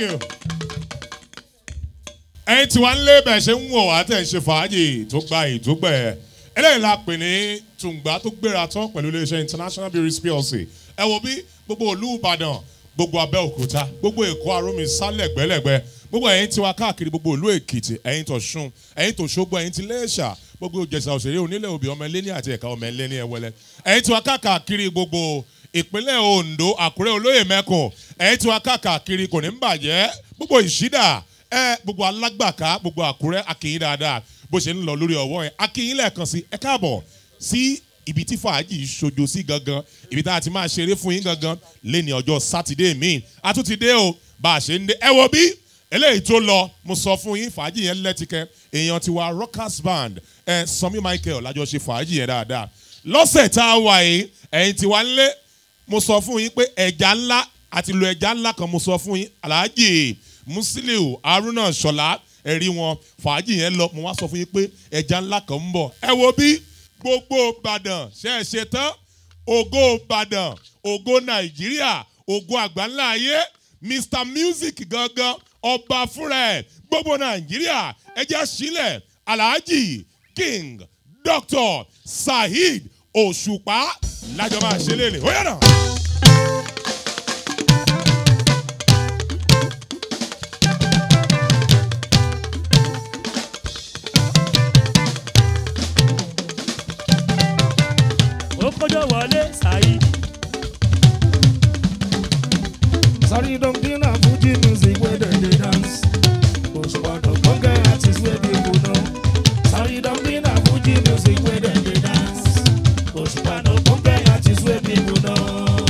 you. ẹ̀yin tí wàá ń lé bẹ̀ ṣe ń wọ̀ wá tẹ̀ ń ṣe fàájì tó gba ìdúgbẹ̀ eléyìí la pè ní tùǹgbà tó gbéra tán pẹ̀lú iléeṣẹ́ international breweries plc ẹ wo bí gbogbo òlú ìbàdàn gbogbo abẹ́òkúta gbogbo èkó arómi sálẹ̀gbẹ́lẹ̀gbẹ́ gbogbo ẹ̀yin tiwa káàkiri gbogbo òlú èkìtì ẹ̀yin tó ṣun ẹ̀yin tó ṣógbó ẹ̀yin ti léṣà gbogbo ìjẹsà òṣèré onílẹ̀ òbí ọmọ ẹlẹ́ni àti ẹ̀ka ọmọ ẹlẹ́ni ẹ̀wẹ́lẹ́ ẹ̀yin tiwa káàkiri gbogbo ìpínlẹ̀ ondo àkúrẹ́ olóyè mẹ́kùn ẹ̀yin tiwa káàkiri kò ní ń bàjẹ́ gbogbo ìṣídà ẹ gbogbo alágbàká gbogbo àkúrẹ́ akínyìn dáadáa bó ṣe ń lọ lórí ọwọ́ yẹn akínyìn lẹ́ẹ̀kan sí ẹ káàbọ̀ sí ibi tí fàájì ṣojo sí gangan ibi tá a ti máa ṣeré fún yín gangan lẹ́ni ọjọ́ sátidé míì a tún ti dé o bá a ṣe ń dé ẹ wo bí eléyìí tó lọ mo sọ fún yín fàájì yẹn lẹ́tìkẹ́ èèyàn ti wa rockers band ẹ sanmi michael lájọ ṣe fàájì yẹn dáadáa lọ́sẹ̀ tá a wà yìí ẹ̀yin ti wá ń lé mo sọ fún yín pé ẹja ńlá àti lo ẹja ńlá kan mo sọ fún yín aláàjì musiliu haruna ṣọlá ẹ̀rí wọn fàájì yẹn lọ mo wá sọ fún yín pé ẹja ńlá kan ń bọ̀ ẹ wo bí gbogbo ìbàdàn ṣe é ṣe tán ògo ìbàdàn ògo nàìjíríà ògo àgbáńlá ayé mr music gangan ọba fúnra ẹ gbogbo nàìjíríà ẹjẹ sílẹ̀ alhaji king dr saheed òṣùpá lájọ máa ṣe lélẹ̀ ó yàrá. ó kọjọ wọlé ṣáyí. Sorry, don't be na Fuji music where they dey dance. Push one of bunga artists where people know. Sorry, don't be na Fuji music where they dey dance. Push one of bunga artists where people know.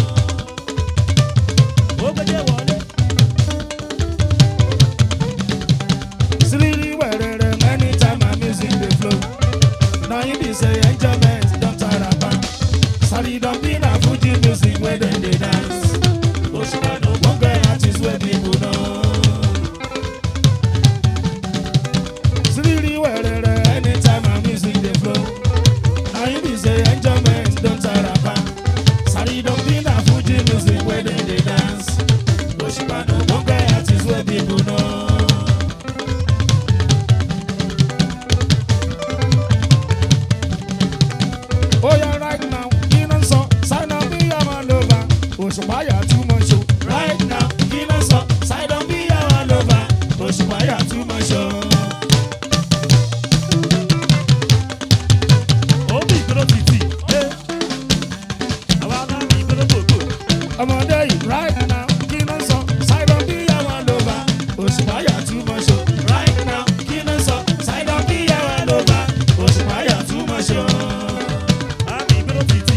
ó kọjọ wọlé. Siriri wẹrẹrẹ anytime my music dey flow. Na him be say enjoyment don tire am. Sorry, don't be na Fuji music where they dey dance. Push one of bunga artists where people know. Siriri wẹrẹrẹ anytime my music dey flow. Na him be say enjoyment don tire am. Sorry, don't be na Fuji music where they dey dance. Push one of bunga artists where people know. Oh yeah, right now, in and so, sign up be a man lover. Oṣùpáyà too much show. Right now, in and so, sign up be a man lover. Oṣùpáyà too much show. ó bí ìgboro títì. àwa náà bí ìgboro gbogbo. Ọmọdé yìí, right now, in and so, sign up be a man lover. Oṣùpáyà too much show. Right now, in and so, sign up be a man lover. Oṣùpáyà too much show. a bí ìgboro títì.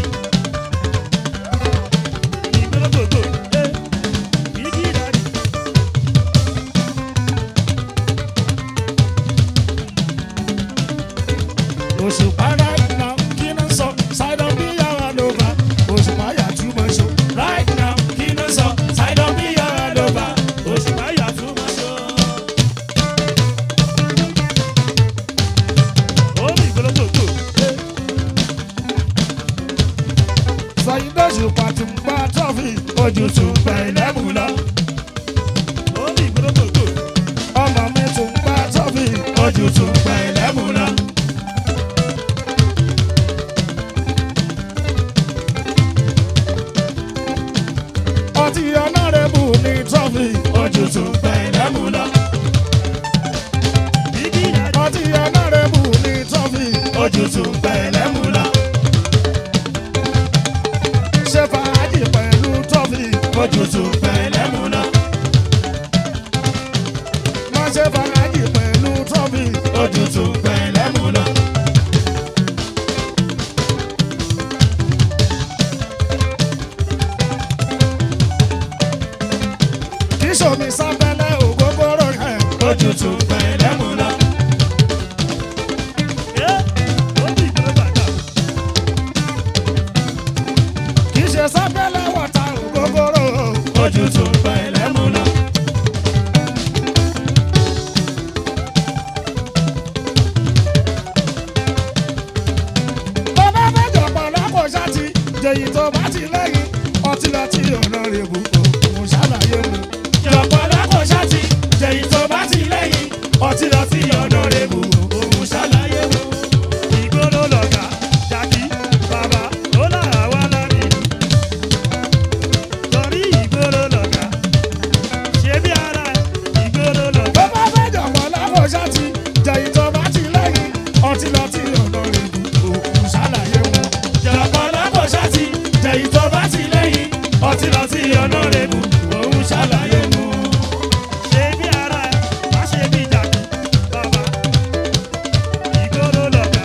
ìgboro gbogbo. bíkí dàdí. Òṣùpá right now, kí ló ń sọ? Ṣáìdọ̀ bí yàrá ló bá. Òṣùpá yà too much show. Right now, kí ló ń sọ? Ṣáìdọ̀ bí yàrá ló bá. òṣùpá yà tún máa ṣọ. ó bí ìgboro gbogbo. Ṣàyídọ̀ òṣùpá ti ń gbá trọ́fì. Ojú tún gbẹ ìlẹ́mù lọ. ó bí ìgboro gbogbo. Ọmọ mi tún gbá trọ́fì. Ojú tún gbẹ ìlẹ́mù lọ. Ọtí ọ̀nàrẹ́bù ní trọ́fì. Ojú tún gbẹ ìlẹ́mù lọ. bíkí dàdí. ọtí ọ̀nàrẹ́bù ní trọ́fì. ojú tún gbẹ lẹ́mú lọ. ṣé fàájì pẹ̀lú trọ́fì. ojú tún gbẹ lẹ́mú lọ. má ṣe fàájì pẹ̀lú trọ́fì. ojú tún gbẹ lẹ́mú lọ. kí sọmi sábẹ́lẹ̀ ògógóró yẹn. ojú tún gbẹ lẹ́mú lọ. ó bí ìgboro bàtà. kì í ṣe sábẹ́lẹ̀ wọ̀ta ògógóró. ojú tún gbẹ lẹ́mú lọ. tó bá fẹ́ jọ̀pọ̀ lọ́kọ̀ ṣáàtì jẹ̀yì tó bá ti lẹ́yìn ọtí lọ tí ọ̀nà rẹ̀ bù kò ṣàlàyé mu. jọ̀pọ̀ lọ́kọ̀ ṣáàtì ti lẹ́yìn ọtí lọ sí ọ̀nà rẹ̀ bù òun ṣàlàyé wọn. ìgboro lọ̀gá jàkí bàbá ó là wá lámì. torí ìgboro lọ̀gá ṣé bí ara ẹ̀ ìgboro bó lọ̀gá. bá fẹ́ jọ̀pọ̀ láwọn ṣáàtì jẹ̀yìn tó bá ti lẹ́yìn ọtí lọ sí ọ̀nà rẹ̀ bù òun ṣàlàyé wọn. jọ̀pọ̀ láwọn ṣáàtì jẹ̀yìn tó bá ti lẹ́yìn ọtí lọ sí ọ̀nà rẹ̀ bù òun ṣàlàyé wọn. ṣé bí ara ẹ̀ má ṣe bí jàkí bàbá ìgboro lọ̀gá.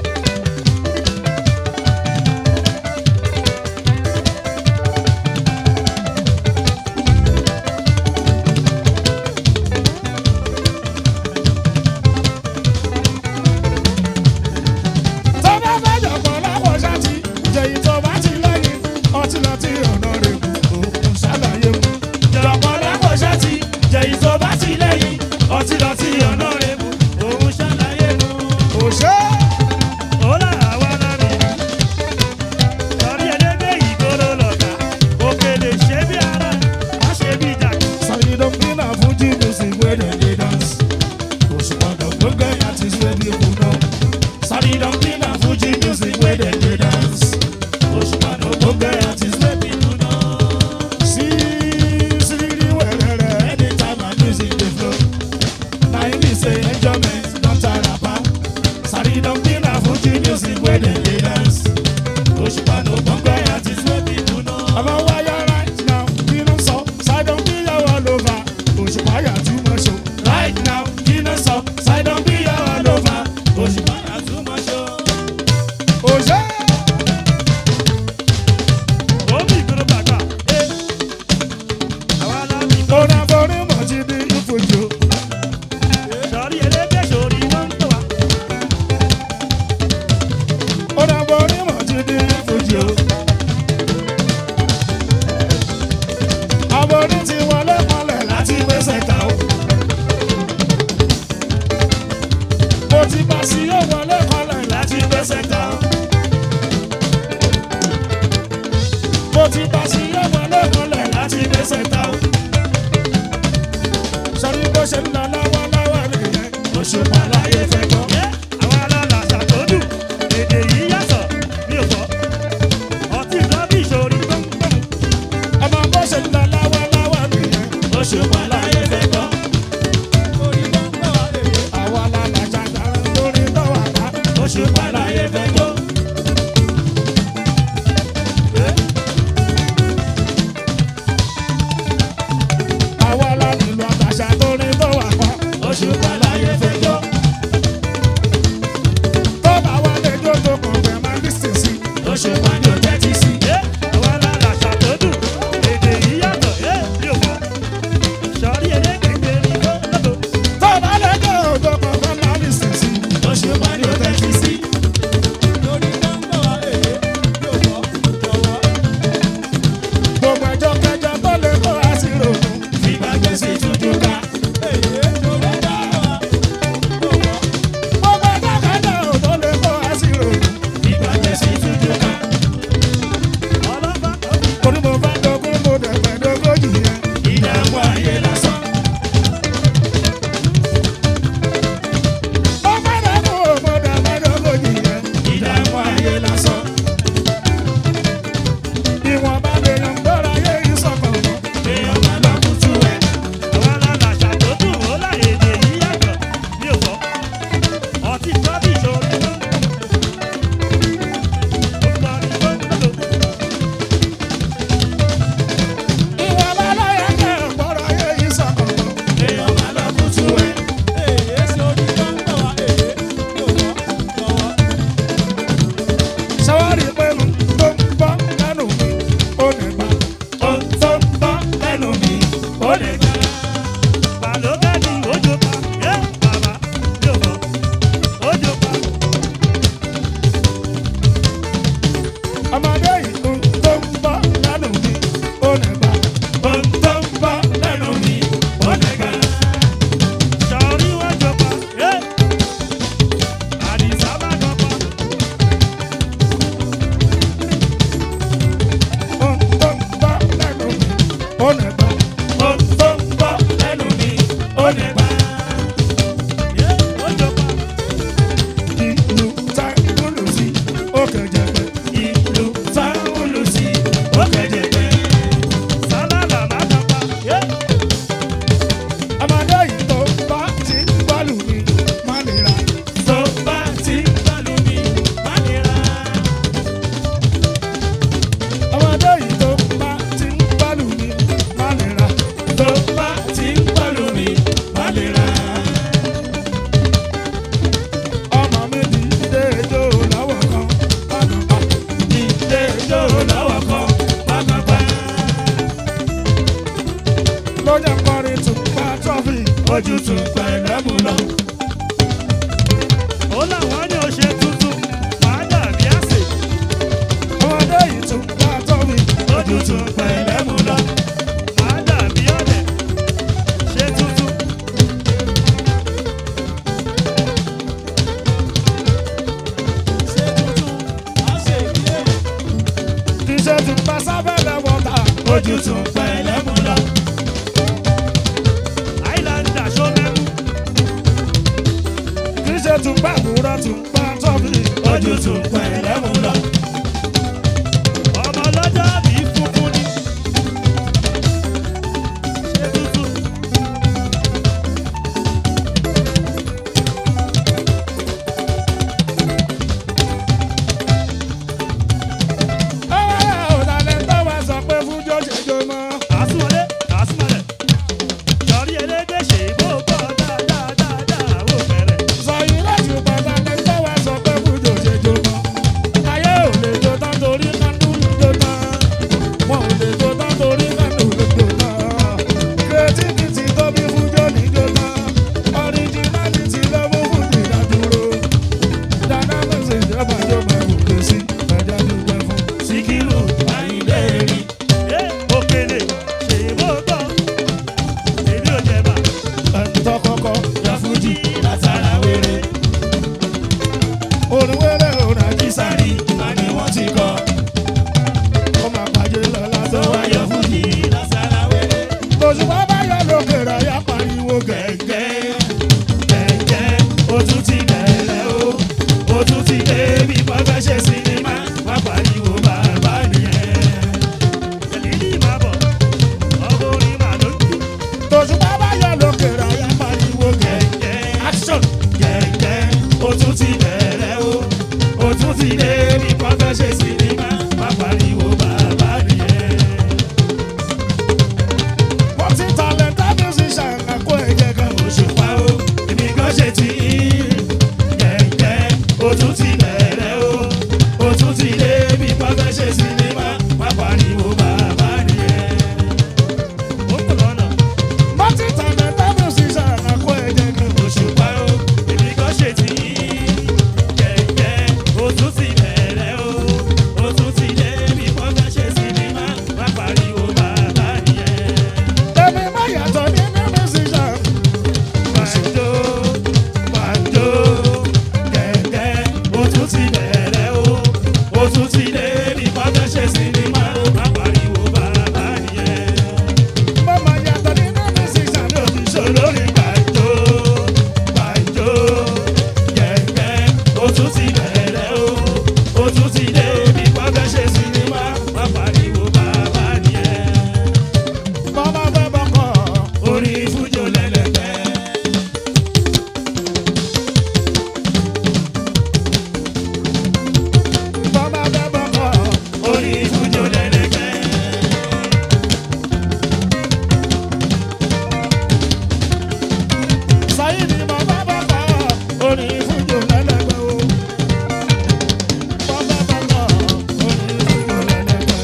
tó bá fẹ́ jọ̀pọ̀ láwọn ṣáàtì jẹ̀yìn tó bá ti lẹ́yìn ọtí lọ sí ọ̀nà rẹ̀ bù òun ṣàlàyé wọn. jọ̀pọ̀ láwọn ṣáàtì jẹ̀yìn tó bá ti lẹ́yìn ọtí lọ sí ọ̀nà rẹ̀ bù òun ṣàlàyé wọn. òṣè. ó là wá lámì. torí ẹlẹ́gbẹ́ ìgboro lọ̀gá òkèlè ṣé bí ara ẹ̀ má ṣe bí jàkí. Sorry, don't be na Fuji music where they dey dance. Òṣùpá dọ̀gbọ́n gẹ̀ artist wey dey kú náà. Sorry, don't be na Fuji music where they dey dance. Òṣùpá dọ̀gbọ́n gẹ̀ artist wey dey kú náà. Sí sírí wẹ̀rẹ̀rẹ̀ anytime my music dey flow. Na im be say enjoyment don tire pa. Sorry, don't be na Fuji music where they dey dance. Òṣùpá dọ̀gbọ́n gẹ̀ artist wey dey kú náà. Ọmọ wáyà right now, kí ló ń sọ? Sidon bí yàwó lóva, òṣùpá yà tí mo ṣo. Right now, kí ló ń sọ? Sidon bí yàwó lóva, òṣùpá yà tí mo ṣo. Òṣè. omi ìgboro bàgbà. àwa lámì tó Ọ̀nà borí mọ̀ ti di ìfojú. torí ẹlẹ́gbẹ́ sórí wọ́n ń tọ́ wa. Ọ̀nà borí mọ̀ ti di ìfojú. Àbórí ti wọlé mọ́lẹ̀ láti gbèsè ta o. Mo ti bá sí yóò wọlé mọ́lẹ̀ láti gbèsè ta o. Mo ti bá sí yóò wọlé mọ́lẹ̀ láti gbèsè ta o. Sọ̀rí bó ṣe ń lọ lọ́wọ́lọ́wọ́ nìyẹn. Òṣùpá láyé fẹ́ gbọ́. àwa alálàṣà tó dùn èdè yìí yàtọ̀ mi ò gbọ́. ọtí ìdọ́bí ìṣòrí tó ń gbọ́n. ọmọ bó ṣe ń lọ lọ́wọ́lọ́wọ́ nìyẹn. Òṣùpá láyé fẹ́ gbọ́. àwa la làjà dára lórí lọ́wọ́ àká. Òṣùpá láyé fẹ́ gbọ́. tún pẹ̀lẹ́ mú lọ. ó làwọn ní oṣù tuntun máa dàbí àsè ọmọdé yìí tún bá tọ́ mi ojú tún pẹ̀lẹ́ mú lọ. máa dàbí ọ̀dẹ̀ ṣe tuntun. kì í ṣe tún bá sábẹ́lẹ̀ wọ́ta ojú tún pẹ̀lẹ́ mú lọ. àìláńdà ṣọ́mẹ́mú kì í ṣe tún bá àbúrò tún bá tọ́ mi ojú tún pẹ̀lẹ́ mú lọ. ọmọ ọlọ́jọ́ bí funfun ni ṣe tuntun. ọ̀dàlẹ̀ tó wá sọ pé fújọ́ ṣe jọ mọ́. àsùnwọlé àsùnwọlé sọrí elédè ṣe bó bọ́ dáadáa ó bẹ̀rẹ̀. sọ yìí láti ọ̀dàlẹ̀ tó wá sọ pé fújọ́ ṣe jọ mọ́. ayé ò lè jó tán torí kánú ló jó tán. wọn ò lè jó tán torí kánú ló jó tán. creativity tó bí fújọ́ ní jó tán. originality ló mú fújì dádúró. dynamics ìjọba yóò máa wù kó sí ẹja dúpẹ́ fún. Síkírù Àyìndé rí. ẹ òkèlè ṣe bó bọ́ èmi ò jẹ̀bà ẹ̀ńtọ́ kọ́kọ́ ya fújì látara wéré. orin wéré òun àjísàrí àní wọ́n ti kọ́. ó máa pàjẹ́ lọ lásán wáyọ̀ fújì látara wéré. òṣùpá bá yọ lókè rẹ̀ yá pariwo gẹ̀gẹ́. gẹ̀gẹ́ ó tún ti bẹ̀rẹ̀ o. ó tún ti dé bí wọ́n fẹ́ ṣe sinimá. wá pariwo bàbá nìyẹn. èlìlì máa bọ̀ ọmọ orin màá ló ń jù. tòṣùpá bá yọ lókè rẹ̀ yá pariwo gẹ̀gẹ́. action gẹ̀gẹ́ ó tún ti bẹ̀rẹ̀ o ó tún ti dé bí wọ́n fẹ́ ṣe sinimá má pariwo bàbá nìyẹn. wọ́n ti talented musician àkó ẹ̀jẹ̀ kan òṣùpá o èmi kan ṣe ti gẹ̀gẹ́ ó tún ti bẹ̀rẹ̀ o ó tún ti dé bí wọ́n fẹ́ ṣe sinimá má pariwo bàbá nìyẹn. ó kò lọ́nà Martin talented musician àkó ẹ̀jẹ̀ kan òṣùpá o. èmi kan ṣe tí gẹ̀gẹ́ ó tún ti bẹ̀rẹ̀ o ó tún ti dé bí wọ́n fẹ́ ṣe sinimá má pariwo bàbá nìyẹn. Èmi má yàtọ̀ nínú musician. Banjo, banjo, gẹ̀gẹ́, ó tún ti bẹ̀rẹ̀ o. Ó tún ti dé bí wọ́n fẹ́ ṣe sinimá. má pariwo bàbá nìyẹn. Mo má yàtọ̀ nínú musician ní òṣìṣẹ́ olórí banjo, banjo, gẹ̀gẹ́, ó tún ti bẹ̀rẹ̀ o. Ó tún ti dé bí wọ́n fẹ́ ṣe sinimá. má pariwo bàbá nìyẹn. Bọ́lá fẹ́ bọ́kọ̀, orí fújò lẹ́lẹ́gbẹ́. Bọ́lá fẹ́ bọ́kọ̀, orí fújò lẹ́lẹ́gbẹ́. Sáyidì mọ̀ bá bọ́kọ̀, orí fújò lẹ́lẹ́gbẹ́ o. Bọ́lá bọ́kọ̀, orí fújò lẹ́lẹ́gbẹ́.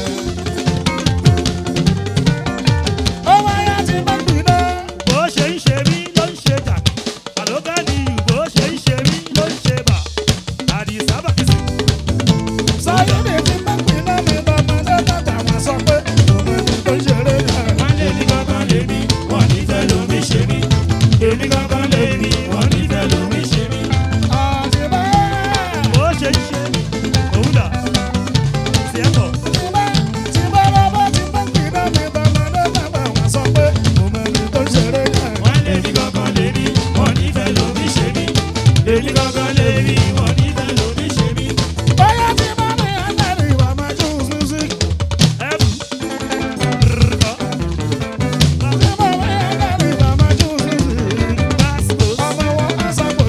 Ọmọ ayé ti máa ń gbiná. bó ṣe ń ṣe mí ló ń ṣe jà àlógá ni ìlú bó ṣe ń ṣe mí ló ń ṣe bà àdìsá bàkìsì. Sáyidì ti máa ń gbiná mi lọ́mọdé tàtà wọn sọ pé òun ẹni tó ń ṣeré náà. Wọ́n lé ní kankan lé mi, wọ́n ní fẹ́ lómi ṣe mí. Èmi kankan lé mi, wọ́n ní fẹ́ lómi ṣe mí. Àtìmọ́ bó ṣe ń ṣe mí òun dà sí ẹ̀kọ́. tìmọ́ tìmọ́ lọ́mọ ti máa ń gbiná mi lọ́mọdé tàtà wọn sọ pé òun ẹni tó ń ṣeré náà. Wọ́n lé ní kankan lé mi, wọ́n ní fẹ́ lómi ṣe mí. Èmi kankan lé mi, wọ́n ní fẹ́ lómi ṣe mí. Bóyá tí bá mi àtàrí ìwà máa choose music. ẹ̀bù rrrkọ́ Tí bá mi àtàrí ìwà máa choose music. pásítọ̀ Ọmọ wọn á sàpò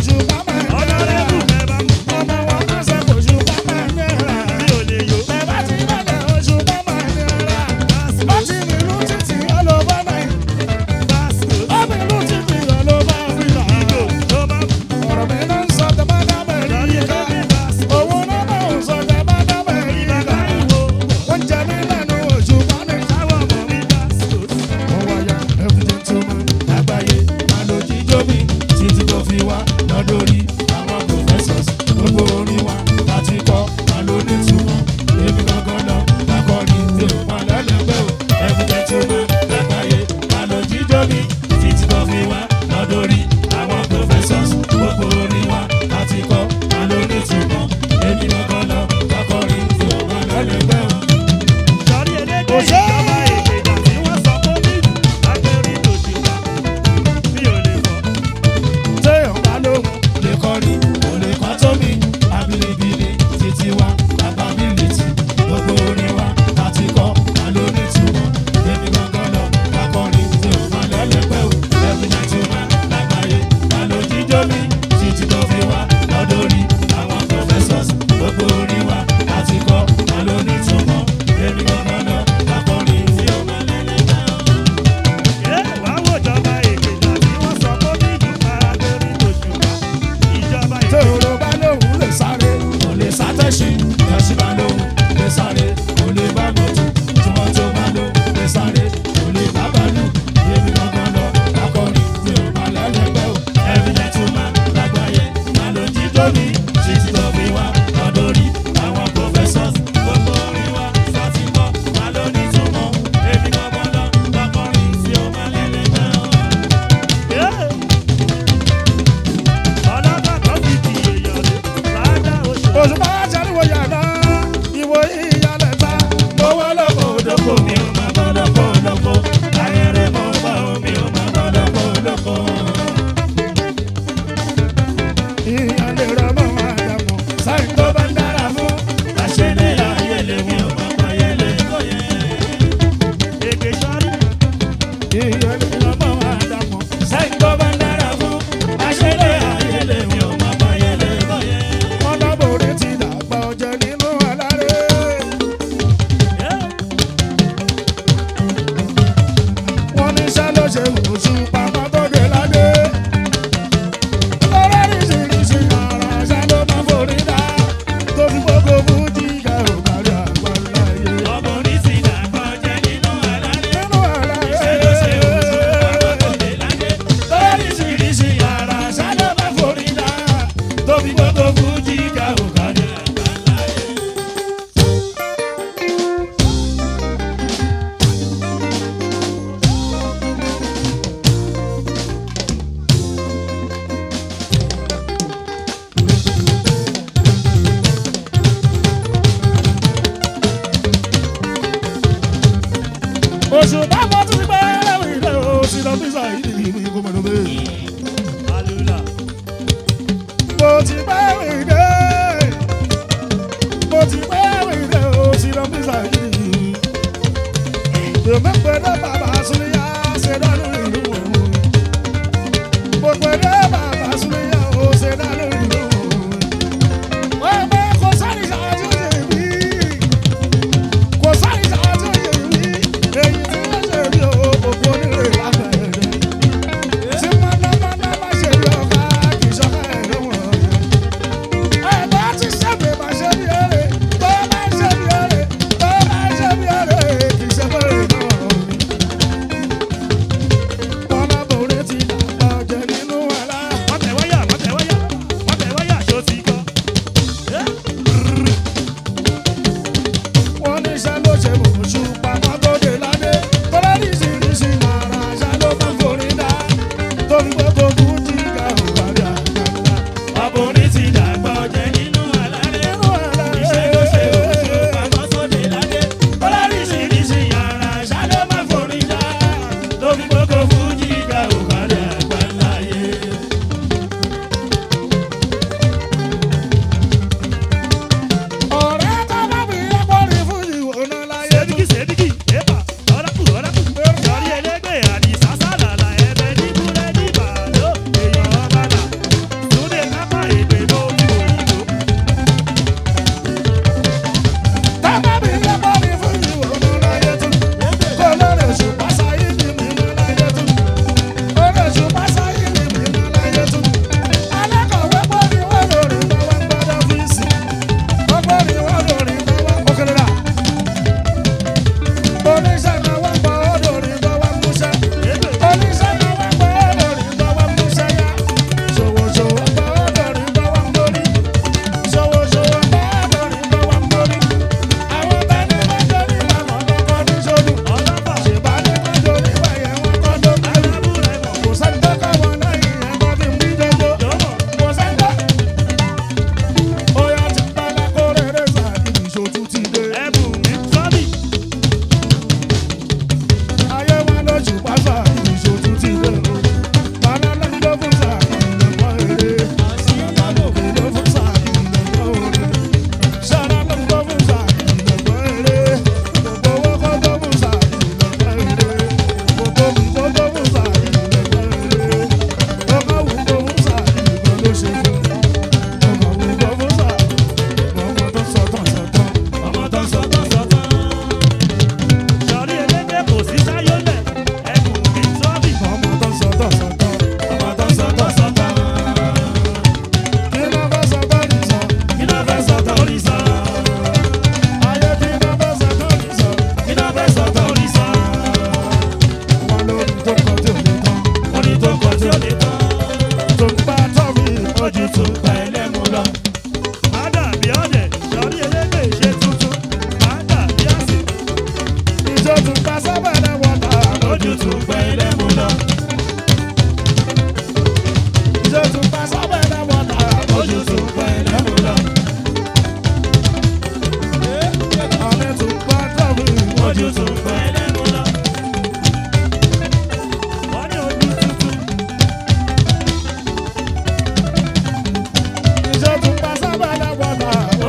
jó mi títí tó fi wá lọ́dọ̀rí àwọn professors gbogbo orin wa sátìmọ́ wà lónìí túmọ̀ èmi gbọ́gbọ́n lọ lọ́kọrin tí ó máa lẹ́lẹ́ náà. ọlọ́gbà kan fi di èèyàn lé láàdá oṣù. òṣùpá ṣàríwò yàrá ìwò ìyàlẹ̀ ta lówó lóko Olóko mi ò máa bọ́ lóko lóko, ayẹrẹ mọ́ bá omi ò máa bọ́ lóko lóko. ìyàlẹ̀ rẹ̀ mọ́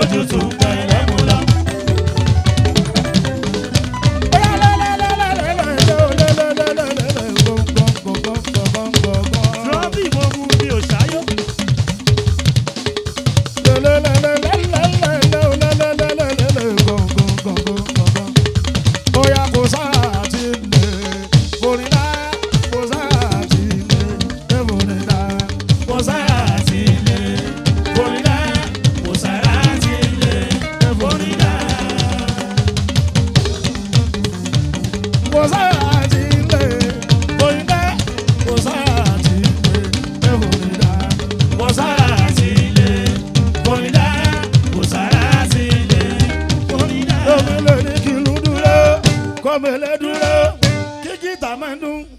ojú tún pẹ̀lẹ́ mú lọ. Trọ́bì mo mú mi ò ṣáyọ́. Kò sára sí ilé, Florida. Kò sára sí ilé, Florida. Kò sára sí ilé, Florida. Kò sára sí ilé, Florida. Kọ́mẹ̀lẹ́ dúró, kíkí tà máa ń dún.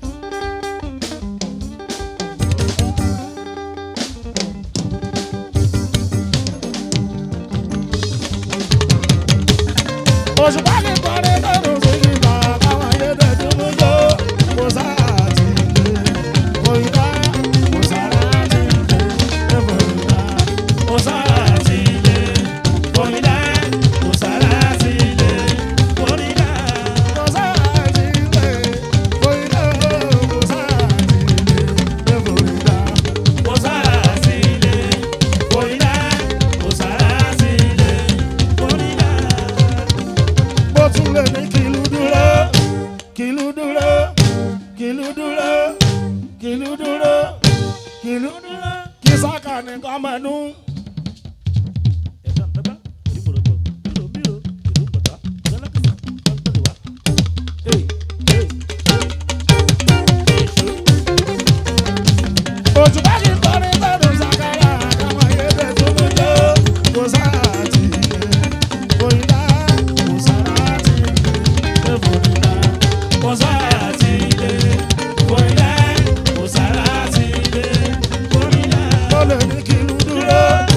òṣùpá kì í kọrin lọ́rùn sí ìgbà káwọn ayédè dúró jó kò sáà ti lè kò ìdá kò sára ti lè kò ìdá. Kò sára sí ilé, Florida. Kò sára sí ilé, Florida. kò sáà ti lè kò ìdá kò sáà ti lè kò ìdá. Kò sára sí ilé, Florida. Kò sára sí ilé, Florida. bó tún lè ní kìlú dúró kìlú dúró kìlú dúró kìlú dúró kìlú dúró kí sáka nìkan mẹ́nu. òṣùpá kì í kọrin lọ́dún sàkárà káwọn ayédè tó ló jó kò sáà ti lè kò ìdá kò sára ti lè kò ìdá. Kò sára sí ilé, Florida. Kò sára sí ilé, Florida. ó lè ní kìlú dúró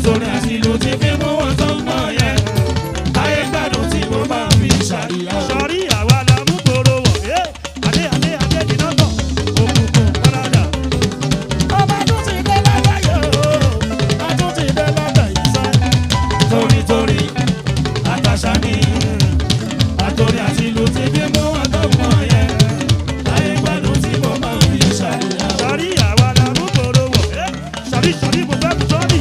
torí àti ìlú ti fi mú wọn tó ń mọ̀ yẹn. Ayé gbádùn tí mo máa fi ṣàríyá. sọrí àwa la mú gbòòrò wọ̀ ẹ́ adé adé adé dìnnà tọ̀ òkùnkùn kọ́nádà. ọba tún ti dé lágbàáyé o a tún ti dé lágbàáyé sẹ́. Torí torí àtàṣà ni àtòrí àti ìlú ti fi mú wọn tó ń mọ̀ yẹn. Ayé gbádùn tí mo máa fi ṣàríyá. sọrí àwa la mú gbòòrò wọ̀ ẹ́ sọrí sọrí mo fẹ́ kú sọ́ọ̀nì.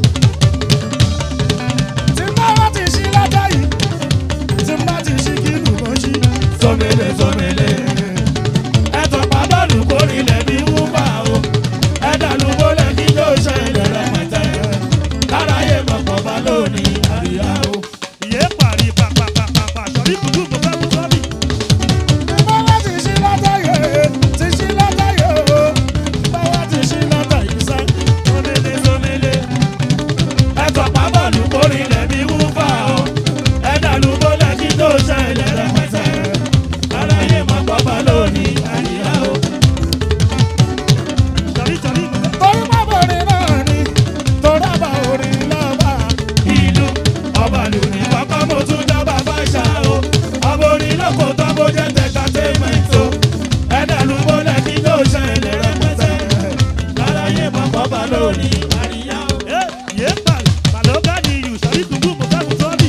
tí n bá wá ti ṣí lọ́jọ́ yìí tí n bá ti ṣí kí lù mọ́ ṣí. Sọmẹlẹ sọmẹlẹ. Ẹ̀tọ́ pàbọ́ọ̀lù kórìlẹ̀ bí wúfà o. Ẹ̀dàlú bólẹ̀ kí ló ṣẹlẹ̀ rẹpẹtẹ. Káráyé mọ̀pọ̀ bá lónìí àríyá o. ìyé parí pàpàpàpà sọrí kùtù mo fẹ́ kú sọ́ọ̀nì. tí n bá wá ti ṣí lọ́jọ́ yìí ti ṣí lọ́jọ́ yìí o tí n bá wá ti ṣí lọ́jọ́ yìí sẹ́. Sọmẹlẹ sọmẹlẹ. Ẹ̀tọ́ pàbọ́ọ̀lù kórìlẹ̀ bí wúfà o. Ẹ̀dàlú bólẹ̀ kí ló ṣẹlẹ̀ rẹpẹtẹ. Káráyé mọ̀pọ̀ bá lónìí àríyá o. sọrí sọrí mo fẹ́. torí bàbá orin náà ni torí àbá orin lọ́ba. ìlú ọba lù ní pápá mo tún dábàá fáṣà o ọba orin lóko tó bó jẹ́ tẹ̀tàtẹ́mẹ̀tì o ẹ̀dá ló mọ́lẹ̀ kí ló ṣẹlẹ̀ rẹpẹtẹ lálàyé mọ̀kọ́ bá lónìí àríyá o. ẹ́ ìyé parí màlúùgá ni ìyù sọrí kùtù mo fẹ́ kú sọ́ọ̀nì.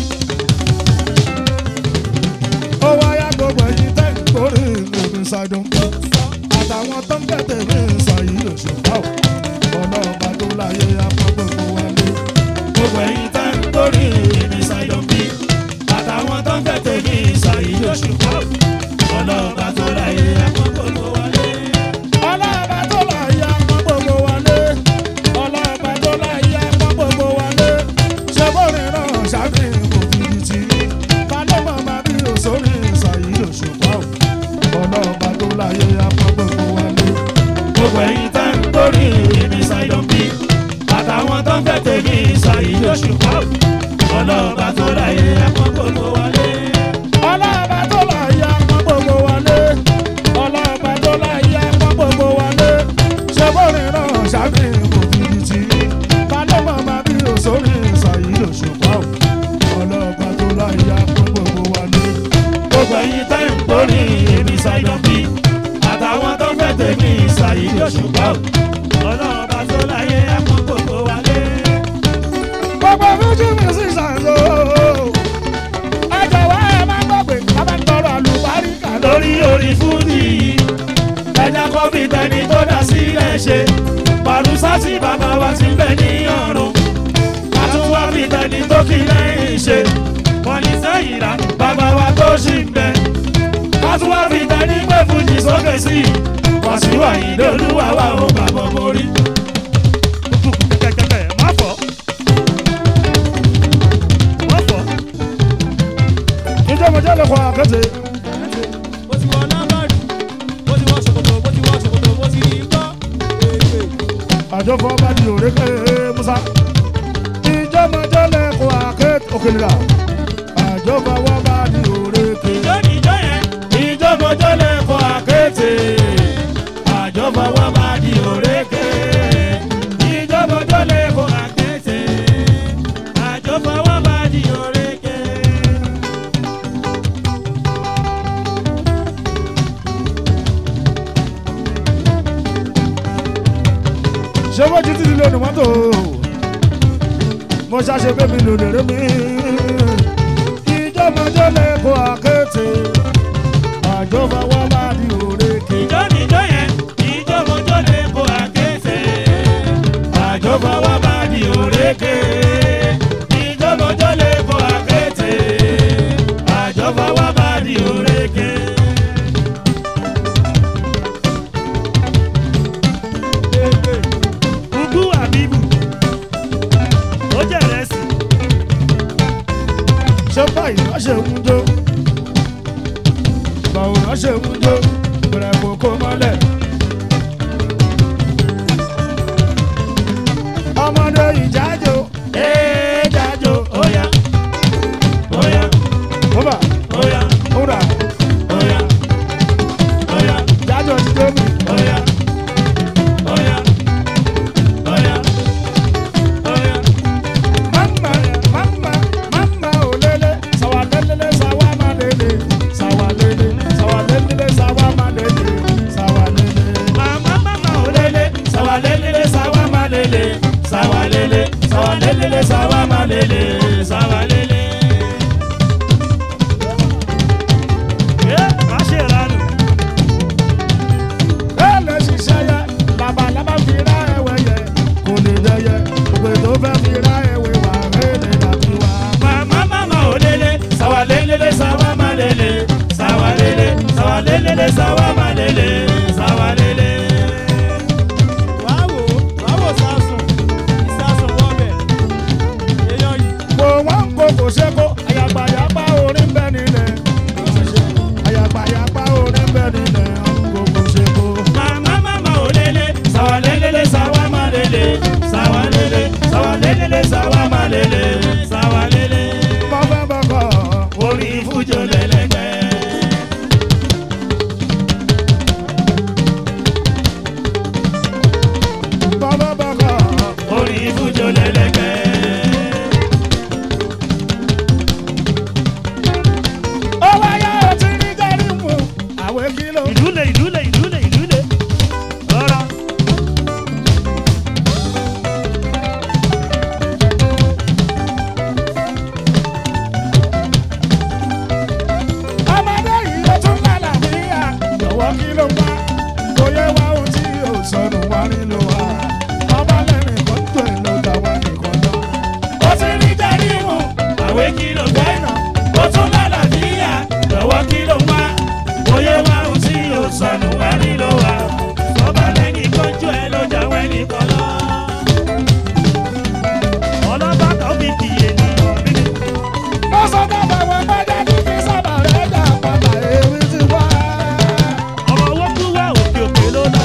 ó wáyà gbogbo ẹyin tẹ́ ń kórè lómi ṣàdùn. àtàwọn tó ń tẹ̀tẹ̀ mí ṣàyí òṣùpá ò ọlọ́ọ̀bá tó láyé apá gbogbo wa lé. gbogbo ẹ̀yin tá ń torí èmi ṣàyọ̀ bí àtàwọn tó ń tẹ̀tẹ̀ ní ìṣàyí oṣù kọ́ ọlọ́ọ̀bá tó láyé àkókò tó wọlé. ọlọ́ọ̀bá tó láyé apá gbogbo wa lé. ọlọ́ọ̀bá tó láyé apá gbogbo wa lé. ṣé bórin náà ṣàfihàn kò fìdí tì í. balẹ̀ màmá bí òṣòrí ṣàyí òṣùpá ò ọlọ́ọ̀bá tó láyé apá gbogbo wa lé. gbogbo ẹ̀yin tá ń torí èmi ṣàyọ̀ bí àtàwọn tó ń tẹ̀tẹ̀ ní ìṣàyí oṣù kọ́ ọlọ́ọ̀bá tó láyé àkókò tó wọlé. ọlọ́ọ̀bá tó láyé apá gbogbo wa lé. ọlọ́ọ̀bá tó láyé apá gbogbo wa lé. ṣé bórin náà ṣàfihàn kò fìdí tì í. balẹ̀ màmá bí òṣòrí ṣàyí òṣùpá ò ọlọ́ọ̀bá tó láyé apá gbogbo wa lé. gbogbo ẹ̀yin tá ń torí èmi ṣàyọ̀ bí àtàwọn tó ń tẹ̀tẹ̀ ní ìṣàyí oṣù kọ́ ọlọ́ọ̀bá tó láyé àkókò tó wọlé. gbogbo fújì musicians o. ẹ jọ̀wọ́ ẹ má gbàgbé kábẹ́ ń tọrọ àlùbáríkà lórí. lórí orí fúdì yìí ẹja kọfí tẹni tó dá sílẹ̀ ṣe pàrùsásì bàbá wa ti bẹ ní ọ̀run àtúwá fi tẹni tó kí lẹ́yìn ṣe kọ́ni sẹ́yìn rà bàbá wa tó ṣì ń bẹ àtúwá fi tẹni pé fújì sókè sí i wàṣíwà ìdólúwà wà ó bàbá mórí. kẹ̀kẹ́ má fọ́ má fọ́ ìjọba jẹ́ lè kọ́ àkẹ́tẹ̀. bó ti wọ lábàrú bó ti wọ ṣòkòtò bó ti wọ ṣòkòtò bó ti rí gbọ́ èèyè. àjọpọ̀ bá di òrékè musa. ìjọba jẹ́ lè kọ́ àkẹ́tẹ̀ òkèlè rà. àjọpọ̀ wọ́n bá di òrékè. ìjọ nìjọ yẹn ìjọmọjọ lè kọ àkété àjọba wa bá di òrékè ìjọmọjọ lè kọ àkété àjọba wa bá di òrékè. ṣé wọ́n ti títí lónìí mọ́tò. mo ṣàṣe pé mi lò lèrè mi. ìjọba jẹ́ lè kọ́ àkẹ́tẹ̀. àjọpọ̀ wọ́n bá di òrékè. ìjọ nìjọ yẹn ìjọmọjọ lè kọ àkété àjọba wa bá di òrékè ìjọmọjọ lè kọ àkété àjọba wa bá di òrékè. Ugu Abibu ó jẹ́ ìrẹsì ṣé báyìí wọ́n ṣe ń jó báwo wọ́n ṣe ń jó bẹ̀rẹ̀ kókó mọ́lẹ̀. ọmọdé ìjájò Ee jajo oya oya bọ́bà oya múra oya oya jájò ti dé mi. oya oya oya oya oya sawalele sawalelele sawamalele sawalele. ẹ má ṣe ìranù. Ẹlẹ́ ṣiṣẹ́ yẹ, labalábá fi rá ẹwẹ́ yẹ, kò lè dẹyẹ, òpè tó fẹ́ fi rá ẹwẹ́ wà, ẹlẹ́ dàbí wá. mama mama olele sawalelele sawamalele sawalele sawalelele sawamalele sawalele. wàá wò ó wàá wò sásùn ìsásùn wọ́ọ̀bẹ̀ èèyàn yìí. Kò wọ́n kò kò ṣe kó, àyàgbàyàgbà orin bẹ́ nílẹ̀. Àyàgbàyàgbà orin bẹ́ nílẹ̀, kò kò ṣe kó. mama mama olele sawalelele sawamalele sawalele sawalelele sawamalele sawalele. Mo fẹ́ bọ́kọ̀, orin fújò lẹ́lẹ́gbẹ́. mo fẹ́ bọ́kọ̀. orin fújò lẹ́lẹ́gbẹ́. Ó wáyé ọtí ní Jẹ́rìmù, àwẹ̀ kìlọ̀. ìdúlé ìdúlé ìdúlé ìdúlé. rọra. ọmọdé yìí ló tún lálàáfíà lọ́wọ́ kí ló wá kò yẹ wá ohun tí yóò sọnù wá nílò wá ọba lẹ́rìn kan tó ẹ̀ ló gbà wá nìkan lọ. ó ti rí Jẹ́rìmù àwẹ̀ kí ló fẹ́ nà ó tún lálàáfíà lọ́wọ́ kí ló wá oyè wá ohun tí yóò sọnù wá nílò wá ọba lẹ́yìn kọjú ẹ ló jáwé nìkan lọ. ọlọ́ba kan fi kìyè ní ọ̀bí. ó sọ dábàá wọn bájá ní kí sábà rẹ̀ dà padà èmi ti wá. ọmọ owó tún wá òkè òkè ló lọ.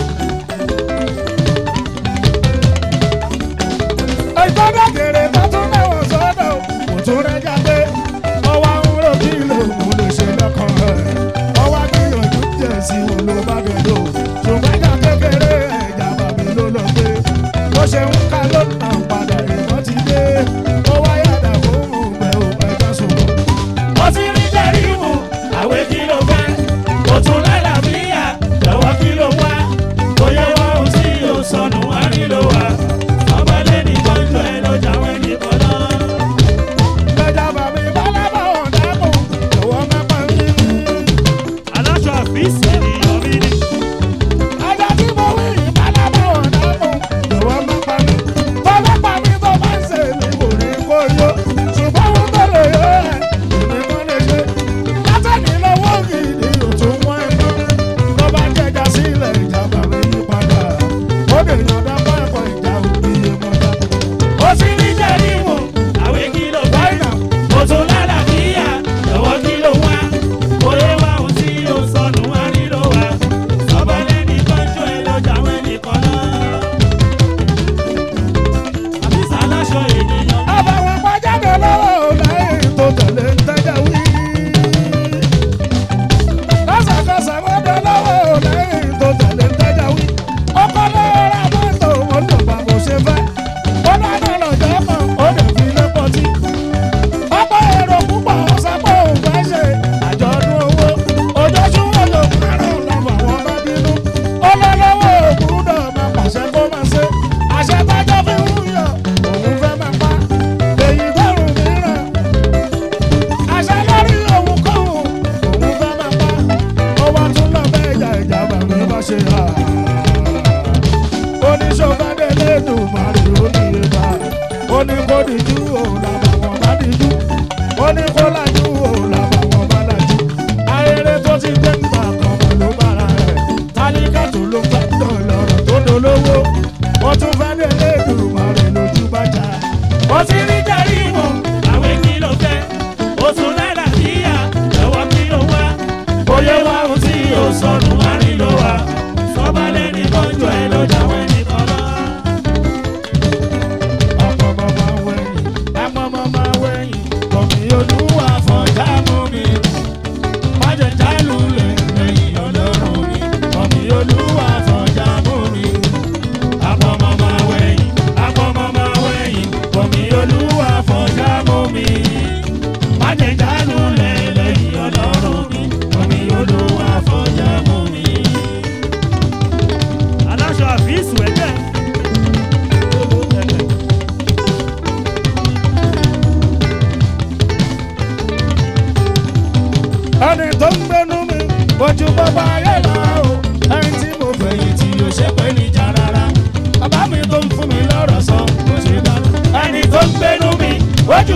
ìtọ́jú kèrè tó tún lẹ́wọ̀n sọ́dọ̀ kò tún rẹ̀ jáde ọwọ́ ń rò kí ló mú lè ṣe lọ́kàn rẹ̀ ọwọ́ gbìyànjú jẹ̀ sí wọn ló bá bẹ̀ lò ṣùgbọ́n ìjà kékeré ẹ̀jà bàbí ló lọ gbé bó ṣe ń ká ló nà padà ìmọ̀ ti dé ó wá yàtọ̀ fún òun ò ẹ̀jẹ̀ sùnmọ́. ó ti rí Jẹ́rìmù àwẹ̀ kí ló fẹ́ ó tún lálàáfíà lọ́wọ́ kí ló wá oyè wá ohun tí yóò sọnù wá nílò wá ọba lẹ́yìn kọjú ẹ ló jáwé nìkan lọ. ẹ̀jà bàbí bálábà ọ̀dàbọ̀ lọ́wọ́ mẹ́pà ń yí. aláṣọ àfíìsì ní ọ̀bí ni. Ajá tí mo wí yìí pálábá ọ̀dà mọ̀, lọ́wọ́ má pa mí. Bọ́lá pa mí tó bá ń ṣe mí kò ní kó yó. Ṣùgbọ́n mo tó lè yó ẹ̀, èmi kan lè ṣe. Látẹ̀lí lọ́wọ́ gidi ò tún wọ́n ẹ̀ mọ́. Tó bá jẹja sílẹ̀ ìjà bàbá yí padà. Ó lè yànda pẹ́ẹ́pọ̀ ìjà òbí yé mọ́ta. ó ti rí Jẹ́rìmù àwẹ̀ kí ló fẹ́ ó tún lálàáfíà lọ́wọ́ kí ló wá oyè wá ohun tí yóò sọnù wá nílò wá ọba lẹ́yìn kọjú ẹ ló jáwé nìkan lọ. àbí sàlásọ ènìyàn. Àbàwọ̀n pàjáde lọ́wọ́ lẹ́yìn tó tẹ̀lé ń tẹ́jà wí. Lọ́sàkọsà wọ́n dé lọ́wọ́ lẹ́yìn tó tẹ̀lé ń tẹ́jà wí. Ọkọ lọ́wọ́ ra mọ́tò wọn lò bá bó ṣe fẹ́. Ó dáná lọ́jọ́ kan, ó lè fi lé pọtí. Ọkọ èrò púpọ̀ sápò òfẹ́ ṣe àjọ̀dún owó. Ojoojúmọ́ ló márùn-ún lọ́wọ́ àwọn bá bínú. Ó lọ lọ́wọ́ òkúrúdọ̀ máa pàṣẹ kó máa ṣe. Àṣẹ tájọ́ fi ń yàn, òun fẹ́ máa pa. Èyí dẹ́rù mìíràn. Àṣẹ lórí òun kọ́hún, òun fẹ́ máa pa. Ó wá tún lọ bẹ́ ìjà ìjà bàbá bá ṣe hà. Oníṣòfẹ́dé lẹ́dùn màrí oníye bá. Ó ní kó dijú òun làbà wọn bá dijú. Ó ní kó lajú òun làbà wọn bá lajú. Ayẹyẹ tó ti gbé nípa kan mọ̀ ló bára rẹ̀. Tálíkà tó ló fẹ́ dọ̀ lọ́rọ̀ tó dolówó. Wọ́n tún fẹ́ dé lẹ́dùn màrí lójú bàjá. ó ti rí Jẹ́rìmù àwẹ̀ kí ló fẹ́ ó tún lálàáfíà lọ́wọ́ kí ló wá oyè wá ohun tí yóò sọnù wá nílò wá sọba lẹ́yìn kọjú ẹ ló jáwé nìkan lọ. Ọmọ máa wẹ̀yìn, ọmọ máa wẹ̀yìn, kọ̀mí olúwa fọ̀já mú mi. Májẹ̀ jálulẹ̀ lẹ́yìn ọlọ́run mi, kọ̀mí olúwa fọ̀já mú mi. Àpọ̀mọ́ máa wẹ̀yìn, àpọ̀mọ́ máa wẹ̀yìn, kọ̀mí olúwa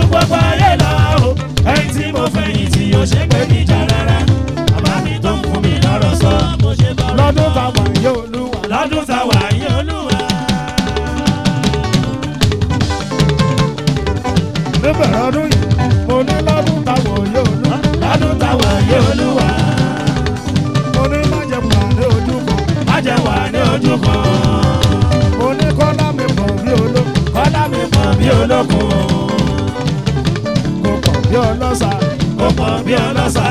gbogbo ayé lọ o ẹni tí mo fẹ̀yìn tí o ṣe pé níjà rárá bàbá mi tó ń fún mi lọ́rọ̀ sọ mo ṣe bá lọ́dún táwọn yóò lúwa. lọ́dún táwa yé olúwa. níbẹ̀rẹ̀ ọdún yìí mo ní lọ́dún táwọn yóò lúwa. lọ́dún táwa yé olúwa. mo ní májẹ̀mú àlẹ́ ojú kan. má jẹ́ wà ní ojú kan. mo ní kọ́lá mi pọ̀ bí olóko. kọ́lá mi pọ̀ bí olókun. kò pọ̀ bí ọlọ́sà. kò pọ̀ bí ọlọ́sà.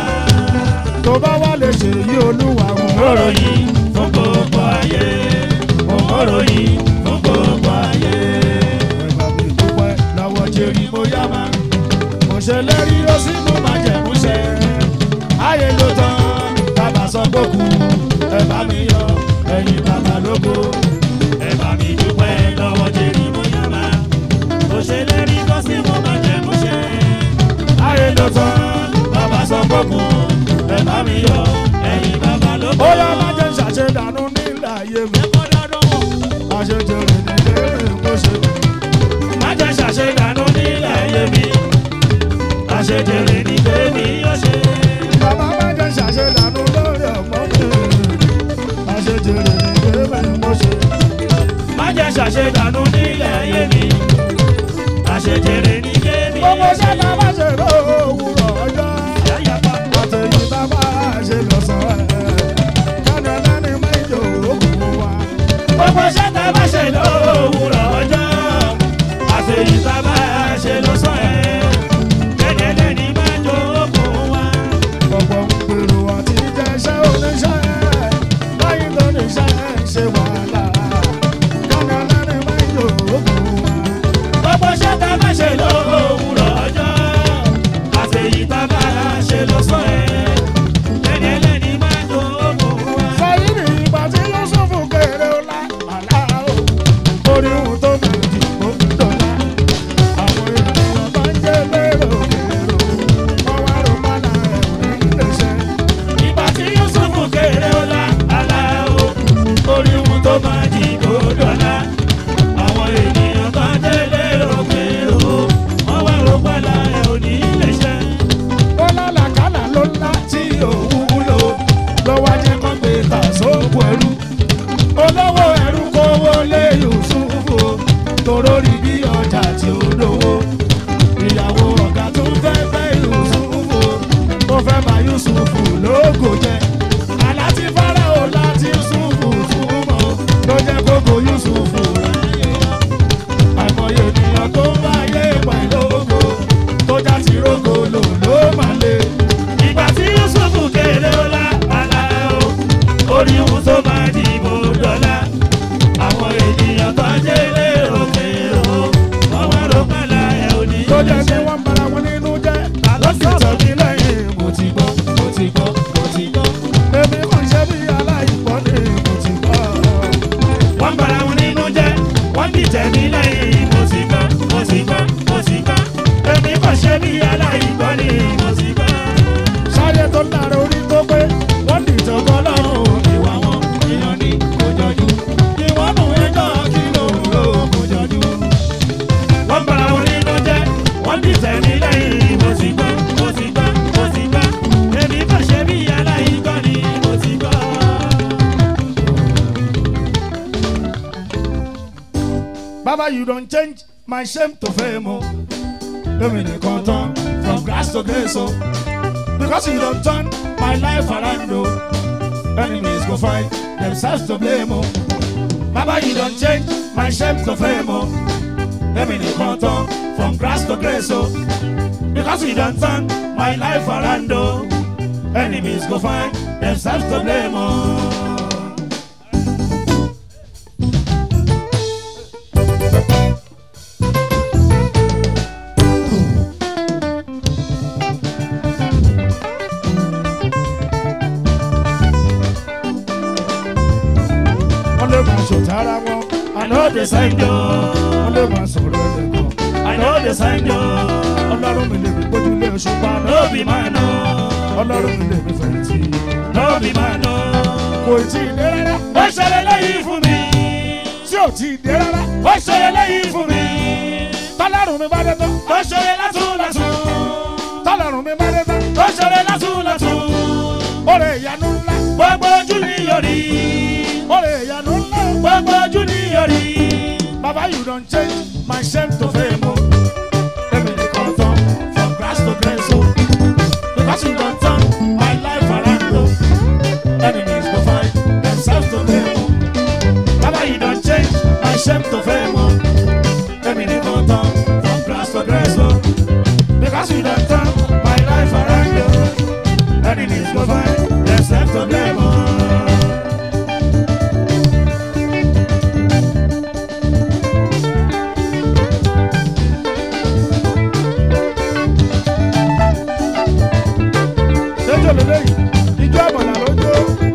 tó bá wà lè ṣe yí olúwa wọn. òmòrò yìí fún gbogbo ayé. òmòrò yìí fún gbogbo ayé. ẹ̀gbà mi dúpẹ́ lọ́wọ́ jerry mo yá ma. mo ṣe lérí ó sì mú májẹ̀mú ṣẹ. ayé ló tán bàbá sọ pé kú ẹ bá mi yọ ẹ̀yin bàbá lóko. ẹ bá mi dúpẹ́ lọ́wọ́ jẹ́rì bóyá máa. mo ṣe lérí kó sí mo máa jẹ́ mo ṣe. ayé ló tán bàbá sọ pé kù ẹ bá mi yọ ẹ̀yin bàbá ló ó yá má jẹ́ ṣàṣedànù nílẹ̀ ayé mi. àṣejèrè nílé mo ṣe. má jẹ́ ṣàṣedànù nílẹ̀ ayé mi. àṣejèrè ní bèbí yóò ṣe. bàbá má jẹ́ ṣàṣedànù lórí ọmọ mi. àṣejèrè nílé mo ṣe. má jẹ́ ṣàṣedànù nílẹ̀ ayé mi. àṣejèrè ní bèbí gbogbo yóò ṣe. ṣẹ́ta bá ṣe lówùrọ̀ ọjọ́. yáyàpá àtẹ̀yìn tá a bá ṣe lọ́sàn-án ẹ̀. kánú ẹlẹ́ni méjì òkú wa. gbogbo ṣẹ́ tá a bá ṣe lówùrọ̀ ọjọ́ àṣeyìí tá a bá ṣe lọ́sàn ẹ̀ kẹ́dẹ́dẹ́ ní máa jó okùn wa. ọ̀pọ̀ ń gbèrò àti jẹ́ iṣẹ́ oníṣẹ́. báyìí ló ní iṣẹ́ ṣe wàhálà. kánú ẹlẹ́ni méjì òkú wa. gbogbo ṣẹ́ tá a bá ṣe lówùrọ̀ ọjọ́ àṣeyìí tá a bá ṣe lọ́sàn ẹ̀ kẹ́dẹ́dẹ́ ní máa jó okùn wa. Sáyidì ìgbà tí Yusufu kéré ọlá àlá o. Orí ohun tó mú ti kó dọ̀la. Àwọn ènìyàn bá ń jẹ́ lérò kérò. Wọ́n wá rò mọ́nà ẹ̀ ní iléeṣẹ́. ìgbà tí yusufu kéré ọlá aláwo orí ohun tó máa di gbódọ̀lá àwọn ènìyàn bá délé òkèèrò wọn wá rò pálá ẹ ò ní lè ṣe. Ó lálàkálà ló ńlá tí òun wúlò. Lọ́wọ́ ajé kan gbé ta sóògùn ẹrú. Olówó ẹrú kówó lé Yusufu. Toró rí bí ọjà tí ó lówó. Ìyàwó ọ̀gá tó fẹ́ fẹ́ Yusufu. Ó fẹ́ bá Yusufu lógo jẹ. Àlá tí Fáráò láti Yusufu túmọ̀. Ló jẹ́ kókó Yusufu ráyè yọ. Àìmọye ènìyàn tó ń bá ayé pẹ̀lú ògo. Tó já ti rógo lò ló máa le. ìgbà tí yusufu kéré ọlá aláwo orí ohun tó máa di gbódọ̀lá àwọn ènìyàn bá délé òkèèrò wọn wá rò pálá ẹ ò ní tó lè jẹ́ ṣe. kí wọ́n bara wọn nínú jẹ́. lọ́sọ̀tọ̀ mi lẹ́yìn mo ti gbọ́ mo ti gbọ́ mo ti gbọ́. èmi kò ṣe bí aláìgbọ́ ni mo ti gbọ́. wọ́n bara wọn nínú jẹ́ wọ́n dìtẹ̀ mí lẹ́yìn mo sì gbọ́ mo sì gbọ́ mo sì gbọ́ èmi kò ṣe bí aláìgbọ́ ni mo sì gbọ́. sáyé tó lára orí tó pé wọ́n ní ìjọba ọlọ́run ìwà wọn èèyàn ní kò jọjú. ìwọ́n nù ẹjọ́ kí ló ń lò kò jọjú. wọ́n bara wọn nínú jẹ́ wọ́n dìtẹ̀ mí lẹ́yìn mo sì gbọ́ mo sì gbọ́ mo sì gbọ́ èmi kò ṣe bí aláìgbọ́ ni mo sì gbọ́. Baba, you don't change my shame to fame. Oh. Èmi nìkan tán from grass to grace. Oh. Because you don't turn my life around. Oh. Enemies go find themselves to blame. Oh. Baba, you don't change my shame to fame. Oh. Èmi nìkan tán from grass to grace. Oh. Because you don't turn my life around. Oh. Enemies go find themselves to blame. Oh. wọ́n lè máa ṣòtara wọn. I know the sign yo, wọ́n lè máa sọ̀rọ̀ ẹ̀lẹ́kọ̀. I know the sign yo, ọlọ́run mi lè mi gbójúlé oṣù pa no náà. be man no, ọlọ́run mi lè mi fẹ̀yìntì. no be man no. kò tí ì dé rárá. Ó ṣẹlẹ̀ lẹ́yìn fún mi, tí ò tí ì dé rárá. ó ṣẹlẹ̀ lẹ́yìn fún mi. tá tọ́lọ́run mi bá dé tán tó ṣeré látún látún. tọ́lọ́run mi bá dé tán tó ṣeré látún látún. oore ìyanu ńlá gbogbo ojú ni yóò rí. oore ìyanu ńlá gbogbo ojú ni yóò rí. baba you don change my shame to fame o. Èmi nìkan tán from grass to grace o. Because you don turn my life around o. Enemies go find themselves to blame o. Baba you don change my shame to fame o. Èmi nìkan tán from grass to grace o. Because you don turn my life around o. Enemies go find themselves to blame o. lẹ́jọ́ lélẹ́yìn ijó àbọ̀là lójó.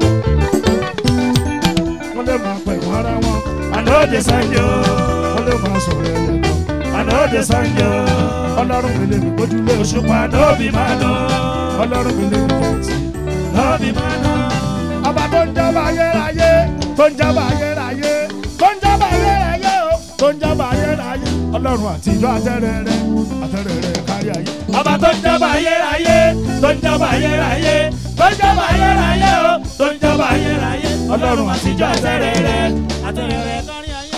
wọ́n lè máa pẹ̀ wọ́n ara wọn. àná òde sanjo. wọ́n lè máa sọ̀rọ̀ ẹ̀yẹ̀ kan. àná òde sanjo. ọlọ́run mi lè mi gbójúlé oṣù. òṣùpá lóbi máa dán. ọlọ́run mi lè mi fẹ̀yìntì. lóbi máa dán. ọba tó ń jábọ̀ ayérayé tó ń jábọ̀ ayérayé tó ń jábọ̀ ayérayé o tó ń jábọ̀ ayérayé. ọlọ́run àtijọ́ àtẹ̀rẹ̀rẹ̀ àtẹ̀rẹ̀rẹ̀ kárí ayé. ọba tó ń jọba ayérayé tó ń jọba ayérayé tó ń jọba ayérayé o tó ń jọba ayérayé ọlọ́run àtijọ́ àtẹ̀rẹ̀rẹ̀ àtẹ̀rẹ̀rẹ̀ kárí ayé.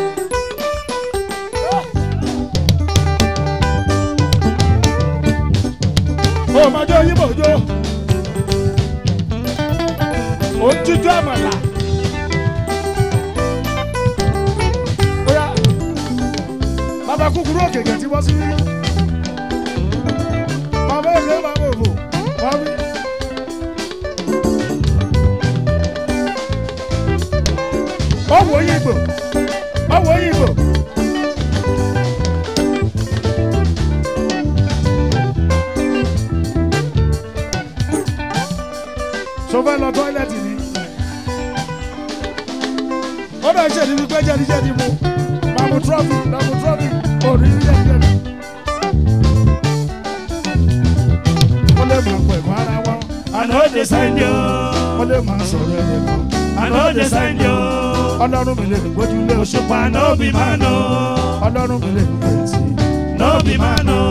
o máa jó yíbo jó o ń jíjó àmàlà. Oya, bàbá kúkúrú òkèké tí wọ́n sí rí. Bàbá èké bàbá òfò, wọ́n rí. Ọ̀wọ́ yìnbó, ọ̀wọ́ yìnbó. Ṣo fẹ́ lọ tọ́ílẹ̀tì ni? Ó dọ̀ ṣe ní wípé jẹ́díjẹ́dí mu. Màmú trọ́fì, màmú trọ́fì, òní jẹ́díjẹ́dí. Wọ́n lè máa pẹ̀ fún ara wọn. àná òde sanjo. Wọ́n lè máa sọ̀rọ̀ ẹ̀yẹ kan. àná òde sanjo. Ọlọ́run mi lè mi gbójúlé oṣù. òṣùpá lóbi máa dán. Ọlọ́run mi lè mi fẹ̀yìntì. lóbi máa dán.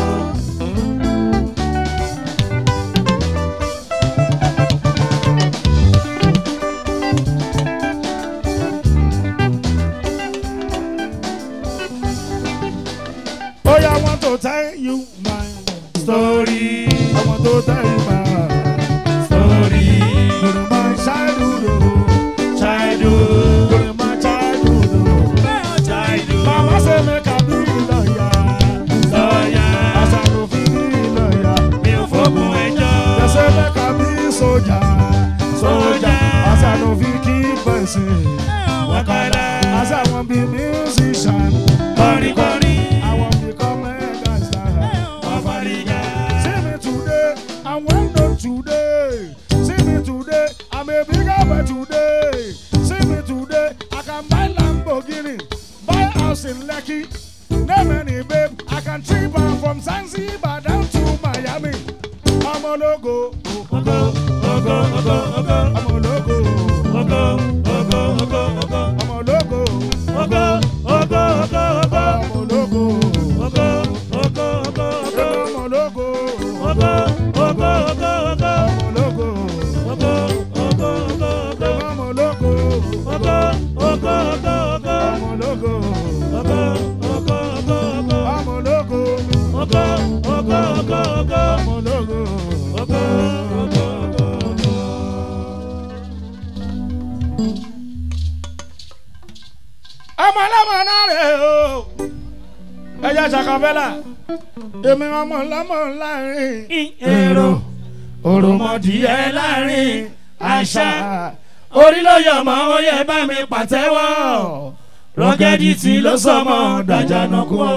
Oh yeah, I want to tell you my story I want to tell you my story During my childhood, oh. childhood During my childhood, oh. childhood Mama say make I be lawyer. lọ́yà As I no fit be lawyer. mi ò fọ́gun ẹjọ́. They say make I be soldier. Soldier. As I no fit keep person. Wakala. As I want be musician. Kọrin kọrin. I want become a gangster. Wàfàlìjà. See me today, I'm well done today. See me today, I'm a bigger boy today. See me today, I can buy Lamborghini, buy house in Lekki. Name any babe, I can trip her from Zanzibar down to Miami. I'm a logo, Ogo ogo ogo ogo I'm a logo, ogo ogo ogo ogo I'm a logo, ogo ogo ogo ogo I'm a logo, ogo ogo ogo ogo I'm a logo, ogo ogo ogo ogo I'm a logo, ogo ogo ogo ogo I'm a logo, ogo ogo ogo ogo I'm a logo, ogo ogo ogo ogo I'm a logo, ogo ogo ogo ogo I'm a logo. ogo ogo ogo. ọmọ ọlọmọ náà rè o ẹyà ṣàkàfẹ́là èmi ọmọ ọlọmọ láàrin èrò òròmọdìyẹ láàrin àṣà orí ló yọ ọmọ oyè bá mi pàtẹ́wọ́ rọ́gẹ́dì tí ló sọmọ dàjànàkú o.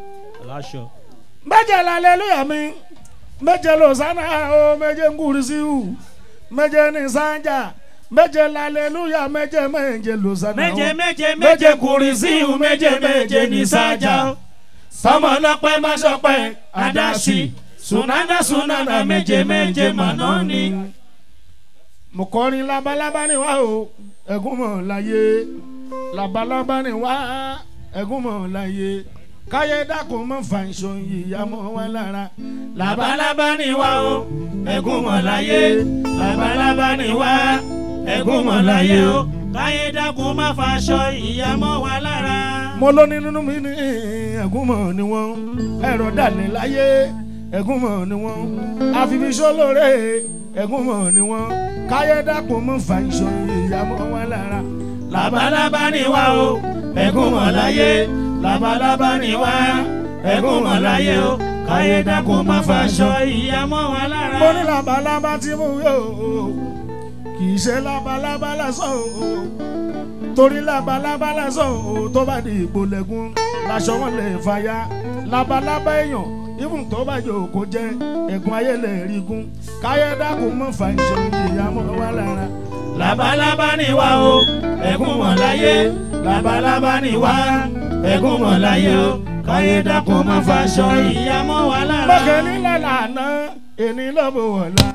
méje lálẹ́lúyà mi méje lọ́sánà o méje ngúrísíù méje ní sájà méje lálẹ́lúyà méje méje lọ́sánà o méje méje méje kùrì sí ìhù méje méje ní sájà sọmọ lọpẹ má sọpẹ àdásì sunana sunana méje méje màná ni. mo kọrin labalábá ni wá o ẹ̀gún mọ̀ láyé labalábá ni wá ẹ̀gún mọ̀ láyé káyé dákun mọ́ fà ìṣó ìyá mọ́ wa lára. labalábá ni wá o ẹ̀gún mọ̀ láyé labalábá ni wá ẹ̀gún mọ̀ láyé o káyé dákun má faṣọ ìyá mọ́ wa lára. mo ló ní nínú mi ní ẹ̀gúnmọ̀ ni wọ́n ẹ̀rọ dàlẹ́ láyé ẹ̀gúnmọ̀ ni wọ́n àfibíṣọ́ lóore ẹ̀gúnmọ̀ ni wọ́n káyé dákun mọ́ fà ìṣó ìyá mọ́ wa lára. labalábá ni wá o ẹ̀gún mọ̀ láyé labalábá ni wá ẹ̀gún mọ̀ láyé o káyé dákun má faṣọ ìyá mọ́ wa lára. mo ní labalábá tí mo yọ kì í ṣe labalábá lásán o torí labalábá lásán o tó bá di ìpolẹ́gún laṣọ wọn lè fàya labalábá èèyàn ibùn tó bá jò kó jẹ ẹ̀gún ayé lè rí gún káyé dákun mọ́ fà ìṣòro ìyá mọ́ wa lára. labalábá ni wá o ẹ̀gún mọ̀ láyé labalábá ni wá ẹ̀gún mọ̀ láyé o káyé dákun má faṣọ ìyá mọ́ wa lára. mọ̀kẹ́ni lọ́la àná èní lọ́bọ̀ wọ̀la.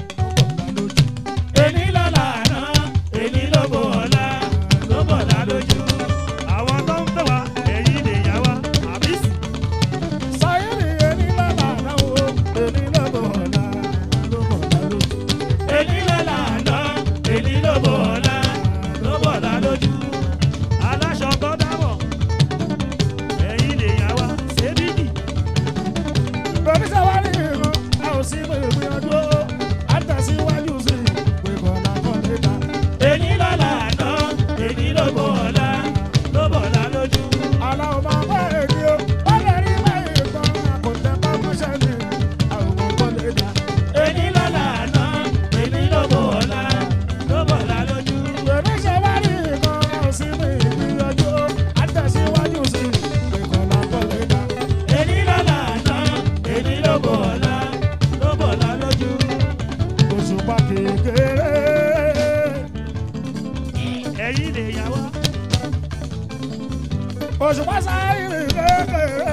èní lọ́la àná èní ló bò ọ̀la ló bọ̀ dá lójú. àwọn tó ń fẹ́ wa ẹ̀yin lè yá wa àbí sì. sáyẹ́nì èní lọ́la àná o èní lọ́bọ̀ wọ̀la ló bọ̀ dá lójú. èní lọ́la àná èní ló bò ọ̀la ló bọ̀ dá lójú. aláṣọ tó dábọ̀ ẹ̀yin lè yá wa ṣébídì. Bẹ̀rẹ̀ sáwárí ìran, a ò sí pé ìgbìyànjú ó, a tẹ̀síwájú sí pé kọ̀ọ̀lá kan lè ta. èní lọ́la àná èní ló bò ọ̀la ló bọ̀ dá lójú. Aláwọ̀ máa bá èdè o, ó lè rí báyìí kan, àkọ́tẹ́ bá mọ́ṣẹ́ ni, àwòrán kan lè ta. èní lọ́la àná èní ló bò ọ̀la ló bọ̀ dá lójú. Bẹ̀rẹ̀ sáwárí ìran, a ò sí pé ìgbìyànjú ó, a tẹ̀síwájú sí pé kọ̀ọ̀lá kan lè ta. èní lọ́la àná èní ló bò ọ̀la ló bọ̀ dá lójú. Òṣùpá kékeré, ẹ̀yin lè yá wa. òṣùpá sáyìrì kékeré.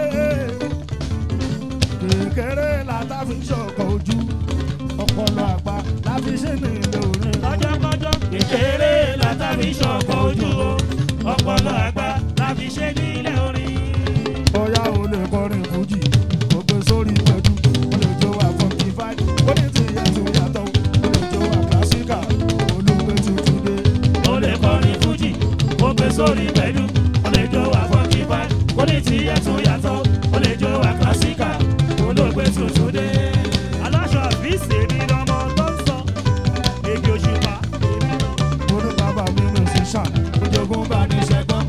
Kékeré la ta fi ṣọkọ̀ ojú, ọpọlọ àgbà la fi ṣe ní ilé orin. lọ́jọ́kọ́jọ́ kékeré látàbí ṣọ̀kọ̀ ojú o ọpọlọ àgbà láfi ṣe nílẹ̀ orin. Bóyá o lè kọrin fújì, kò gbé sórí pẹ̀lú. O lè jó wa funky vibe, ó ní ti yẹ tó yàtọ̀. O lè jó wa classica, olùgbé tuntun dé. ó lè kọrin fújì ó gbé sórí pẹ̀lú ó lè jó wa fọ́nkì fáì ó ní tí ẹ̀tún yàtọ̀ ó lè jó wa kásíkà olóògbé tuntun dé. aláṣọ àbísí èmi lọmọ tó ń sọ èdè òṣùpá èmi lọ. Mo ní bàbá mi mi sì ṣàn, ojogun bá ní ṣẹ́gbọ́n.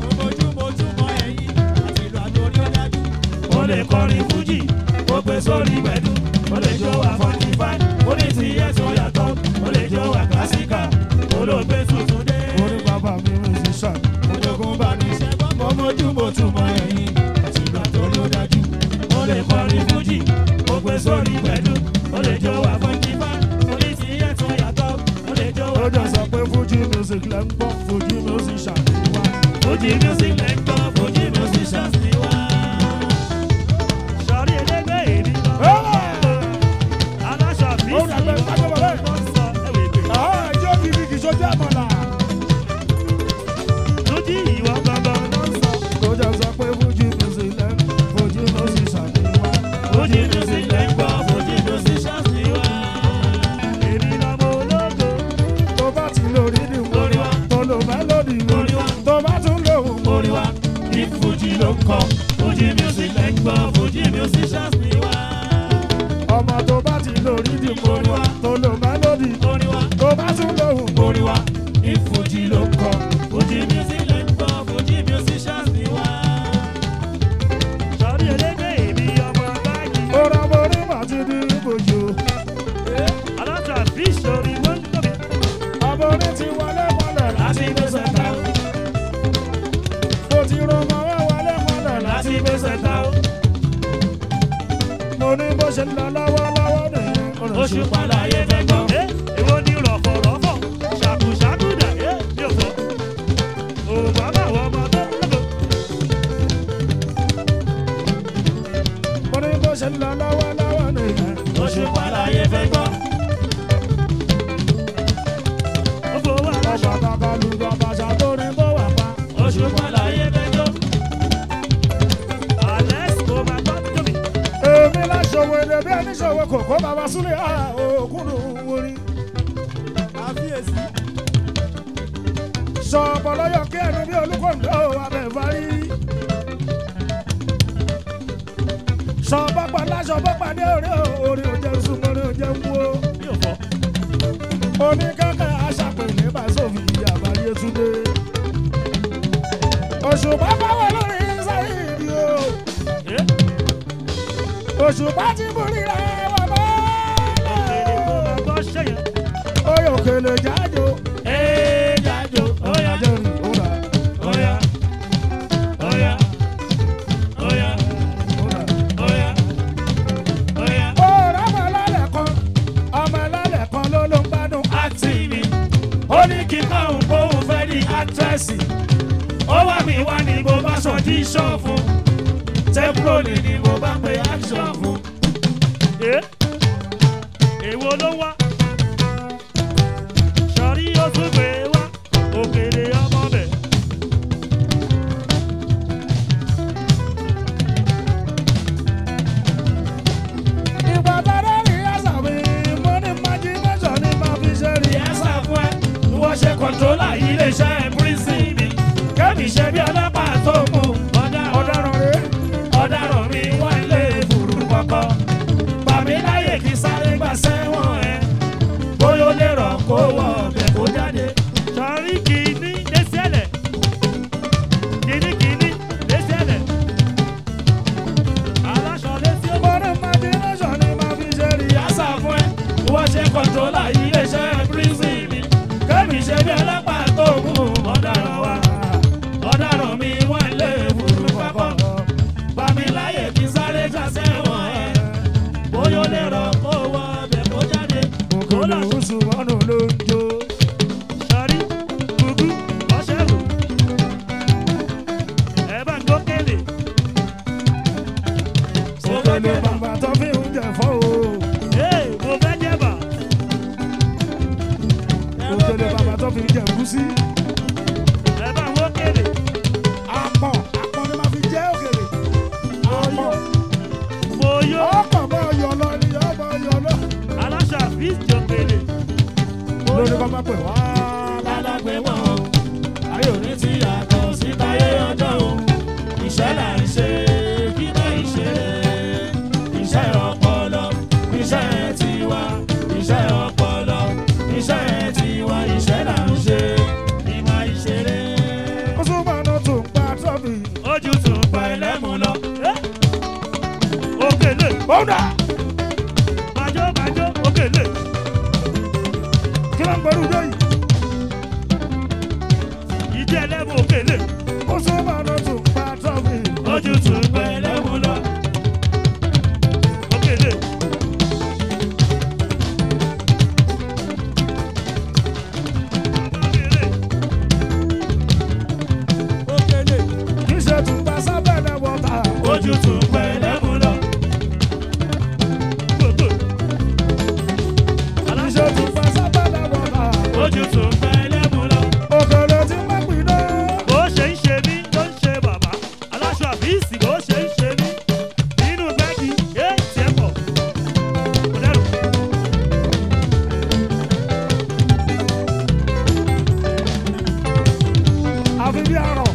ó lè kọrin fújì ó gbé sórí pẹ̀lú ó lè jó wa fọ́nkì fáì ó ní tí ẹ̀tún yàtọ̀ ó lè jó wa kásíkà olóògbé tuntun dé. Mo ní bàbá mi mi sì ṣàn, ojogun bá ní ṣẹ́gbọ́n. Mo mójú mo túmọ̀ ẹ̀yìn, àti ìgbà tó ló dájú. ó lè kọrin fújì ó gbé sórí pẹ̀lú ó lè jó wa fọ́nkì fáì ó ní tí ẹ̀tún yàtọ̀ ó lè jó Ó wa jọ sọ pé Fuji music lẹ́ ń gbọ́, Fuji music ṣàdéwá. Fuji music lẹ́ ń gbọ́, Fuji music ṣàṣì wá. sọrí ẹlẹgbẹ́ èmi lọ. aláṣọ àbísí Ó dàgbẹ́ sábẹ́ bàbá ẹ̀. tó ń sọ ẹ̀wẹ̀ pé. Àwọn ẹjọ́ bíbí kì í ṣojú àmọ́là. lójú ìwọ gangan ló ń sọ. Ó jọ sọ pé Fuji music lẹ́ ń Fuji music ṣàdéwá. Fuji music lẹ́ ń gbọ́, Fuji music ṣàṣì wá. èmi lọmọ ológo. Tó bá ti lórí ni Orí wa. tó lò mélòdì Orí wa. Tó bá tún lòun Orí wa ní Fuji ló ń kọ, Fuji music lẹ́ ń gbọ́, Fuji music ṣàṣì wá. ọmọ tó bá ti lórí ni Orí wa. tó lò mélòdì Orí wa, Tó bá tún lòun orí wa ní Fuji ló ń kọ, Fuji music lẹ́ ń gbọ́, Fuji music ṣàṣì wá. sọrí ẹlẹgbẹ́ èmi ọmọ báyìí. Ó rọ borí màtí ní ibòjò. aláṣọ àbísí orí wọn ń tóbi. Ọmọ orí ti wọlé mọ́lẹ̀ Láti gbèsè ta o, Mo ti rọmọ wá wọlé mọ́lẹ̀ láti gbèsè ta o. Mo ní bó ṣe ń lọ lọ́wọ́lọ́wọ́ nìyẹn. Oṣù pàlàyé fẹ́ gbọ́. ẹ èwo ni rọ̀fọ̀rọ̀fọ̀ ṣàkùṣàkùdà ẹ yóò fọ. òbá bá wọ ọmọ tó lọ́kọ̀. Mo ní bó ṣe ń lọ lọ́wọ́lọ́wọ́ nìyẹn. Oṣù pàlàyé fẹ́ gbọ́. ó fowó aláṣọ. Ọba bàbá lu bàbá ṣàtórí bó wà pa. Oṣù pàlàyé fẹ́ gbọ́. òṣòwò èdè bí ẹni ṣòwò kòkó bàbá súlẹ̀ òkúnnù orí. àfiyèsí sọ̀pọ̀ lọ́yọ̀ kí ẹnu bí olúkọ̀ǹdó abẹ́fárí. sọ̀pọ̀ pàlà sọ̀pọ̀ pàdé orí orí òjò súnmọ́ orí òjò ń wo. mi ò fọ́. oníkẹ́kẹ́ aṣàpèlé bá sófin àbáyé túndé. òṣùpá báwo lórí sáyìdì o. ẹ́ òṣùpá ti borí rẹ̀ wà mọ́. èrè kó máa gbọ́ ṣẹ́yìn. oyè òkèlè jájò. ee jájò óyá jẹ́rìí ó rà óyá óyá óyá ó rà. óyá óyá. Ọ̀rọ̀ ọmọ ẹlẹ́lẹ̀ kan, ọmọ ẹlẹ́lẹ̀ kan ló ló ń gbádùn. àti mi ó ní kí n máa ń bóun fẹ́ di àtẹ́sì ó wà mí wá ní mo bá sọ díṣọ́ fún tẹ́pùrọ̀lì ni mo bá pe action fún. èwo ló wá sọrí ó tún gbé wá òkèlè ọmọ bẹ̀. Ìgbà tó dé rí ẹ̀sà mi, mo ní imagination ní máa fi ṣe rí ẹ̀sà fún ẹ. wọ́n ṣe kọ̀ńtólà iléeṣẹ́ pírísì mi kẹ́mi ṣe bí ọlọ́pàá tó mú ọ̀daràn Ọ̀daràn rèé. ọ̀daràn mi wọ́n lé fùrù kọ̀kọ́ bàmí láyè kí sáré gbà sẹ́wọ̀n ẹ̀ bóyá ó lè rọ̀ kó wọ ọbẹ̀ kó jáde. sọrí kìíní lẹ́sẹ̀lẹ̀ kìíní kìíní lẹ́sẹ̀lẹ̀ aláṣọ lẹ́sẹ̀ ó Mo ní imagination ní máa fi ṣe rí ẹ̀sà. yàtọ̀ fún ẹ wọ́n ṣe kọ̀ńtólà iléeṣẹ́ pírísì mi kẹ́mi ṣe bí ọlọ́pàá tó mú ọ̀daràn wa ọ̀daràn mi wọ́n lé fùrù kọ̀kọ́ bàmí láyè kí sáré gbà sẹ́wọ̀n ẹ̀ bóyá ó lè rọ̀ kó wọ ọbẹ̀ kó jáde. Òkèlè oṣù mọ́nù ló ń jó. sọrí gbùgbù ọ̀ṣẹ́rù ẹ bá ń gbókèlè. Òkèlè bàbà tó fi ń jẹ fọ́ o. Ee, mo fẹ́ jẹ̀bà. Òkèlè bàbà tó fi ń jẹ ẹ̀gúsí. ẹ bá ń gbókèlè. Àpọ̀n àpọ̀n ni máa fi jẹ́ òkèlè. Àpọ̀n mo yó ọkọ̀ bá yọ lọ ni ọmọ yọ lọ. aláṣà fíìs jọ̀kèlè. Lórí kọ́ máa pè wá. lálágbé wọn o ayé òní ti yàtọ̀ sí táyé ọjọ́ o iṣẹ́ là ń ṣe kí náà ìṣe iṣẹ́ ọpọlọ iṣẹ́ tiwa iṣẹ́ ọpọlọ iṣẹ́ tiwa iṣẹ́ là ń ṣe ìmọ̀ ìṣeré. Oṣù mọ́nù tún pa trọ́fì. ojú tún pa ẹlẹ́mu lọ. òkèlè Ó dà. bàjọ́ bàjọ́ òkèlè Kí ló ń gbẹ́rù dé yìí? ìdí ẹlẹ́mu òkèlè Oṣù mọ́nù tún pa trọ́fì. ojú tún pa ẹlẹ́mu lọ. òkèlè. òkèlè Kì í ṣe tún pa sábẹ́lẹ̀ wọ̀tà. ojú tún pa ẹlẹ́mu lọ. gbogbo Kì í ṣe tún pa sábẹ́lẹ̀ wọ̀tà. ojú tún pa ẹlẹ́mu lọ. Òkèlè tí má pì dé. bó ṣe ń ṣe mí ló ń ṣe bàbá aláṣọ àbíìsì bó ṣe ń ṣe mí nínú bẹ́ẹ̀gì é tiẹ̀ pọ̀ kò dẹ́rù. Àfi bí arọ̀.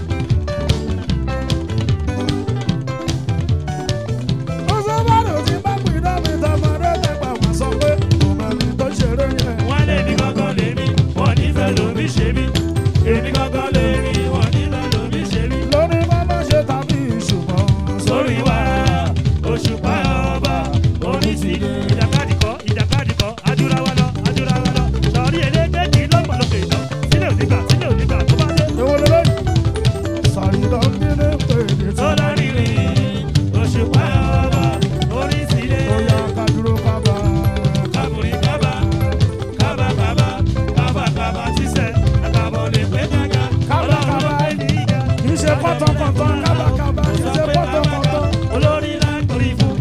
Oṣù mọ́nù tí má pì dé mi tọmọdé tẹ̀gbà wọ́n sọ pé kò mọ̀ mi tó ṣeré yẹn. wọ́n lé mi gángan lé mi wọ́n nífẹ̀ẹ́ lómi ṣe mí èmi gángan lé mi wọ́n nífẹ̀ẹ́ lómi ṣe mí. Lórí mọ́mọ́ ṣe tàbí ìṣùgbọ́n. sórí wa òṣùpá ọba onísìlẹ̀. ìjàkadì kọ́ ìjàkadì kọ́ adúláwọ̀ lọ adúláwọ̀ lọ sọ̀rí elégbé kì í lọ́pọ̀lọpọ̀ lọ sílẹ̀ òdìgbà sílẹ̀ òdìgbà tó bá dé. Èwo lélẹ̀ yìí? Sàyìndà ń bí ní pèlè tí. sọ́lá rírìn òṣùpá ọba onísìlẹ̀. Ó yá ká dúró ká bá. kábùrì kábà kábà kábà kábà kábà sísẹ̀ àkàbọ̀ lè pé kájà Kábà, ọlọ́run ló kábà. pé ní ìjà. Kì í ṣe pọ́tọ̀pọ̀tọ̀ kábàkábà kì í ṣe pọ́tọ̀pọ̀tọ̀. olórí lágbórí fún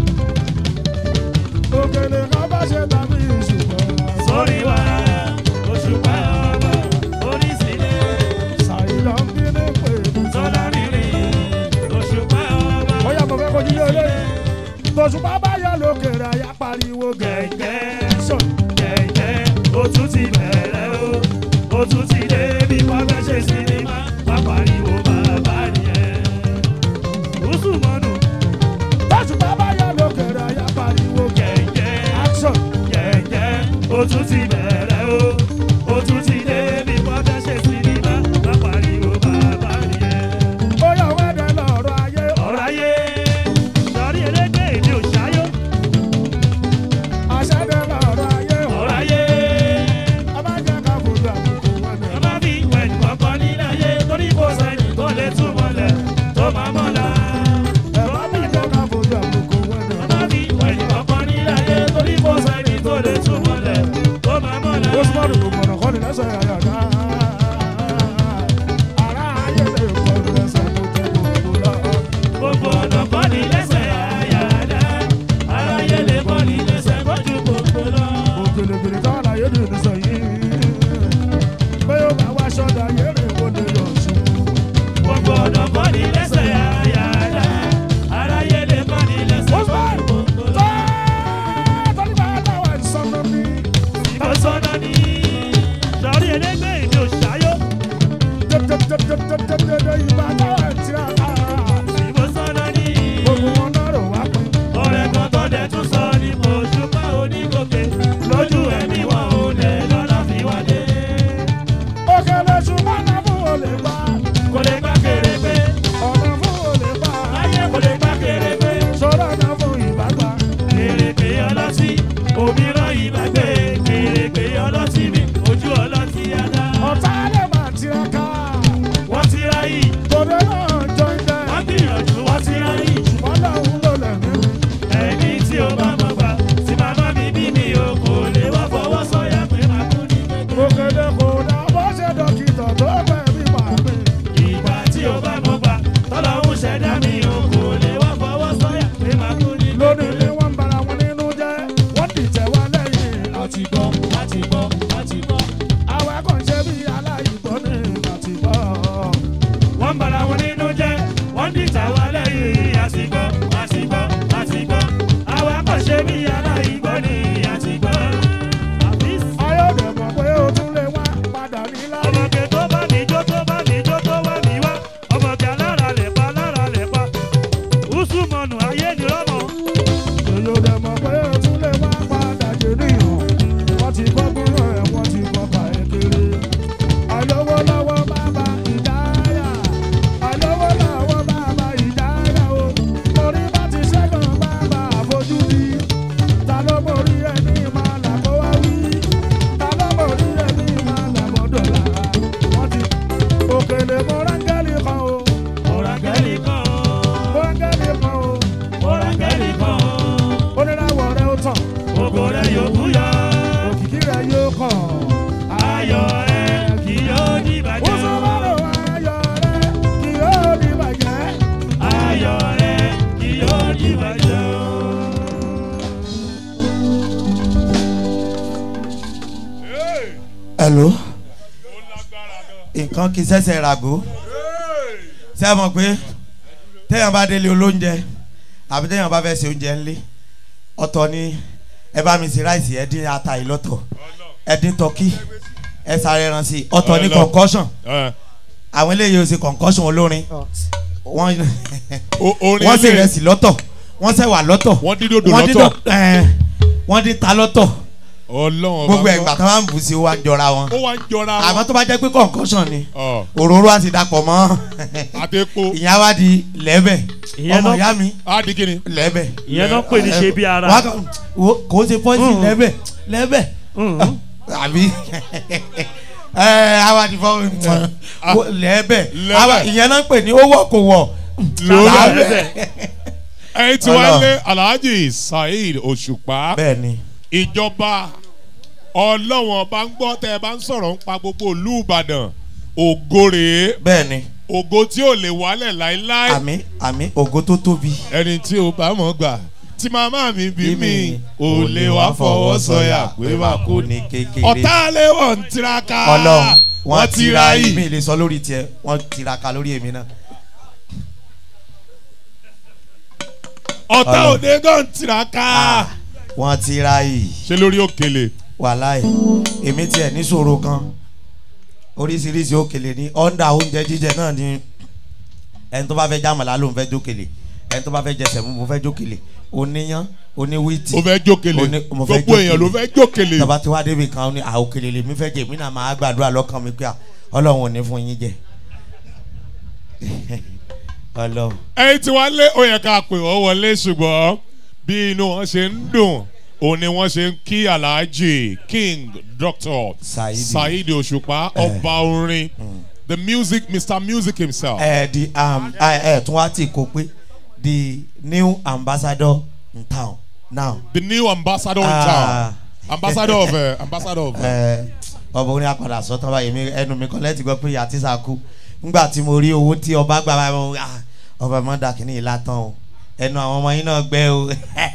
Òkèlè ká bá ṣe tàbí ìṣùgbọ́n. sórí wa òṣùpá ọba onísìlẹ̀. Sàyìndà ń bí ní pèlè tí. sọ́lá rírìn òṣùpá ọba Ó yá mo fẹ́ kojú lé olóyè. Tòṣùpá bá yọ lókèrè ayá pariwo gẹ̀gẹ́ sọ gẹ̀gẹ́ ó tún ti bẹ̀rẹ̀ o ó tún ti dé bí wọ́n fẹ́ ṣe sinimá wá pariwo bàbá nìyẹn. Gúúsù mọ́nù tọ́jú bàbá yá lókèrè ayá pariwo gẹ̀gẹ́ action gẹ̀gẹ́ ó tún ti bẹ̀rẹ̀ o ó tún ti dé bí wọ́n fẹ́ ṣe sinimá wá pariwo bàbá nìyẹn. ó yọ wẹ́dẹ̀ lọ́rọ̀ ayé ọ̀rọ̀ ayé sọrí elégbé èdè òṣàyò. àṣẹdẹ lọ́rọ̀ ayé ọ̀rọ̀ ayé. ọba jẹ́ ká fojú àbùkù wọn nẹ̀. ọba fi ìwẹ̀ nìkọ̀ọ̀kan nílé ayé torí kò sẹ́ni tó lè túmọ̀ lẹ̀ tó máa mọ̀ la. ẹ̀fọ́ mi jẹ́ ká fojú àbùkù wọn nẹ̀. ọba fi ìwẹ̀ nìkọ̀ọ̀kan nílé ayé torí kò sẹ́ni tó lè túmọ̀ lẹ̀ tó máa mọ̀ la. ó sì máa dùn gbọ̀nà kọ́ni lẹ́sẹ̀ àyàdá. ara ayé lè kọ́ni lẹ́sẹ̀ tó jẹ́ gbogbo lọ gbogbo ọ̀nà kọ́ ni lẹ́sẹ̀ àyàdá aráyé lè kọ́ ni lẹ́sẹ̀ kọjú gbogbo lọ. òkèlèkèlè táwọn àyè lè ní sọ yìí pé ó bá wá ṣọ́dà yéré kó lè yọ̀ sí. gbogbo ọ̀nà kọ́ ni lẹ́sẹ̀ àyàdá aráyé lè kọ́ ni lẹ́sẹ̀ kọjú gbogbo lọ. tọ́lú bá dáwọ̀ ìsọ̀nà mi. ìbọ̀sọ̀nà ni sọ̀rí ẹlẹ́gbẹ́ ìdí òṣàyò. jẹ́jẹ́jẹ́jẹ́jẹ́jẹ́ ìbá dáwọ̀ ìtìrà ìbọ̀sọ̀nà ni. gbogbo wọn náà rò wá pé. ọ̀rẹ́ kan tó dẹ̀ tún sọ ní mo ṣùpá onígòkè lójú ẹ̀mí wọn ò lè lọ́la fi wá dé. òkèlè ṣùgbọ́n náà fún olè pa. kò lè gbá kéré pé. ọ̀nà fún olè pa. ayé kò lè gbá kéré pé. sọ̀rọ̀ náà fún ìbágbá. kéré pé ọlọ́tí òmíràn ìbágbé. kéré pé ọlọ́tí mi ojú ọlọ́tí adá. ọ̀tá lè máa tiraka. wọ́n tira yìí. tòde náà jọ ilẹ̀. wọ́n gbìyànjú wọ́n tira yìí. ṣùgbọ́n lòun ló lẹ̀ mí. ẹni tí ó bá mọ̀ gbà tí màmá mi bí mi ò kò lè wá fọwọ́ sọ̀yà pé màá kú ní kékeré. òkèlè kò dá bó ṣe dókítà tó fẹ́ bí màá mi. ìgbà tí ó bá mọ̀ gbà tọ́lọ́hún ṣẹ̀dá mi ò kò lè wá fọwọ́ sọ̀yà pé màá kú ní kékeré. lónìí ni wọ́n ń bara wọn nínú jẹ́ wọ́n dìtẹ̀ wá lẹ́yìn. àti gbọ́ àti gbọ́ àti gbọ́. àwa kàn ṣe bí aláìgbọ́ ní àti gbọ́. wọ́n ń bara wọn nínú jẹ́ wọ́n dìtẹ̀ wá lẹ́yìn. àti gbọ́ àti gbọ́ àti gbọ́. àwa kàn ṣe bí aláìgbọ́ ní àti gbọ́. ayọ̀dẹ̀ mọ̀ pé o tún lè wá padà nílá. ọmọge tó bá mi jó tó bá mi jó tó wá mi wá. ọmọge alára lè pa alára lè pa. Usumanu ayé ni rọ́mọ. Ayọ̀dẹ̀ mọ̀ pé o tún lè wá padà jẹ níyàn. Wọ́n ti kọ́ kúrò ẹ̀ wọ́n ti kọ́ pa ẹ̀ kéré. Àlówó lọ́wọ́ bàbá ìdáyà. Àlówó lọ́wọ́ bàbá ìdáyà o. Orí bá ti ṣẹ́gun bàbá àfojúdi. Ta ló borí ẹni máa là kó wá wí? Ta ló borí ẹni máa là kó dọ̀là? Wọ́n ti òkèlè mọ́rángẹ́lì kan o. Mọ́rángẹ́lì kan o. Mọ́rángẹ́lì kan o. Mọ́rángẹ́lì kan o. Oníràwọ̀ rẹ̀ ó tàn. Ògo rẹ̀ yóò búyọ. Òkìkí rẹ̀ yóò kàn. Ayọ̀ rẹ̀ kì yóò ní bàjẹ́. Ó sọ wàrò ayọ̀ rẹ̀ kì yóò ní bàjẹ́. Ayọ̀ rẹ̀ kì yóò ní bàjẹ́. hello nǹkan kì í ṣẹ̀ṣẹ̀ ràgó ṣé ẹ mọ̀ pé téèyàn bá délé olóúnjẹ àbí téèyàn bá fẹ́ ṣe oúnjẹ ńlé ọ̀tọ̀ ni ẹ bá mi ṣe ráìsì ẹ dín ata yìí lọ́tọ̀ ẹ dín tọ́kì ẹ sáré ẹran sí i ọ̀tọ̀ ni Ọlọ́run. concussion Ẹ, àwọn eléyìí ò ṣe concussion olórin wọ́n o- orin wọ́n ṣe ilé- ìrẹsì lọ́tọ̀ wọ́n ṣẹ̀wà lọ́tọ̀ Wọ́n dín dòdò wọ́n dín lọ́tọ̀. dò- ẹ̀, wọ́n dín ta lọ́tọ̀ Ọlọ́run ọba gbogbo gbọ́. ẹ̀gbà tó máa ń bù sí wa ń jọra wọn ó wá ń jọra àmọ́ tó bá jẹ́ pé concussion ni Ọ, òróró àti dàpọ̀ mọ́ àtẹ́kọ́ ìyá wa di lẹ́bẹ̀ Ìyẹn ọmọ náà- ìyá mi á di kíni. lẹ́bẹ̀ ìyẹn náà pè ní ṣe bí ara. Wá kàn- wo- kò ṣe pọ́ìsì Mm. lẹ́bẹ̀ lẹ́bẹ̀ Mhm. àbí ẹ àwa ti fọ́ wo- lẹ́bẹ̀ Lẹ́bẹ̀. àwa- ìyẹn náà ń pè ní owó kò wọ̀ lórí Lẹ́bẹ̀. ẹyin tí wàá lé alhaji saheed òṣùpá bẹ́ẹ̀ ni ìjọba ọlọ́wọ̀n bá ń gbọ́ tẹ́ ẹ bá ń sọ̀rọ̀ ń pa gbogbo ìlú ìbàdàn ògo rèé bẹ́ẹ̀ ni ògo tí ò lè wálẹ̀ láéláé àmì àmì ògo tó tóbi ẹni tí o bá mọ̀ gbà tí màmá mi bí mi ò lè wá fọwọ́ sọ̀yà pé wà kó ní. kékeré ọ̀tá lè wọ̀ ń tiraka ọlọ́run wọ́n ti ra tira yìí. mi lè sọ lórí tiẹ̀ wọ́n tiraka lórí èmi náà. ọ̀tá Ọlọ́run. òde gan tiraka Ah, wọ́n ti ra yìí ṣe lórí òkèlè wàláì èmi tiẹ̀ níṣòro kan oríṣiríṣi òkèlè ní ọ̀ndà oúnjẹ jíjẹ náà ni ẹni tó bá fẹ́ jámàlá ló ń fẹ́ jókèlè ẹni tó bá fẹ́ jẹsẹ̀ mú mo fẹ́ jókèlè oníyán oníwìtì ó fẹ́ jókèlè Ó ní- mo fẹ́ gbogbo èèyàn ló jókèlè. fẹ́ jókèlè tọba tí wàá débi kan ó ní àòkèlè lèmi fẹ́ jẹ èmi náà máa gbàdúrà lọ́kàn mi pé à, ọlọ́run ò ní fún yín jẹ ọlọ́run ẹyin tí wọ́n lé ó yẹ ká pè wọ́n wọlé ṣùgbọ́n bí inú wọn ṣe ń dùn òun ni wọ́n ṣe ń kí alhaji king dr Saidi. saidi òṣùpá ọba orin the music mr music himself. ẹ di um, ẹ ẹ tún wá tì kó pé the new ambassador in town now the new ambassador in Ah. town ambassador of uh, ambassador of. Uh, ẹ ọba orin apàdà sọtàn báyìí mi ẹnu mi kan lẹ́tì gbọ́ pé ìyá tíṣà kú ngbà tí mo rí owó tí ọba gbà báyìí mo ah, ọba mọ́ dà kínní ìlà tán o ẹnu àwọn ọmọ yín náà gbẹ o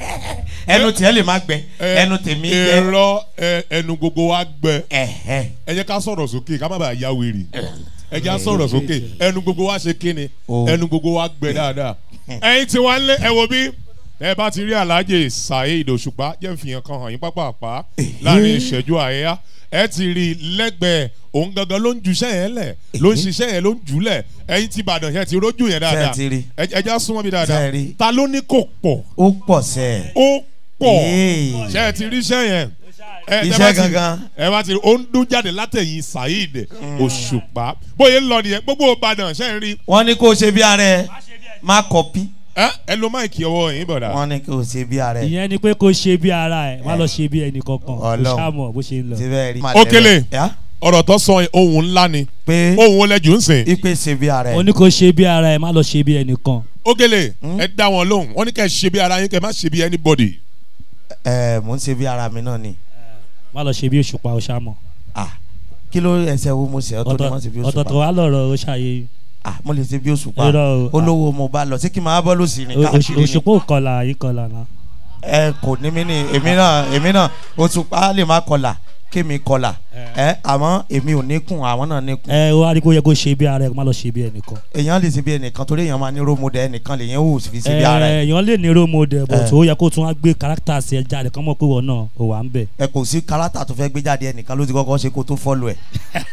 ẹnu tiẹ̀ lè má gbẹ ẹnu tèmi gbẹ èrò ẹnu gbogbo wa gbẹ ẹ̀hẹ́ ẹ jẹ́ ká sọ̀rọ̀ sókè ká má bàa ya wèrè ẹ jẹ́ ká sọ̀rọ̀ sókè ẹnu gbogbo wa ṣe kíni O. ẹnu gbogbo wa gbẹ dáadáa ẹyin tí wọ́n lé ẹ wo bí ẹ bá ti rí alhaji saheed òṣùpá jẹ́ fìyàn kan hàn yín pápápá láàrin ìṣẹ́jú àyà ẹ ti rí i lẹ́gbẹ̀ẹ́ òun gangan ló ń juṣẹ́ yẹn lẹ̀ ló ń ṣiṣẹ́ yẹn ló ń jùlẹ̀ ẹyin tí ìbàdàn yẹn ti rójú yẹn dáadáa ti rí. ẹ ẹ já súnmọ́ mi dáadáa Ṣé ẹ rí. ta ló ní kò pọ̀ ó pọ̀ sẹ́ ó pọ̀ Ee. ṣe ẹ ti rí iṣẹ́ yẹn ẹ tẹ́ Iṣẹ́ bá ti- gangan. ẹ bá ti rí ó ń dún jáde látẹ̀yìn saheed òṣùpá bóyá ń lọ nìyẹn gbogbo ìbàdàn ṣe ń rí wọ́n ní kó o ṣe bí ara ẹ má kọ́pí ẹ ẹ lo máìkì ọwọ́ yín bọ̀dà wọ́n ní kó o ṣe bí ara ẹ ìyẹn ni pé kó ṣe bí ara ẹ má lọ ṣe bí ẹnì kankan kò Ọlọ́run. ṣàmọ̀ bó ṣe ń lọ. ti bẹ́ẹ̀ rí. Òkèlè. Yá, ọ̀rọ̀ tó sọ ohun ńlá ni pé ohun ọlẹ́jù ń sìn ipe ṣe bí ara ó ẹ ní kó ṣe bí ara ẹ má lọ ṣe bí ẹnìkan. Òkèlè ẹ dá wọn lóhùn wọn ní kẹ́ ẹ ṣe bí ara yín kẹ́ ẹ má ṣe bí anybody ẹ mò ń ṣe bí ara mi náà ni má lọ ṣe bí òṣùpá ó ṣàmọ̀. ah kí ló ẹsẹ̀ wo mo ṣe ọ́ tó ní wọ́n ṣe bí ọ̀tọ̀ọ̀tọ̀ òṣùpá wà lọ́rọ̀ ó ṣàyè ah mo lè ṣe bí òṣùpá Irọ́ o. olówó mo bá lọ sí kí n máa bọ́ lòsì ní Ó- káàkiri ni òṣùpá ò kọlà yìí kọlà náà. ẹ kò ní mí ní èmi náà èmi náà òṣùpá lè má kọlà kémi kọlà ẹ àmọ́ èmi ò níkùn àwọn náà níkùn ẹ wá rí kó yẹ kó ṣe bí ara ẹ má lọ ṣe bí ẹnìkan. èèyàn lè ṣe bí ẹnìkan torí èèyàn máa ní role model ẹnìkan lè yẹn wò fi ṣe bí ara ẹ èèyàn lè ní role model but Eh. ó yẹ kó tún wá gbé character sí ẹ jáde kán mọ̀ pé wọ́n náà ò wà ń bẹ̀. ẹ kò sí kárátà tó fẹ́ gbé jáde ẹnìkan ló ti kọ́kọ́ ṣe kó tó fọ́lù ẹ̀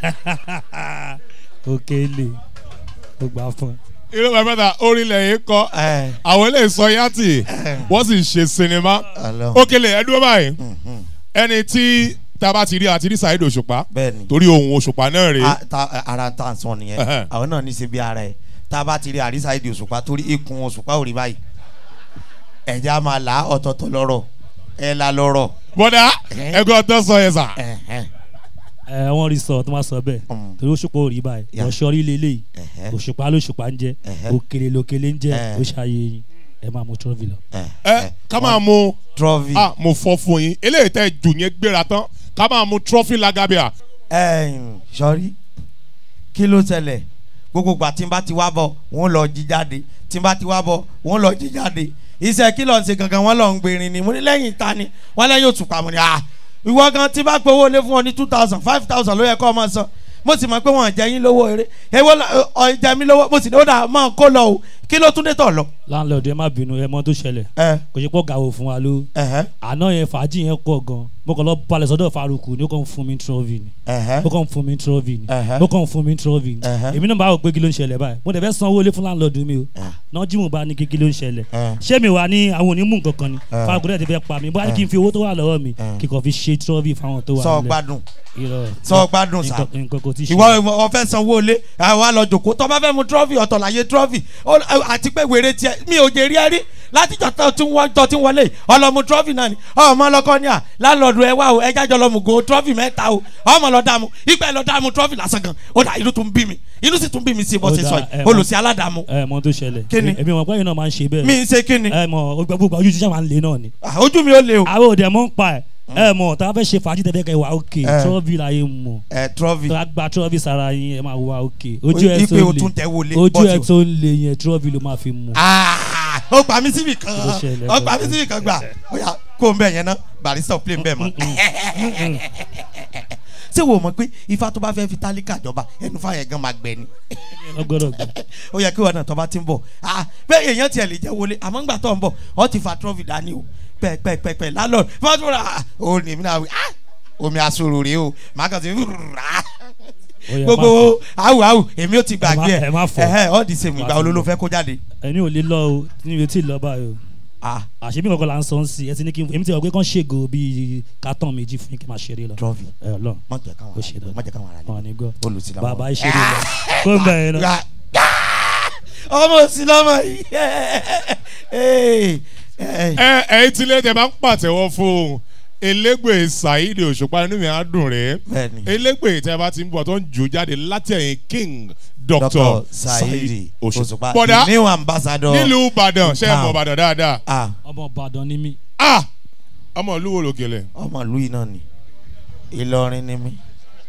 Òkèlè ó gbà fún ẹ. irú bàbá ta orílẹ̀ yìí kọ́ ẹ àwọn ilé ìsọ yàtì wọ́n sì ṣe sinimá Ọlọ́run. Òkèlè ẹ dúró báyìí Mhm. ẹni tí tá a bá ti rí àti rí saheed òṣùpá bẹ́ẹ̀ ni torí ohun òṣùpá náà rèé A- ta- ara ta sọ nìyẹn Ẹhẹ́. àwọn náà ní ṣe bí ara ẹ tá a bá ti rí àrísà èdè òṣùpá torí ikùn òṣùpá ò rí báyìí ẹ̀já máa là á ọ̀tọ̀ọ̀tọ̀ lọ́rọ̀ ẹ̀ la lọ́rọ̀ bọ́dà Eh. ẹgbẹ́ ọtọ́ sọ yẹn sà ẹ̀hẹ́, ẹ wọ́n rí sọ tó máa sọ bẹ́ẹ̀ Mm. torí òṣùpá ò rí báyìí Yeah. ọ̀ṣọ́ rí lélẹ́yìí ẹ̀hẹ́, òṣùpá lóṣùpá ń jẹ Ẹ̀hẹ́. òkèlè lòkèlè ń jẹ Eh. ó ṣàyè yín ẹ máa mú trọ́fì lọ. ẹ ká máa mú trọ́fì ah mo fọ́ fún yín eléyìí tẹ́ jù yẹn gbéra tán ká máa mú trọ́fì lagabia ẹ̀yìn sọ́rí kí ló ṣẹlẹ̀ gbogbo gbà tí n bá ti wá bọ̀ wọ́n lọ jí jáde tí n bá ti wá bọ̀ wọ́n lọ jí jáde iṣẹ́ kí lọ́n ṣe gangan wọ́n lọ ń gbèrin ni mo ní lẹ́yìn ta ni wọ́n lẹ́yìn òtùpá mo ní à ìwọ gan tí bá gbowó lé fún ọ ní two thousand five thousand ló yẹ kó o máa san mo sì mọ̀ pé wọ́n jẹ́ yín lówó eré èwo ọ̀ jẹ́ mi lówó mo sì ní ó dà máa kó lọ o kí ló tún dé tọ̀ lọ. láńlọ́ọ̀dù ẹ má bínú ẹ mọ tó ṣẹlẹ̀ ẹ kò ṣe pọ̀ gàwó fún wa ló ẹhẹ àná yẹn fàájì yẹn pọ̀ gan mo kàn lọ balẹ̀ sọ́dọ̀ faruku ní ó kàn fún mi trọ́fì ni ẹhẹ ó kàn fún mi trọ́fì ni Ẹ̀hẹ́. ó kàn fún mi trọ́fì ni Ẹ̀hẹ́. èmi náà bá wò pé kí ló ń ṣẹlẹ̀ báyìí mo dẹ̀ fẹ́ sanwó ilé fún láńlọ́ọ̀dù mi o Ẹ̀. náà jí mo bá ní kí kí ló ń ṣẹlẹ̀ Ẹ̀. ṣé mi wà ní àwọn onímù kankan ni Ẹ̀. faruku dẹ̀ ti fẹ́ pa mi bóyá kí n fi owó tó wà lọ́wọ́ mi Ẹ̀. kí n kàn fi ṣe trọ́fì fáwọn tó wà sọ nílẹ̀ gbádùn irọ́ sọ gbádùn sá nǹkan nǹkan kò tí ì ṣe ìwọ ìwọ ọfẹ sanwó ilé àwa lọ jòkó tọ́ bá fẹ́ mu trọ́fì ọ̀tọ̀ láyé trọ́fì Ó- àti pé wèrè tiẹ̀ mi ò jẹ́ rí ẹ rí látijọ́ tó ti wọ́n tó ti wọlé yìí, ọlọ́mu trọ́fì náà ni ọmọ ọlọ́kọ́ ní à lálọ́ọ̀dù ẹ wá o ẹja jọ lọ́mu go trọ́fì mẹ́ta o ọmọ lọ dààmú ìgbà lọ dààmú trọ́fì lásán gan ó dà inú tún bí mi inú sì tún bí mi sí bó Ó ṣe dà, sọ ẹ yìí mọ- olùsí aládàámu ẹ mọ tó ṣẹlẹ̀ Kí ni? èmi mọ̀ pé ẹ̀yin náà máa ń ṣe bẹ́ẹ̀ mi ń ṣe kí ni ẹ mọ̀ gbogbo ojú jíjà máa ń lé náà ni Ah, ojú mi ó le o àwọn òde mọ̀ ń pa ẹ̀ ẹ mọ̀ tá a fẹ́ ṣe fàájì tẹ́fẹ́ kẹ́ wà òkè Ẹ. trọ́fì láyé mọ̀ ẹ trọ́fì tó a gba trọ́fì sára yín ẹ máa wà òkè ojú ẹ tó ipe o ń tún le tẹ wọlé ojú ẹ bọ́ọ̀tì o. tó ń le yẹn trọ́fì ló máa fi mú. Ah, ó gbà mí síbì kan Kí ló ṣẹlẹ̀ ó gbà mí gangan? síbì kan gbà ó yà kó n bẹ̀ yẹn ná barista ò play n bẹ̀ mọ́. ṣé ṣé wò mọ̀ pé ifá tó bá fẹ́ fi tálíkà jọba ẹnu fáyẹ̀ gan máa gbẹ ni ọgbọ́dọ̀ gbọ́. ó yẹ kí wọn náà tó bá ti ń bọ̀ ah bẹ́ẹ̀ èèyàn tiẹ̀ lè jẹ́ wọlé àmọ́ ńgbà tó ń bọ̀ ọ ti fa trọ́fì dání o pẹ́ẹ́pẹ́ẹ́pẹ́ lálọ́ fọ́túnra ó ní mi náà wí ah omi asoro rèé o màá kàn sí ah Ó yẹ gbogbo awu awu èmi ò ti gbàgbé ẹ má fọ. ẹ ọ́ di sèmi ìgbà Má ti olólò lọ. fẹ́ kó jáde ẹni ò lè lọ o níbi tí ì lọ báyìí o ah àṣebí kankan là ń sọ ń sí ẹ ti ní kí n èmi ti rò pé kán ṣègò bíi kátàn méjì fún yín kí n máa ṣeré lọ trọ́fì ẹ lọ má jẹ́ káwọn Ó ṣe ará dáadáa. má jẹ́ káwọn ará wọn ní gbọ́ olùsílẹ̀ bàbá ìṣeré lọ kó ń bẹ̀rẹ̀ lọ. ọmọ òsì lọmọ yìí ẹ ẹyin tí lẹ́tẹ̀ bá ń pàtẹ́wọ́ fún elégbè saheed òṣùpá inú mi á dùn rẹ̀ bẹ́ẹ̀ni elégbè tẹ́ bá ti ń bọ̀ tó ń jò jáde láti ẹ̀yìn king dr dr saheed òṣùpá bọ̀dá the new ambassador nílùú ìbàdàn ṣe é Town. mọ̀ ìbàdàn dáadáa ah ọmọ ìbàdàn ni mí ah ọmọ ìlú wo lòkèlè ọmọ ìlú yìí náà ni ìlọrin ni mí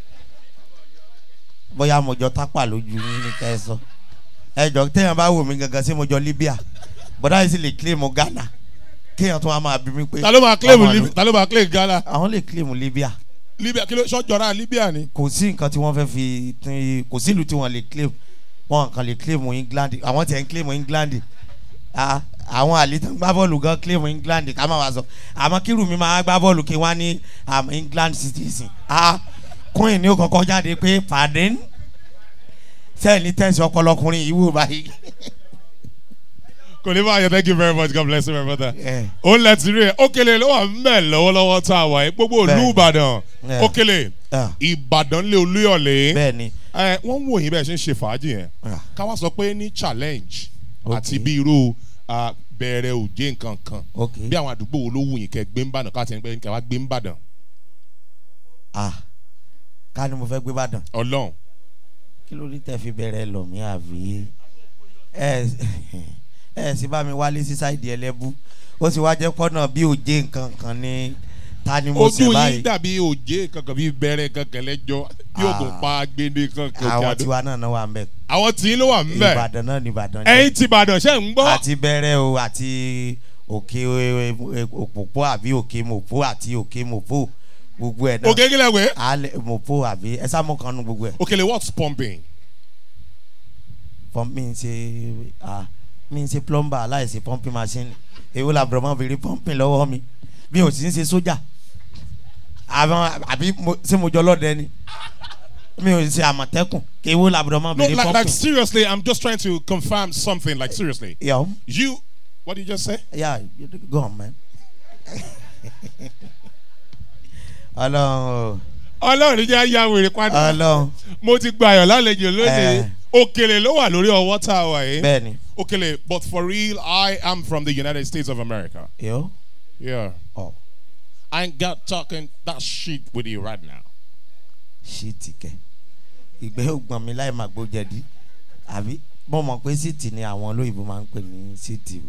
bóyá mo jọ tápà lójú yín ní kẹsàn ẹjọ téèyàn bá wò mí gangan sí mo jọ libya bọ́dá yìí sì lè claim ghana kéèyàn tó wá máa bí mi pé ta ló máa claim ọmọ Lib- ìlú- ta ló máa claim ghana àwọn lè claim libya libya kí ló sọjọra libya ni. kò sí nǹkan tí wọ́n fẹ́ fi tí- kò sí ìlú tí wọ́n lè claim wọ́n kàn lè claim england àwọn tiẹ̀ ń claim england Ah, àwọn àlítàn gbá bọ́ọ̀lù gan claim england ká má wá sọ àmọ́ kírù mi máa gbá bọ́ọ̀lù kí wọ́n á ní am england citizen Ah, queen ní ó kọ́kọ́ jáde pé pardon sẹ́yìn ní tẹ̀sí ọpọlọkùnrin yìí wò báyìí. kò ní bá yẹ thank you very much god bless you my brother. Eh, ó lẹ ti rí ẹ ókèlè ló wà mẹ́ lọ́wọ́lọ́wọ́ tá a wà yìí gbogbo ìlú Bẹ́ẹ̀ni. ìbàdàn Yeah. ókèlè ah, ìbàdàn lé olúyọ̀lé bẹ́ẹ̀ ni ẹ wọ́n ń wò yín bẹ́ẹ̀ ṣe ń ṣe fàájì yẹn ah, káwá sọ pé ní challenge Ok. àti bí irú ah, bẹ̀rẹ̀ òjé nǹkan kan ok bí àwọn àdúgbò wo ló wù yín kẹ́ gbé ń bàdàn káàtì ẹni pé kẹ́ wá gbé ń bàdàn ah, ká ní mo fẹ́ gbé bàdàn ọlọ́run kí ló dé tẹ́ fi bẹ̀rẹ̀ lọ mí àbí ẹ ẹ sì bá mi wálé sí sáìdì ẹlẹ́bú ó sì wá jẹ́ pọ́nà bí òjé nǹkan kan ní ta ni mo ṣe ojú yín báyìí dàbí òjé kankan bí bẹ̀rẹ̀ kankan lẹ́jọ́ bí Ah. ògùn pa gbéde kankan àwọn jáde tiwa náà náà wà ń bẹ àwọn tí ló wà ń bẹ̀ ìbàdàn náà ní ìbàdàn ẹ̀yin ti ìbàdàn ṣe ń gbọ́ àti bẹ̀rẹ̀ o àti òkè e- e- òpópó àbí òkè mòpó àti òkè mòpó gbogbo ẹ̀ náà òkè kílẹ̀ wẹ̀ alẹ́ mòpó àbí ẹ sá mọ́ kan nu gbogbo ẹ̀ òkèlè what's pumping fọ́n mi ń ṣe ah mi ń ṣe plumber aláìsí pumping machine èwo la bùrọ̀ mọ́ fi rí pumping lọ́wọ́ mi mi ò sì ń ṣe sójà àwọn àbí mo- ṣé mo jọ lọ́dẹ ni mi ò ṣe àmọ̀tẹ́kùn èwo la bùrọ̀ mọ́ no fi rí like, like pumping. seriously i'm just trying to confirm something like seriously yọ you what did you just say yeah you go on man. ọlọ́run ọlọ́run jẹ́ àyà wèrè o padà ọlọ́run mo ti gba ayọ̀ lálejò lónìí Eh. òkèlè ló wà lórí ọwọ́ tá a wà yìí bẹ́ẹ̀ ni òkèlè but for real i am from the united states of america yọ yeah ọ i ain't got talking that shit with you right now ṣíìtì kẹ ìgbẹ́ ògbọ̀n mi láì máa gbó jẹ̀dí àbí mo mọ̀ pé síìtì ni àwọn olóyìnbó máa ń pè ní síìtì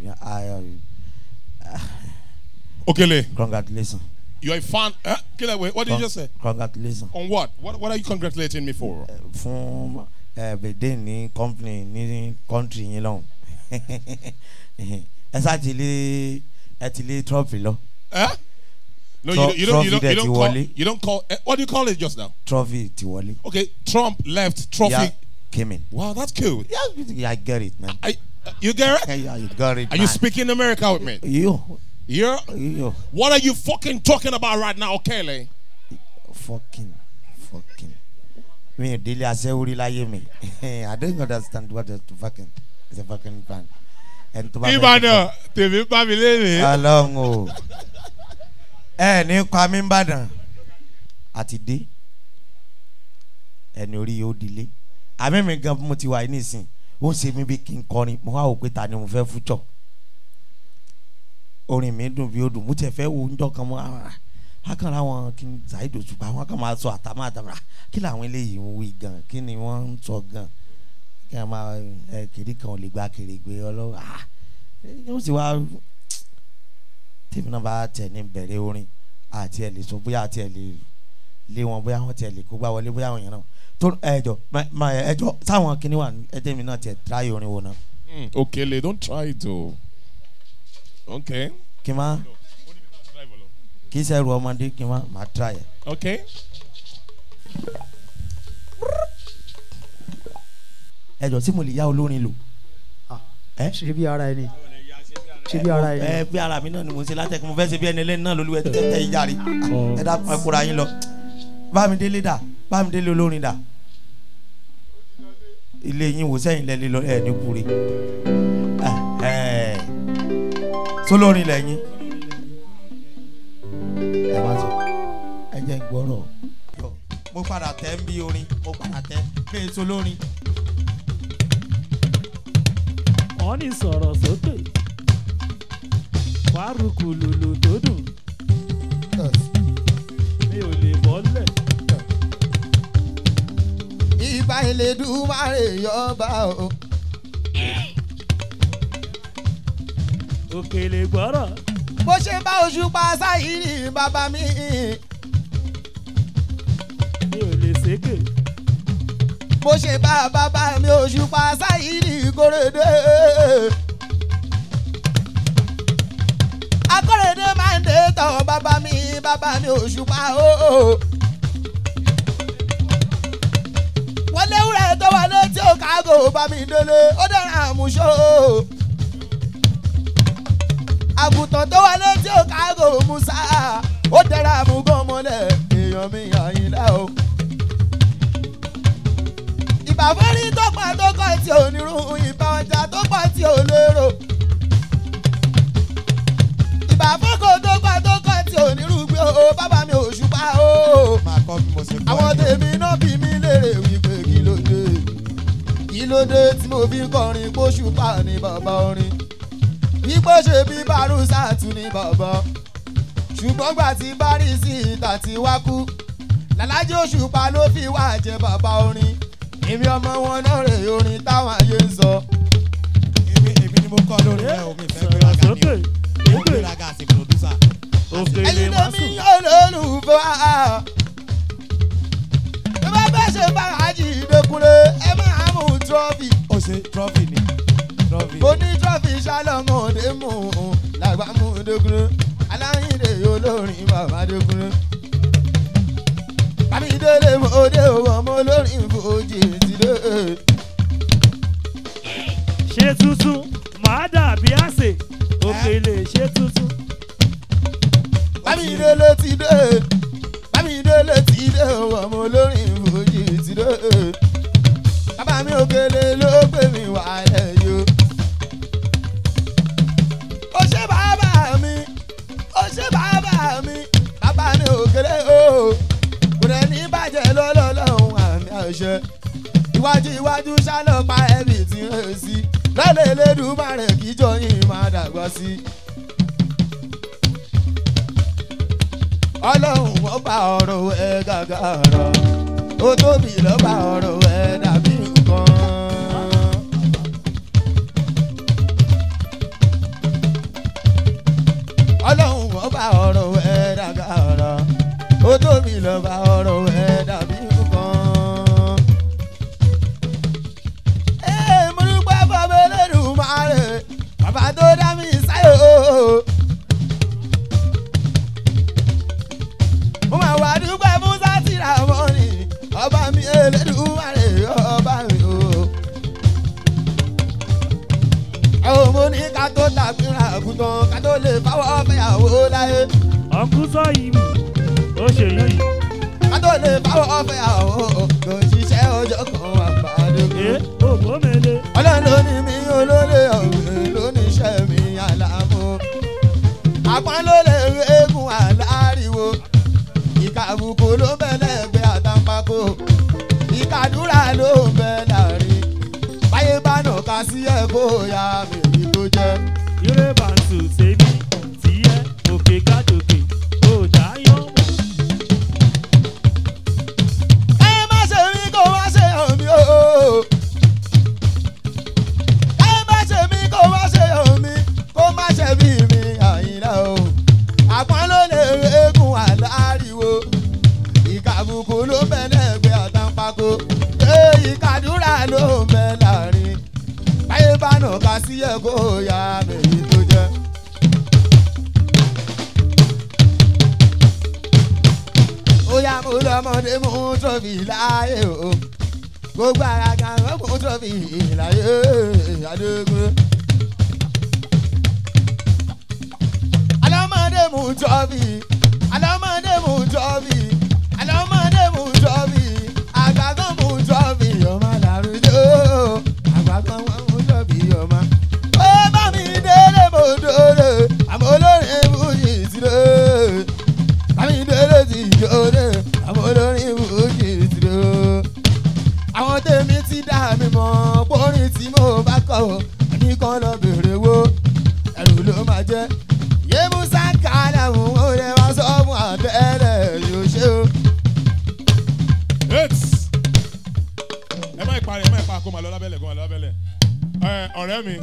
òkèlè congratulations you're a fan eh? kílẹ̀ wẹ̀ what did you just say congratulations on what what what are you congratulating me for Eh, fún bèdè ní company ní country yín lọ́hùn ẹ sá ti lé ẹ ti lé trophy lọ eh? no Tro- you, don't- you don't you trophy don't dẹ̀ you ti don't call wọlé. you don't call eh, what do you call it just now trophy ti wọlé okay trump left trophy yeah came in wow that's cool yeah I get it man I, uh, you get it yeah you got it are you man. speaking America with me you yeah you what are you fucking talking about right now Okele fucking fucking mi ò délé aṣẹ́wórí láyé mi I don't understand what is fucking is a fucking fan ẹni tó bá fẹ́ Ìbàdàn tèmi bá mi léèrè ọlọ́run o ẹ ní kwami ìbàdàn àti dé ẹni orí yóò dilé àmì mi gan mo ti wà yìí nísìn ó ń ṣe mí bí kí n kọrin mo wá wò pé ta ni mo fẹ́ fújọ orin mi dùn bí ó dùn mo tiẹ̀ fẹ́ wo ńjọ́ kan mọ́ àwọn akànlá wọn kí n ṣàìdò ṣùgbọ́n àwọn kan máa sọ àtàmọ́ àtàmọ́ kí làwọn eléyìí ń wí gan kí ni wọ́n ń sọ gan kí wọ́n máa ẹ kiri kan ò lè gba kiri gbé ọlọ́wọ́ ah yóò sì wá tèmi náà bá tẹ̀ ní bẹ̀rẹ̀ orin àti ẹ̀ lè sọ bóyá àti ẹ̀ lè lé wọn bóyá wọn tiẹ̀ lè kó gbá wọlé bóyá àwọn yẹn náà tó ẹjọ ẹjọ sáwọn kìnìún wà ẹjẹ mi náà tiẹ̀ tíráyé orin wo náà Mm, Okele don't try it o okay kí n má kí n sẹ́rù ọmọdé kí n má má tíráyé okay ẹ jọ tí mo lè yá olórin lò. ẹ ṣe bí ara ẹni ṣe bí ara ẹni. ẹ bí ara mi náà ni mo ṣe látẹ̀kọ́ mo fẹ́ ṣe bí ẹni lẹ́nu náà lóluwẹ̀ tẹ́tẹ́ yìí járe ẹ dá ẹ kóra yín lọ bámidélé dà bámidélé olórin dà ilé yín wò sẹ́yìn lẹ́lẹ́ lọ ẹ̀ ní kúre sólórin lẹ́yìn ẹ má sọ ẹ jẹ́ ń gbọ́rọ̀ mo padà tẹ́ ń bí orin mo padà tẹ́ pé sólórin wọ́n ní sọ̀rọ̀ sókè wárùkù lùlù tó dùn mi ò lè bọ́lẹ̀. ìbá Elédùmarè yọba o. òkèlè gbọ́rọ̀ bó ṣe bá Òṣùpá Sáyìrì bàbá mi. mi ò lè sékè. bó ṣe bá bàbá mi Òṣùpá Sáyìrì Kóredé. Akóredé máa ń dé tọ̀ bàbá mi bàbá mi Òṣùpá o. wọlé wúrẹ́ tó wọlé tí ó kágò bá mi délé ó dára àmúṣó. àgùntàn tó wọlé tí ó kágò musa ó dára àmúgán mọ́lẹ̀ èèyàn mi àyìnlá o ìbà fẹ́rí tó pa tó kọ́ tí ò ní rún ìbà ọjà tó pọ̀ tí ò lérò. ìbà fọ́kò tó pa tó kọ́ tí ò ní rúgbé o bàbá mi ò ṣùpá o. máa kọ́ bí mo ṣe kọ́ àwọn tèmi náà bí mi léèrè wípé kí ló dé. kí ló dé tí mo fi ń kọrin kó ṣùpá ní bàbá orin. wípé ṣe bí bárúsà tún ní bàbá. ṣùgbọ́n gbà tí bá rí sí ìta tí wá kú. làlájì òṣùpá ló fi wá jẹ bàbá orin èmi ọmọ wọn náà rè orin táwọn ayé ń sọ. èmi èmi ni mo kọ́ lórí ẹ̀ omi ìfẹ́ sọ̀rọ̀ gbéraga ni sókè o mo sókè gbéraga àti producer. òkèlè ẹyin má lèmi sùn. yóò lólùfẹ́ wa. bí wọ́n bá ṣe fàájì ìdókúnlé ẹ máa mú trọ́fì. ó ṣe trophy ni trophy. mo ní trọ́fì ṣálọ́mọdé mú un làgbà mú dókúnlé aláyìnde olórin bàbá dókúnlé. bámidélé mo dé ọmọ olórin fòjì ti dé. ṣé tuntun màá dàbí àsè òkèlè ṣé tuntun. bámidélé ti dé bámidélé ti dé ọmọ olórin fòjì ti dé. bàbá mi òkèlè ló gbé mi wálẹ̀ yó. ó ṣe bàbá mi ó ṣe bàbá mi bàbá mi òkèlè o kò dẹ̀ ní bàjẹ́ lọ́lọ́lọ́hún àmì àṣẹ. iwájú iwájú ṣálọ́pàá ẹ̀mí ti rẹ̀ sí lọ́lẹ̀ Elédùmarè kíjọ yìí máa dàgbà sí i. ọlọ́run wọ́n bá ọ̀rọ̀ ẹ gàgàrà ó tóbi lọ́ bá ọ̀rọ̀ ẹ dàbí nǹkan. ọlọ́run wọ́n bá ọ̀rọ̀ ẹ gàgàrà ó tóbi lọ́ bá ọ̀rọ̀ ẹ dàbí nǹkan. Ee, mo dúpẹ́ fọmọ Elédùmarè bàbá tó dá mi sáyò. mo máa wà dúpẹ́ fún sátìrà mọ́ni ọba mi Elédùmarè ọba mi o. àwọn ọmọ ní ká tó tàbíra àgùntàn ká tó lè fáwọ́ fẹ́yàwó láyé ọkùn sọ yìí mi ó ṣe yín yìí. ká tó lè fáwọ́ fẹ́yàwó kò ṣiṣẹ́ ọjọ́ kan wà pàdé. ẹ ògbómele ọlọ́run ló ní mi olólè ọ̀gbìn ló ní iṣẹ́ mi àlàmú. àpọ́n ló lè rí eégún àláriwo. ìkàbùkù ló ń bẹ lẹ́gbẹ̀ẹ́ àtàǹpàkò. ìkàdúrà ló ń bẹ láàrin. báyé bá nà ká sí ẹ̀ kó ya mi èyí tó jẹ́. ire bàǹtù tèmi tìyẹ òkè gàdòkè ó dáyọ̀ mọ́. ẹ má ṣe mí kó má ṣe hàn mí o. ẹ má ṣe mí kó má ṣe hàn mí kó má ṣe bí mi àyìnlá o. àpọ́n ló lè rí eégún àláriwo. ìkàbùkù ló ń bẹ lẹ́gbẹ̀ẹ́ àtàǹpàkò. ee ìkàdúrà ló ń bẹ láàrin. báyé bá nà ká sí ẹ̀ kó ya mèyí tó jẹ́. ó yá mo lọ́mọ ọlọ́mọdé mú trọ́fì láyé o gbogbo ara kan ló mú trọ́fì láyé adógún. ọlọ́mọdé mú trọ́fì ọlọ́mọdé mú trọ́fì ọlọ́mọdé mú trọ́fì àgbàgbọ́ mú trọ́fì ọmọ làrúdó àgbàgbọ́ mú trọ́fì ọmọ. ó bá mi délé mo dóore àmọ́ olórin fújì sílé àmì délé ti jóde àmọ́ olórin fújì sílé. àwọn tèmi ti dá mi mọ̀ pórin tí mo bá kọ̀ ní kan lọ bèrè wo ẹrù ló máa jẹ́ yémúsá kálá òun ó lè wá sọ fún àtẹ́lẹ̀ yóò ṣe o. Hits. ẹ má ìparí ẹ má ìpa kó máa lọ lábẹ́lẹ̀ kó máa lọ lábẹ́lẹ̀ ẹ ọ̀rẹ́ mi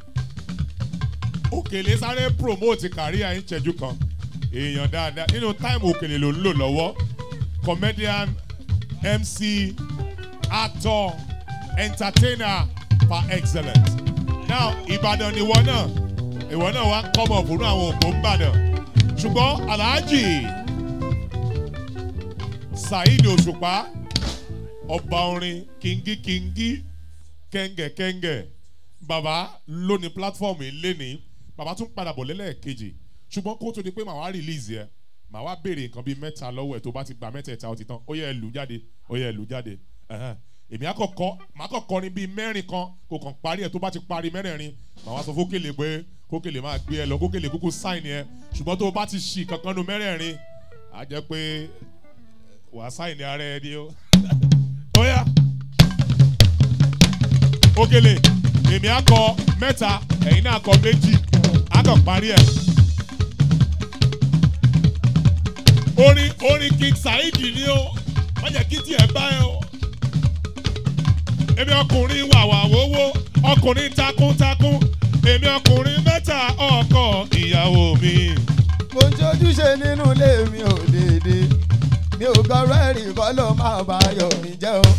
òkèlè sáré promote kàríà ń ṣẹ́jú kan èèyàn dáadáa nínú táìmù òkèlè ló ń lò lọ́wọ́ comedian mc actor entertainer par excellence now ìbàdàn ni ìwọ náà ìwọ náà wá kọ́mọ̀ fún àwọn òpó ń bàdàn ṣùgbọ́n aláàjì saheed òṣùpá ọba orin kingi kingi kẹ́ngẹ̀ kẹ́ngẹ̀ bàbá ló ní platform yìí lénìí bàbá tún padà bọ̀ lẹ́lẹ́ẹ̀kejì ṣùgbọ́n kó tó di pé màá wá release yẹ màá wá béèrè nǹkan bíi mẹ́ta lọ́wọ́ ẹ̀ tó bá ti gba mẹ́tẹ̀ẹ̀ta ó ti tán ó yẹ ẹ lù jáde ó yẹ ẹ lù jáde ẹ̀hẹ́n. èmi àkọ́kọ́ màá kọ́kọ́ ní bíi mẹ́rin kan kò kàn parí ẹ̀ tó bá ti parí mẹ́rẹ̀ẹ̀rin màá wá sọ fókèlè pé kókèlè máa gbé ẹ lọ kókèlè kúkú sáìn ẹ ṣùgbọ́n tó o bá ti ṣì kankan nu mẹ́rẹ̀ẹ̀rin á jẹ́ pé wàá sáìn ara ẹ ni ó ó yá òkèlè èmi akọ mẹ́ta ẹ̀yin náà akọ méjì akọ parí ẹ̀. orin orin king saheed ni ó wọ́n jẹ́ kí tiẹ̀ bá ẹ o. èmi ọkùnrin wàwà wowó ọkùnrin takuntakun èmi ọkùnrin mẹ́ta ọkọ ìyàwó mi. mo ń ṣojúṣe nínú ilé mi ò dédé mi ò gbọ́rọ̀ ẹ̀rí kọ́ ló máa bá ayọ̀ mi jẹ́ o.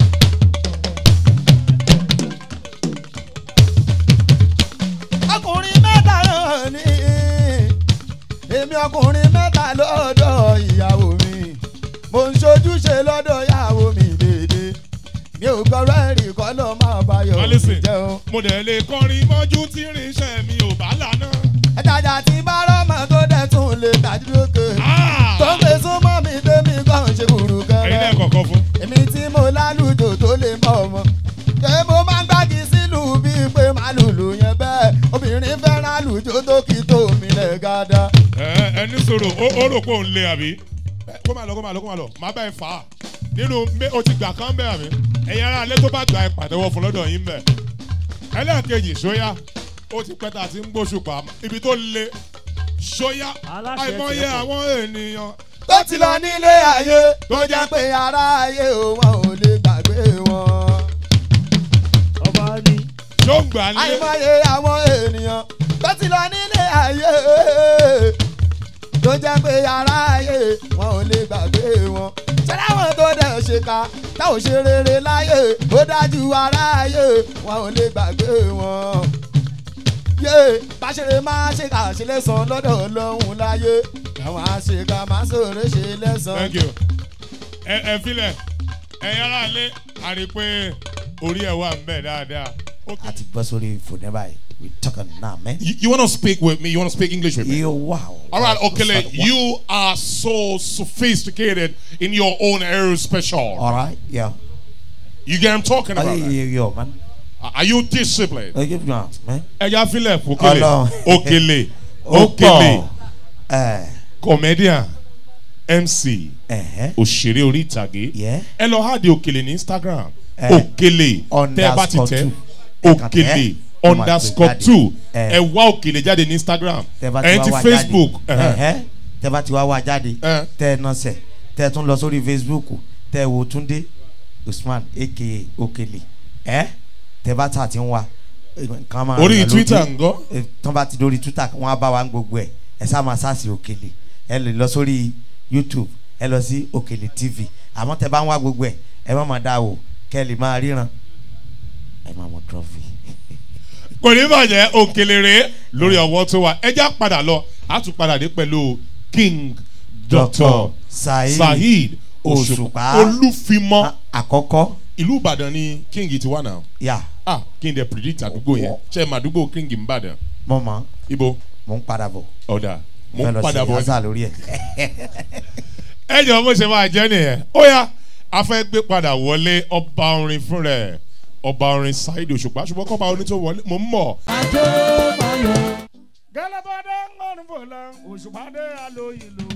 ọkùnrin mẹ́ta náà ní èmi ọkùnrin mẹ́ta lọ́dọ̀ ìyàwó mi mo ń ṣojúṣe lọ́dọ̀ ìyàwó mi dédé mi ò gbọ́rọ̀ ẹ̀rí kọ́ ló máa bá ayọ̀ Now mi listen, jẹ́ o. mo dẹ̀ lè kọrin mọ́jú tí irinṣẹ́ mi ò bá lànà. ẹ̀dájà tí bá rọ́mọ tó dẹ̀ tún lè tàjú lókè tó ń gbé súnmọ́ mi tẹ́mi kàn ṣe kúrú ẹ̀yin náà kẹrẹ kọ̀ọ̀kan fún. èmi tí mo lálùjò tó lè mọ ọmọ ṣé mo máa ń gbági sílùú bíi pé màá lùlù yẹn bẹ́ẹ̀ obìnrin fẹ́ràn àlùjò tó kì í tó mi lẹ̀ gàdá. ẹ ẹni sọ̀rọ̀ ó ó rò pé òun lé àbí. Ẹ, kó máa lọ kó máa lọ kó máa lọ máa bá ẹ fà á nínú mé- o ti gbà kán bẹ́ẹ̀ àbí. ẹ̀yin ará alẹ́ tó bá gba ẹ pàtẹ́wọ́ fún lọ́dọ̀ yín bẹ̀. ẹlẹ́ẹ̀kejì sóyá ó ti pẹ́ tá a ti ń gbóṣù pa ibi tó le sóyá Aláṣẹ àìmọye tiẹ̀ pọ̀. àwọn ènìyàn. tó ti lọ nílé ayé tó jẹ́ pé ará ayé wọn ò lè gbàgbé wọn. ọba ní tó ń gbà lé àìmọye àwọn ènìyàn tó ti lọ nílé ayé tó jẹ́ pé ará ayé wọn ò lè gbàgbé wọn. ṣẹlẹ̀ àwọn tó dẹ̀ ṣe ká tá ò ṣe rere láyé ó dájú ará ayé wọn ò lè gbàgbé wọn. yé báṣẹ̀rẹ̀ máa ṣe kà ṣe lẹ́sàn lọ́dọ̀ ọlọ́run láyé àwọn àṣekà máa sọ̀rọ̀ ṣe lẹ́sàn. thank you. ẹ ẹ filẹ̀ ẹ̀yin ará alẹ́ àrí pé orí ẹ̀ wà ń bẹ̀ dáadáa. Okay. àti bọ́ sórí fòdẹ́ báyìí we talking now man. You, you want to speak with me? You want to speak English with me? yo wow. All right, Okele, Wow. you are so sophisticated in your own area special. all right yeah. You get what I'm talking Oh, about? yeah, right? yeah, yo man. Are you disciplined? Oh, give me out man. Ẹja Philip Okele, Ọlọ́run. Okele, ó Okele, pọ̀ ẹ̀ comedian, MC, ẹ̀hẹ́ òṣèré orí ìtàgé. yẹ́ Ẹ lọ hádi Okele ní Instagram. Eh, Okele, tẹ́ ẹ bá ti underscore tẹ́. two. Ẹ kàn Okele tẹ́, ó máa underscore gbé jáde. two. Eh. Ẹ wá Okele jáde ní Instagram. tẹ́ bá ti Ẹ wá ti wá Facebook. jáde ẹhẹ́n. ẹ̀hẹ́ tẹ́ bá ti wá wá jáde Eh. tẹ́ ẹ nọ́sẹ̀ tẹ́ ẹ tún lọ sórí Facebook tẹ́ ẹ wo Túndé Usman aka Okele ẹ̀ tẹ́ bá tà ti ń wá nǹkan máa Orí ràn lójú. Twitter ńgọ́. Eh, tán bá ti dórí Twitter wọ́n á bá wa ń gbogbo ẹ̀ ẹ sá máa sáàsì Okele ẹ lè lọ sórí YouTube ẹ lọ sí Okele TV àmọ́ tẹ́ bá ń wá gbogbo ẹ̀ ẹ má máa dá o kẹ́ ẹ lè máa ríran ẹ má mọ trophy. kò ní bàjẹ́ òkèlèrè lórí ọwọ́ tó wà ẹja padà lọ a tún padà dé pẹ̀lú king dr Saheed saheed òṣùpá olúfimọ́ àkọ́kọ́ ìlú ìbàdàn ni king ti wà náà yà ah kí n dẹ̀ predict àdúgbò yẹn ṣe é mà àdúgbò king ń bàdàn mọ̀ mọ́ ibo mò ń padà bọ̀ ọ̀dà mo fẹ́ ń lọ padà sí bọ̀ yàtọ̀ lórí ẹ̀. ẹ jọ bó ṣe máa jẹ́ nìyẹn ó yá a fẹ́ gbé padà wọlé ọba orin fún rẹ̀ ọba orin Saheed Òṣùpá ṣùgbọ́n kọ́ba orin tó wọlé mò ń mọ̀ gẹlẹbọdẹ ńlọrọ fọlá òṣùpàdé alóyin lò.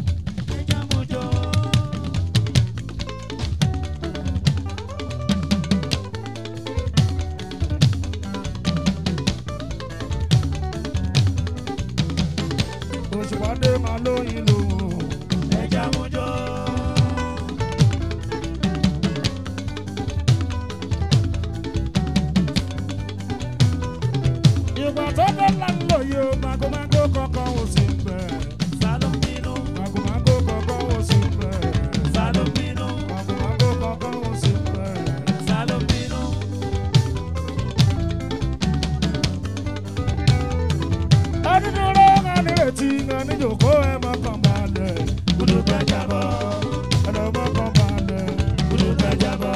òṣùpàdé máa lóyin lò. ẹja mojó. ìgbà tó dé lánàá yìí ó magomago kankan ò sí bẹ̀. sálọ́mínú. magomago kankan ò sí bẹ̀. sálọ́mínú. magomago kankan ò sí bẹ̀. sálọ́mínú. adúdúró ńlá nírètí ńlá níjòkó ẹ̀ máa kàn balẹ̀. gbùdùgbẹ́ jábọ̀. ẹ̀rọ máa kàn balẹ̀. gbùdùgbẹ́ jábọ̀.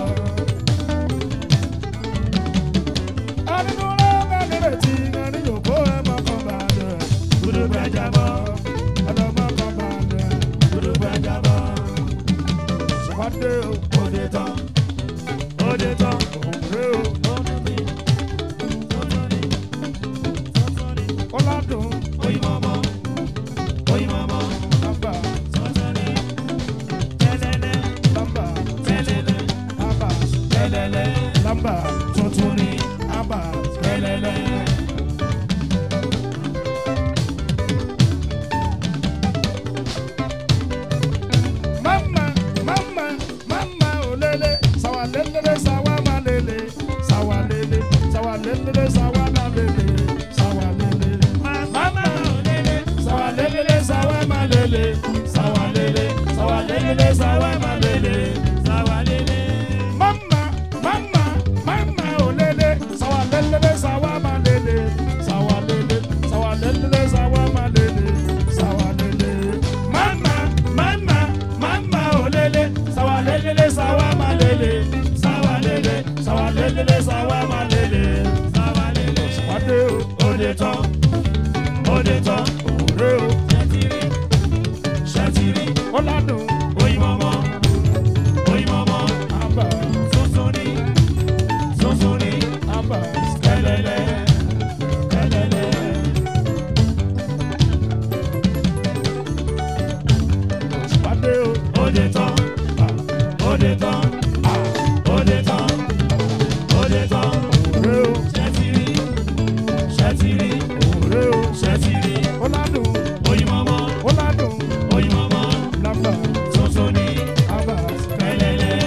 adúdúró ńlá nírètí ńlá níjòkó ẹ̀ máa kàn balẹ̀. gbùdùgbẹ́ jábọ̀. ẹ̀rọ máa kàn balẹ̀. gbùdùgbẹ́ jábọ̀. ṣùgbọ́dé o. òde tán. òde tán. òde o. ọ̀làdùn. oyinmọ̀mọ́. oyinmọ̀mọ́. bàbá. sọ́sọ́rí. tẹ́lẹ̀lẹ̀. bàbá. tẹ́lẹ̀lẹ̀. bàbá. tẹ́lẹ̀lẹ̀. bàbá. tuntun ni. bàbá. tẹ́lẹ̀lẹ̀. mama mama mama olele sawa lelele sawa ma lele sawa lele sawa lelele sawa ma lele sawa lele mama olele sawa lelele sawa ma lele sawa lele sawa lelele sawa ma lele sawa lele mama mama mama olele sawa lelele sawa ma lele sawa lele sawa lelele sawa ma lele sawa lele mama mama mama olele sawa lelele sawa ma lele sawa lele sawa lelele sawa ma lele sawa lele wade o ode tán ode tán òwúrẹ́ o ṣẹtiri ṣẹtiri ọ̀làdùn oyinmọ̀mọ́ oyinmọ̀mọ́ àbá tuntun ni tuntun ni àbá kẹlẹlẹ kẹlẹlẹ. Pàdé o. Òde tán. Òde tán. Òde tán. Òde tán. Òre o. Ṣẹ́tìrì. Ṣẹ́tìrì. Òre o. Ṣẹ́tìrì. Ọládùn. Oyinmọ́mọ́. Ọládùn. Oyinmọ́mọ́. Lámbà. Tuntun ni. Àbá. Kẹlẹ́lẹ́.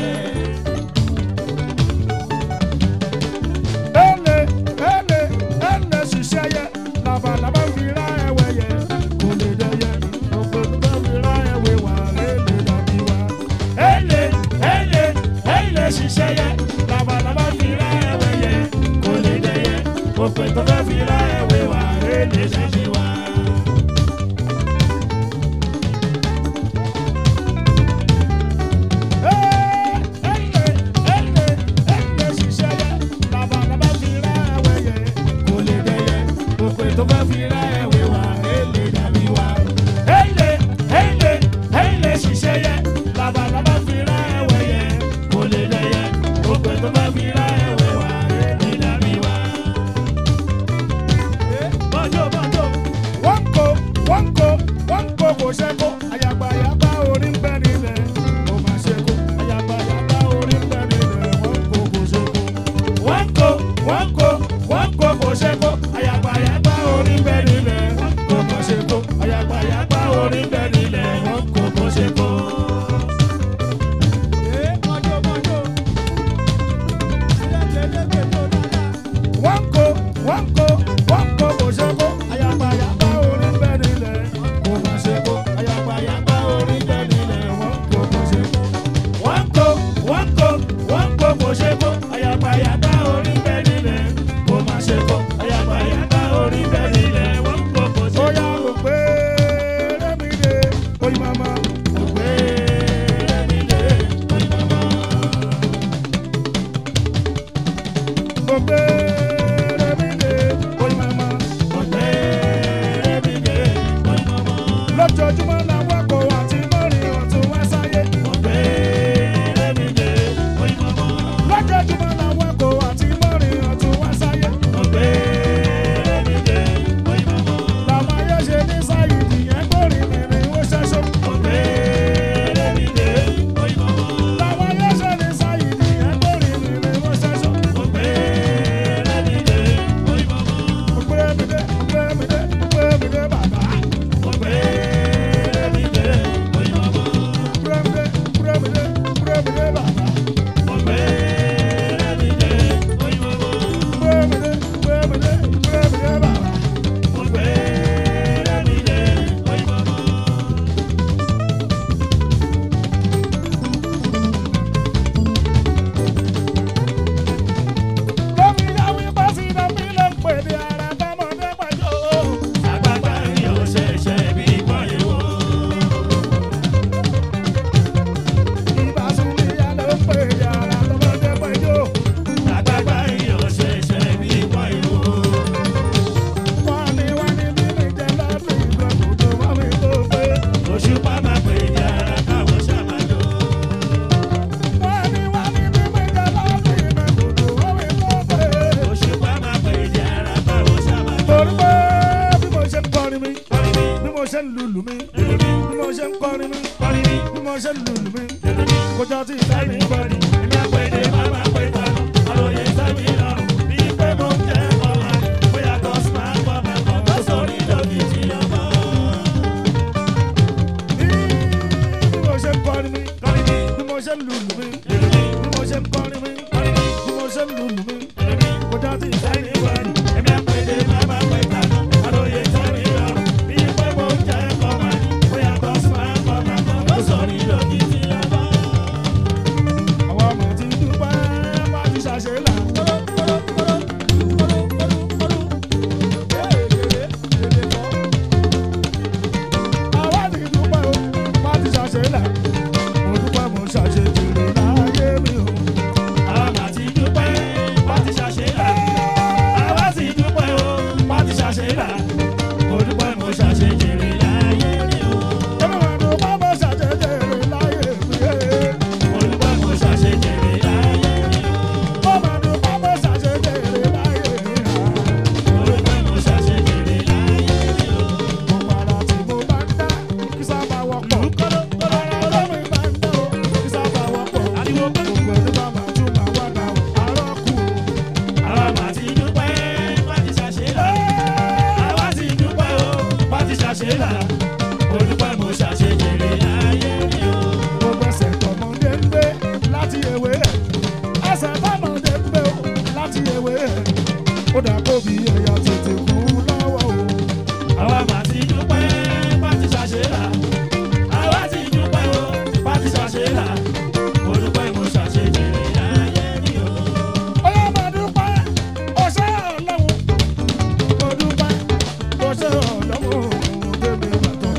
Ele ele ele ṣiṣẹ́ yẹ labalábá fi ra ẹwẹ́ yẹ kò lè dẹ́yẹ ògbóǹgbò fi ra ẹwẹ́ wà lélẹ̀ dàbí wa. Ele ele ele ṣiṣẹ́ yẹ labalábá fi ra ẹwẹ́ yẹ kò lè dẹ́yẹ ògbóǹgbò fi ra ẹwẹ́ wà lélẹ̀ dàbí wa. Wọ́n kó wọ́n kó wọ́n kó kò ṣẹ́kó ayagbayagba orí ń bẹ nílẹ̀ ó máa ṣẹ́kó ayagbayagba orí ń bẹ nílẹ̀ wọ́n kó kò ṣẹ́kó. wọ́n kó wọ́n kó wọ́n kó kò ṣẹ́kó ayagbayagba orí ń bẹ nílẹ̀ ó máa ṣẹ́kó ayagbayagba orí ń bẹ nílẹ̀ wọ́n kó kò ṣẹ́kó. wọ́n kó wọ́n kó wọ́n kó kò ṣẹ́kó ayagbayagba orí ń bẹ nílẹ̀ kò máa ṣẹ́kó ayagbayagba mi bí mo ṣe ń lùlù mi bí mo ṣe ń kọrin mi bí mo ṣe ń lùlù mi kójọ tí ìfẹ́ mi bọ̀dì. Èmi àpèdè máa máa pè tán, àròyé sẹ́mi lọ́rùn. Bí pé mo ń jẹ́ ọ̀la, bóyá tó sì máa gbọ́ máa kọ́ tó sórí lókì tí ọmọ. bí mo ṣe ń kọrin mi bí mo ṣe ń lùlù mi bí mo ṣe ń kọrin mi bí mo ṣe ń lùlù mi kójọ tí ìfẹ́ mi bọ̀dì. Èmi àpèdè máa máa pè tán, àròyé sẹ́mi lọ́rùn. Bí pé mo ń jẹ́ ọ̀la, bóyá tó sì máa gbọ́ máa kọ́ tó sórí lókì tí ọmọ. àwọn ọmọ ti dúpẹ́ bá ti ṣàṣe là. àwa ti dúpẹ́ o bá ti ṣàṣe là. mo dúpẹ́ mo ṣàṣe jèrè láyé mi o. Àwa mà ti dúpẹ́, wá ti ṣàṣe là. Àwa sì dúpẹ́ o, wá ti ṣàṣe là. Mo dúpẹ́ mo ṣàṣe jèrè láyé mi o. èmi wà ní bá mo ṣàṣe jèrè láyé mi. Mo dúpẹ́ mo ṣàṣe jèrè láyé mi o. mo mà ní bá mo ṣàṣe jèrè láyé mi. Mo dúpẹ́ mo ṣàṣe jèrè láyé mi o. mo para tí mo bá ń dá kí sábà wọ́pọ̀. olómi bá ń dá o kí sábà wọ́pọ̀. gbogbo ẹni bá máa tún máa wá dà o àárọ̀ kù o. Àwa mà ti dúpẹ́, wá ti ṣàṣe là. Àwa sì dúpẹ́ o, wá ti ṣàṣe là. Mo dúpẹ́ mo ṣàṣe jèrè láyé mi o. gbogbo ẹsẹ̀ tọmọdé ń gbé láti ewé ẹ̀ ẹsẹ̀ tọmọdé ń gbé o láti ewé ẹ̀ ó dà kó bí ẹ̀yà tètè kú lọ́wọ́ o. Àwa mà ti dúpẹ́, wá ti ṣàṣe là. Àwa sì dúpẹ́ o, wá ti ṣàṣe là. Mo dúpẹ́ mo ṣàṣe jèrè láyé mi o. Ọyá máa dúpẹ́ ọṣẹ́ ọlọ́run mo dúpẹ́ ọṣẹ́ ọlọ́run tèmi bàtọ́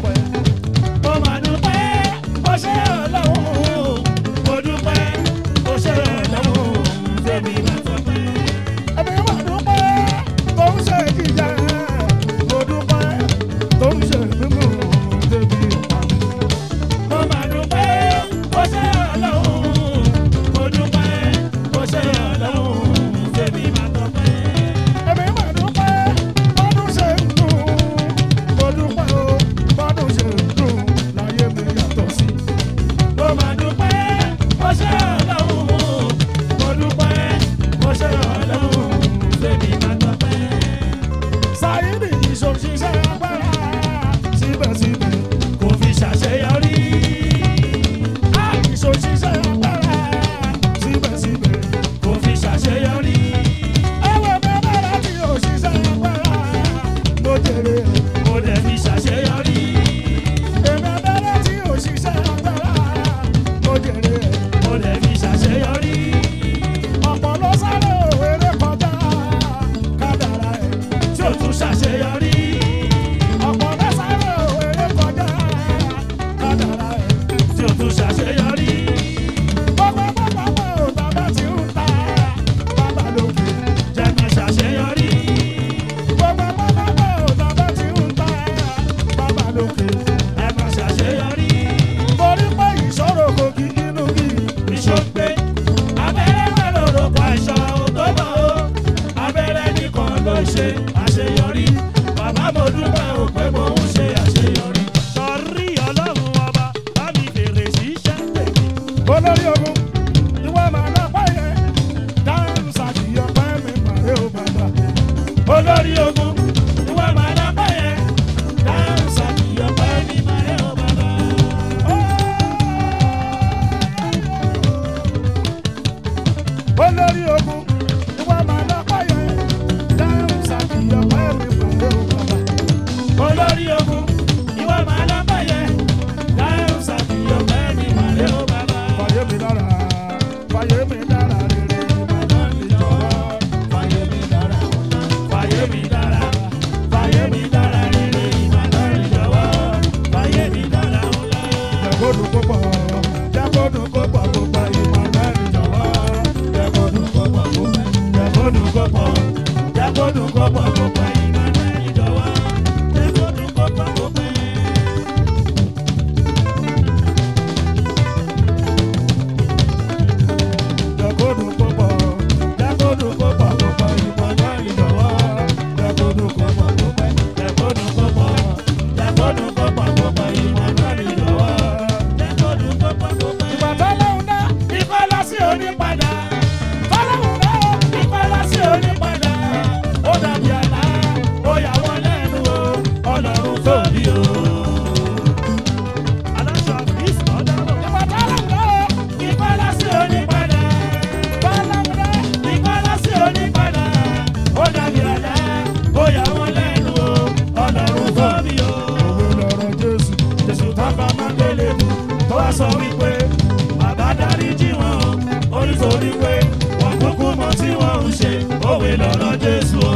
torí pé wọ́n kúkú mọ tí wọ́n ń ṣe òwe lọ́rọ̀ Jésù o.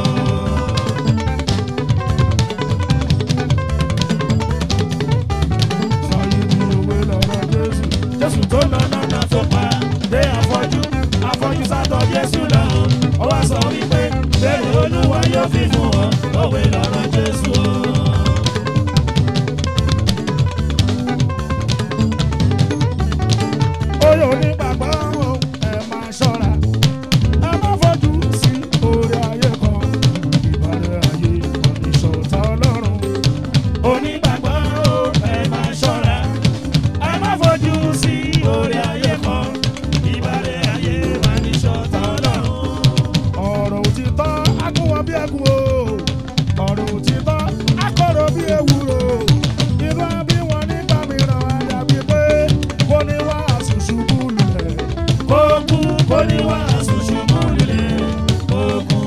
Sọyí ni òwe lọ́rọ̀ Jésù. Jésù tó lọ lọ́nà tó pa dé afọ́jú afọ́jú sátọ̀ Jésù lọ. Ó wá sọ wípé bẹ́ẹ̀ Olúwa yóò fi fún ọ òwe lọ́rọ̀ Jésù o. Oyè onígbàgbọ́ o, ẹ máa ṣọ́ra. Ẹ má fojú sí orí ayé kan. Ìbàdàn ayé ìṣọ̀tá Ọlọ́run. Onígbàgbọ́ o, ẹ máa ṣọ́ra. Ẹ má fojú sí orí ayé kan. Ìbàdàn ayé ìṣọ̀tá Ọlọ́run. Ọ̀rọ̀ òtítọ́ agúnwọ̀ bí ẹ̀gún o. Ọ̀rọ̀ òtítọ́ akọ̀rọ̀ bí ewúro. Inú bí wọn nígbà mìíràn àdàbí pé kò ní wàásù ṣubú lulẹ̀. Kó kú kò ní wàásù ṣubú lulẹ̀. Kó kú.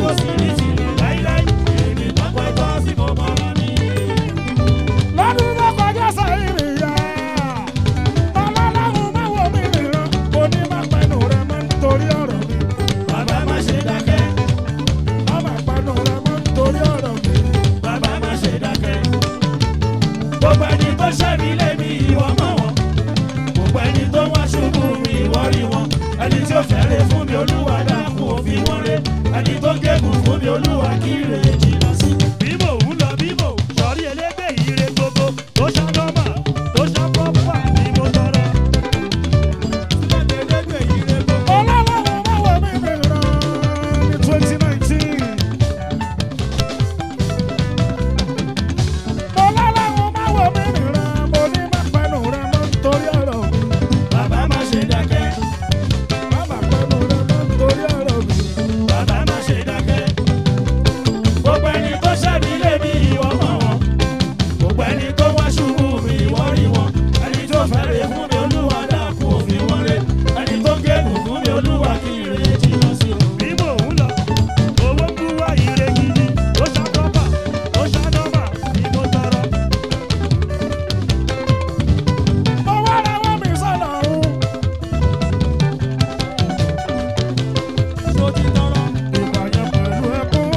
kò sí ní tìlẹ̀ láíláí èmi tọ́pẹ́ tọ́ sí mo mọ́ra mi. lọ́dún tó kọjá sẹ́yìn ìyá ọlọ́láhùn máa wọ mí nìran kò ní máa pẹnu rẹ mọ́ nítorí ọ̀rọ̀ mi bàbá má ṣe dákẹ́ má máa pẹnu rẹ mọ́ nítorí ọ̀rọ̀ mi. bàbá má ṣe dákẹ́. gbogbo ẹni tó ṣẹ́mi lémi ìwọ mọ̀ wọ́n. gbogbo ẹni tó wá ṣubú mi ìwọ rí wọn. ẹni tí ó fẹ́rẹ̀ fún mi olúwa dákun òfin wọn rẹ̀. ẹni tó gégùn fún mi olúwa kí rè jìnnà sí. bíbò ń lọ bíbò sọrí elégbè ire gbogbo tó ṣá nọ́mà tó ṣá pọ́pà ni mo tọrọ. ọlọ́láhùn máa wọ mí nìran ní twenty nineteen. ọlọ́láhùn máa wọ mí nìran mo ní máa pẹnu rẹ mọ́ nítorí ọ̀rọ̀ mi. bàbá má ṣe dákẹ́. má máa pẹnu rẹ mọ́ nítorí ọ̀rọ̀ mi. bàbá má ṣe dákẹ́. gbogbo ẹni tó ṣẹ́bi lébi ìwọ mọ̀ wọ́n. gbogbo ẹni tó wá ṣubú mi ìwọ rí wọn. ẹni tó fẹ́rẹ̀ fún mi olúwa dákun òfin wọn rẹ̀. ẹni tó gégùn fún mi olúwa kí ire jìnnà sí o. bí mò ń lọ owó ń bú wá ire gidi ó ṣàkóbá ó ṣàdọ́bà ni mo tọrọ. mo wá rawọ́ mi sọ́nà ọ̀hún. ìbàjẹ́ pẹ̀lú ẹkún.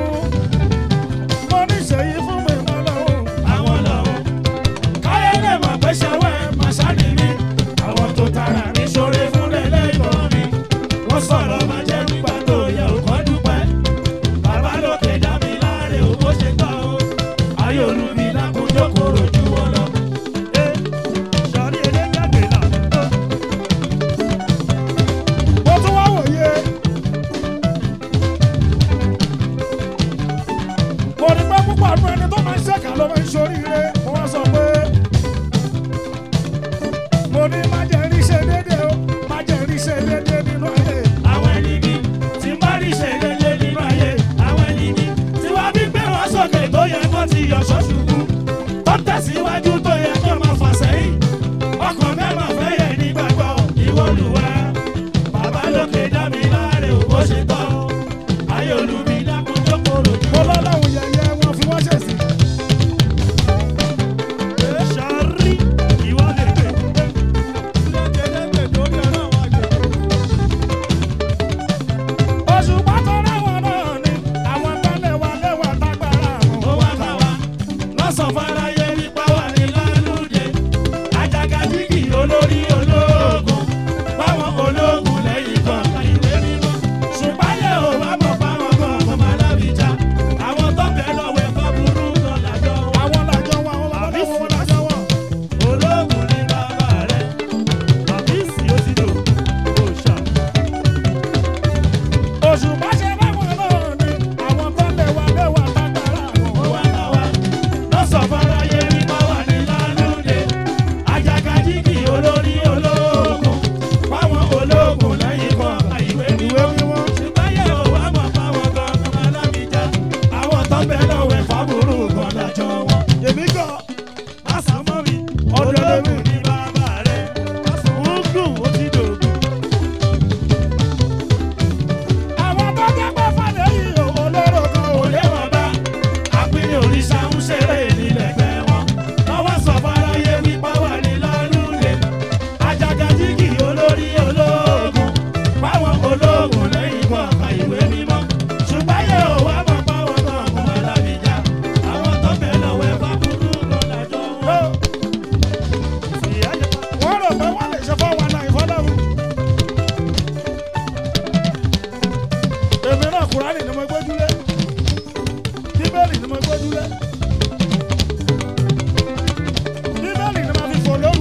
mo ní ṣèyí fún mi mọ́ lọ́wọ́. àwọn lọ́wọ́ káyé lè mọ̀ pé ṣẹ́wẹ́ màṣáàdì mi àwọn tó tara mi ṣoore fún lẹ́lẹ́gbọ̀n mi wọ́n sọ̀rọ̀ máa jẹ́ nígbà tó yẹ òkọ́ dúpẹ́ bàbá lókè dá mi láre ò bó ṣe tán o ayé olùmí lákòójó kòrò ju wọn lọ. ẹ sọrí elégbàgbé náà tó mo tún wá wòye. mo ní pé púpọ̀ àdúrà ẹni tó máa ń ṣèkà ló máa ń ṣoríire mo wá sọ pé mo ní má jẹ́ rí ṣe déédéé o má jẹ́ rí ṣe déédéé nínú ayé. àwọn ẹni bí tí bá rí ṣe lélẹ̀ nínú ayé àwọn ẹni bí tí wàá bí gbé wọn sókè tó yẹ kó ti yọ ṣọ́ṣùkú tó tẹ̀síwájú tó yẹ kó máa fà sẹ́yìn ọkàn mẹ́mà fẹ́ yẹ nígbàgbọ́ ìwọlùwà bàbá lókè dá mi láre ò bó ṣe tán ayé olùmí dákun jókòó lójú. mo lọ́lọ́run yẹ̀yẹ́ wọn fi wọ́n ṣèṣì. ṣàrí ìwọ lè gbé. oṣù pátó láwọn náà ni àwọn tó lẹ́wà lẹ́wà tágbára àwọn. ó wá bá wa lọ́sàn fáráyé nípa wà ní lálùdé àjàgàjìgì olórí ológun báwọn ológun lẹ́yìn kan ìwé mímọ́ ṣùgbọ́n yẹ ò wá mọ̀ fáwọn kan ọmọ alábìjá àwọn tó bẹ̀ lọ́wọ́ ẹ̀kọ́ burú kan lájọ wọn. àwọn làjọ wọn àwọn bàbá Àbí wọn làjọ wọn. ológun ní bàbá rẹ̀ àbísí ó ti dò ó ṣá. oṣù bá ṣe báwọn náà ni àwọn tó lẹ́wà lẹ́wà tágbára àwọn. ó wá bá wa lọ́sàn fáráyé nípa wà ní lálùdé àjàgàjìgì olórí ológun báwọn ológun lẹ́yìn kan ìwé ìwé mímọ́. mímọ́. ṣùgbọ́n yẹ ò wá mọ̀ fáwọn kan ọmọ alábìjá àwọn tó bẹ̀ lọ́wọ́ ẹ̀fọ́ burú kan lájọ wọn. èmi gan Lásán mọ́ mi, Ọ̀dọ̀ lèmi. ológun ní bàbá rẹ̀. Ogun ó ti dògùn. àwọn tó jẹ́ pé fàdé yìí ò olóró kan ò Kò lé wọn bá. Àpínlẹ̀ òrìṣà ń ṣeré nílẹ̀gbẹ́ wọn. Lọ́wọ́ sọ fáráyé wípé wà ní lálùlẹ̀. Àjàgàjìgì olórí ológun. Báwọn ológun lẹ́yìn kọ̀ọ̀kan ìwé mímọ́. Ṣùgbọ́n yẹ ò wá mọ̀ báwọn kan kún alábìjá. Àwọn tó bẹ̀ lọ́wọ́ ẹ̀fọ́ burú kan lájọ wọn. Ìyá jẹ́ wọ́n rò pé wọ́n lè ṣe fọ́ wọn náà ìfọ́lọ́run. èmi náà kúránì ni mo gbójúlé bíbélì ni mo gbójúlé bíbélì ni mo fi fò lóru.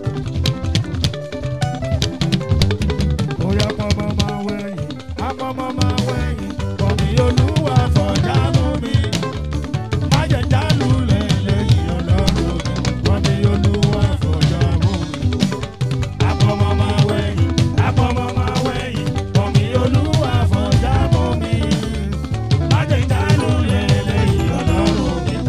bóyá pọ́nmọ́ máa wẹ̀yìn apọ́nmọ́ máa wẹ̀yìn kọ́mi olúwa fọjá mú mi má jẹ́ jálù lẹ́lẹ́yìn ọlọ́run mi kọ́mi olúwa fọjá mú mi. Àpọ̀mọ́ máa wẹ̀yìn, àpọ̀mọ́ máa wẹ̀yìn, bọ̀mí olúwa fọjá mọ́ mi. Májèjálù lẹ́lẹ́yìn ọlọ́run mi.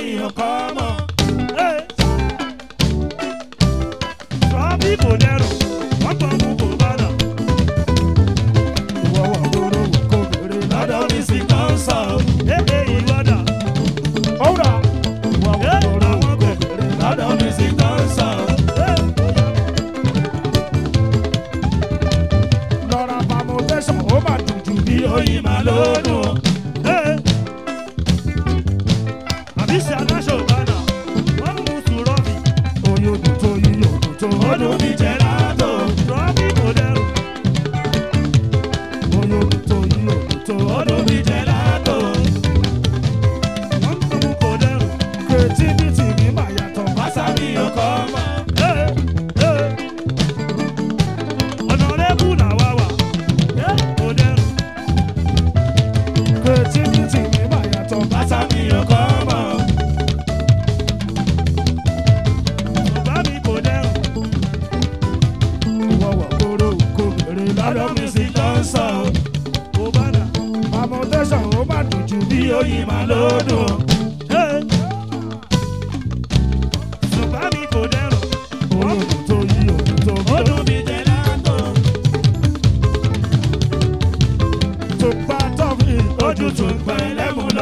ò kọ́ mọ̀. Rọ́bì kò dẹrù, wọ́n gbọ́ mú kò bá nà. ìwọ wà gbòòrò kò bèrè Lọ́dọ̀ mi sì kàn sọ, ee ìwọ́dà. ọ̀rà ìwọ wà Ee gbòòrò àwọn kò bẹ̀, bèrè lọ́dọ̀ mi sì kàn sọ. lọ́ra permutation ó mà dùn jù Bí oyin máa lódùn. Àbí ṣe aláṣọ ìbànà, wọ́n mú sùrọ́bì. oyè òdùn tó yí òdùn tó Ọdún mi jẹ́ látò, rọ́bì kò dẹrù. oyè òdùn tó yí òdùn tó Ọdún mi jẹ́ látò. Wọ́n mú kò dẹrù. creativity mi mà yàtọ̀ Pásálì ọkọ̀ ọmọ. Ọ̀nà lẹ́kù làwa wà. Kò dẹrù. creativity mi mà yàtọ̀ Pásálì ọkọ̀ ọmọ. Bàbá mi kò dẹrù. ìwọ wà gbòòrò kò bèrè Lọ́dọ̀ lọ́dọ̀ mi sì lọ sọ. Kò bá dà. permutation ó mà dùn jù Bí oyin máa lódùn. Bàbá mi kò dẹrù. oyè òdùn tó yí òdùn tó Ọdún mi jẹ́ látò. tó bá tọ́fì Ojú tún gbọ́ ẹlẹ́mu lọ.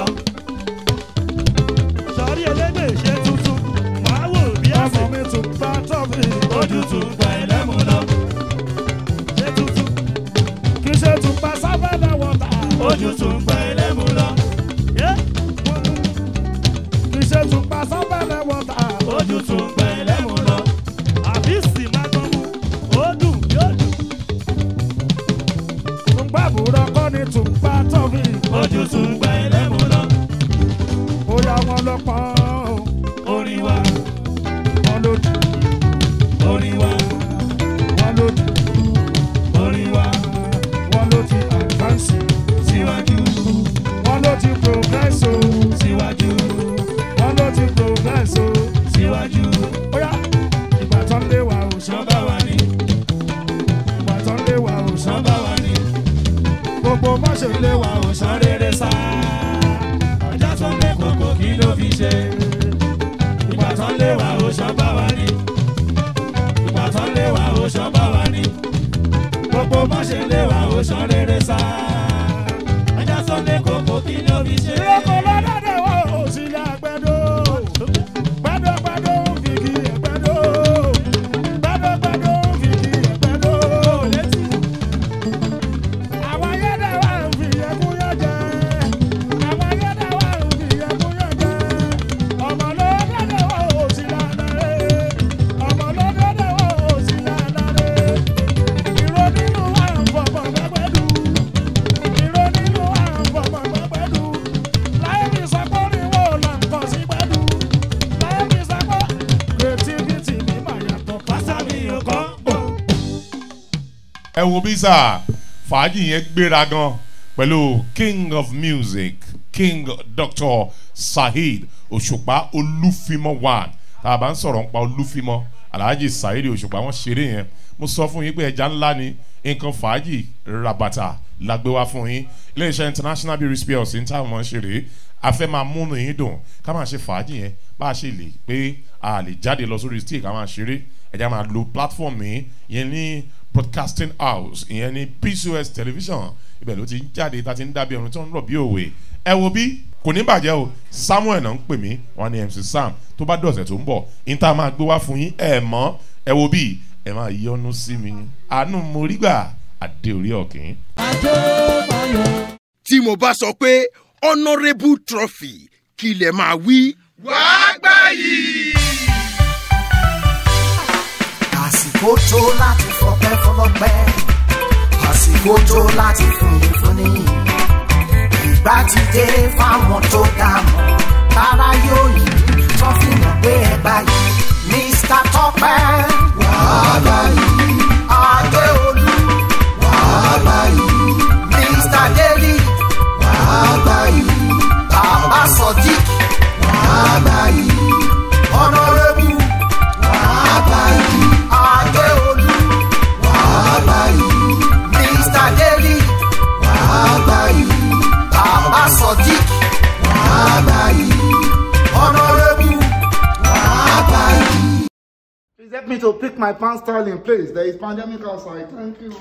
Sọ̀rí elégbè ṣe tuntun. Wàá wò bí ọmọ ẹ̀sìn. mi tó bá tọ́fì Ojú tún gbọ́ ẹlẹ́mu lọ. Ṣé tuntun? kì í ṣe tó bá sáfẹ́lẹ̀ wọ̀tà Ojú tún gbọ́ ẹlẹ́mu lọ. Yé! kì í ṣe tó bá sáfẹ́lẹ̀ wọ̀tà Ojú tún gbọ́ ẹlẹ́mu lọ. Àbí sì máa gbọ́ mu. Ó dùn yóò dùn. tó ń gbàbúrò kọ́ ni tó bá tọ́fì Ojú tún gbọ́ ẹlẹ́mu lọ. bóyá wọn lọ pọ́n Orin wa, wọn ló dùn orin wa, wọn ló dùn orin wa. wọn ló ti advance Síwájú, wọn ló ti progress o síwájú, wọn ló ti progress o síwájú. bóyá ìgbà tó ń lé wa ò sàn Sọ́ba wa ni, ìgbà tó ń lé wa ò sàn sọ́ba wa ni. gbogbo bá ṣe lé wa ò sàn Sàn rere sá. Ọjà tó lé koko kí ló fi ṣe? Ìgbà tó lé wa ò sọ́ba wa ni. Ìgbà tó lé wa ò sọ́ba wa ni. Gbogbo bá ṣe lé wa ò sàn rere sá. Ọjà tó lé koko kí ló fi ṣe? ìrọ́kọ̀ lọ́dọ̀dọ̀ wa ò sí ilé àgbẹ̀dọ̀ gbẹ́dọ̀gbẹ́dọ̀ fi kí ẹ̀gbẹ́dọ̀ gbẹ́dọ̀gbẹ́dọ̀ fi kí ẹ̀gbẹ́dọ̀ àwọn ayẹ́dẹ̀ wa ń fi ẹkún yẹn jẹ àwọn ayẹ́dẹ̀ wa ń fi ẹkún yẹn jẹ ọmọ lọ́dọ̀dọ̀ wa ò sí lánàá rẹ̀ ọmọ lọ́dọ̀dọ̀ wa ò sí lánàá rẹ̀ ìró nínú wa ń fọmọ gbẹgbẹdù ìró nínú wa ń fọmọ gbẹgbẹdù láyé mi sọ pé oríwó là ń kọ sí gbẹdù láyé mi sọ pé creativity mi mà yàtọ̀ Pásálì ò kọ́ bọ̀. ẹ wo bí sà fàájì yẹn gbéra gan pẹ̀lú king of music king dr saheed òṣùpá olúfimọ one tá a bá ń sọ̀rọ̀ nípa olúfimọ alhaji saheed òṣùpá wọn ṣeré yẹn mo sọ fún yín pé ẹja ńlá ni nǹkan fàájì rabata la gbé wá fún yín iléeṣẹ́ international beauty spells ní táwọn ṣeré a fẹ́ máa múnú yín dùn ká máa ṣe fàájì yẹn bá a ṣe lè pé a lè jáde lọ sórí stage ká máa ṣeré ẹja máa lo platform yìí yẹn ní broadcasting house ìyẹn ní pcos television ibẹ̀ ló ti ń jáde tá a ti ń dábìí ọ̀run tó ń rọ̀ bí òwe ẹ wo bí kò ní bàjẹ́ o samuel náà ń pè mí wọn ní mc sam tó bá dọ̀sẹ̀ tó ń bọ̀ níta máa gbé wá fún yín ẹ mọ́ ẹ wo bí ẹ máa yọnu sí mi àánú mo rí gbà àdé orí ọ̀kìn. tí mo bá sọ pé honourable trophy kí lè máa wí. àsìkò tó láti fọpẹ́ fọlọ́pẹ́ àsìkò tó láti fúnni fúnni ìgbà ti dé fáwọn tó dá mọ́ tára yóò yí tó fi mọ̀ pé ẹ báyìí mr tọpẹ wàhálà yìí adéolú wàhálà yìí mr deli wàhálà yìí bàbá sodiq wàhálà yìí honourable wàhálà yìí adéolú wàhálà yìí mr deli wàhálà yìí bàbá sodiq wàhálà help me to pick my pants style in place. There is pandemic outside. Thank you.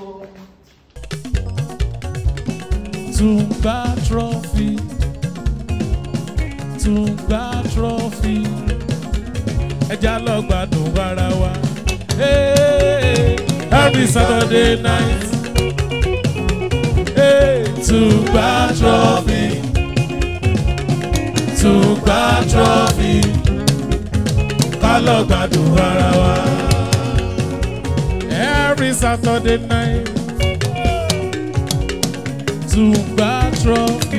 Tungba trophy. Tungba trophy. Ẹja lọ gbádùn ara wa. Hey, every Saturday night. Hey, Tungba trophy. Tungba trophy. Ká lọ gbádùn ara wa. Every Saturday night. Tungba trophy.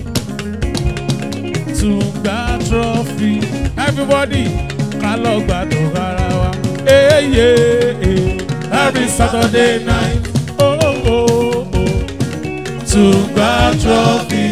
Tungba trophy. Everybody, ká lọ gbádùn ara wa. Hey, yeah, yeah. Every Saturday night. Oh, oh, oh. Tungba trophy.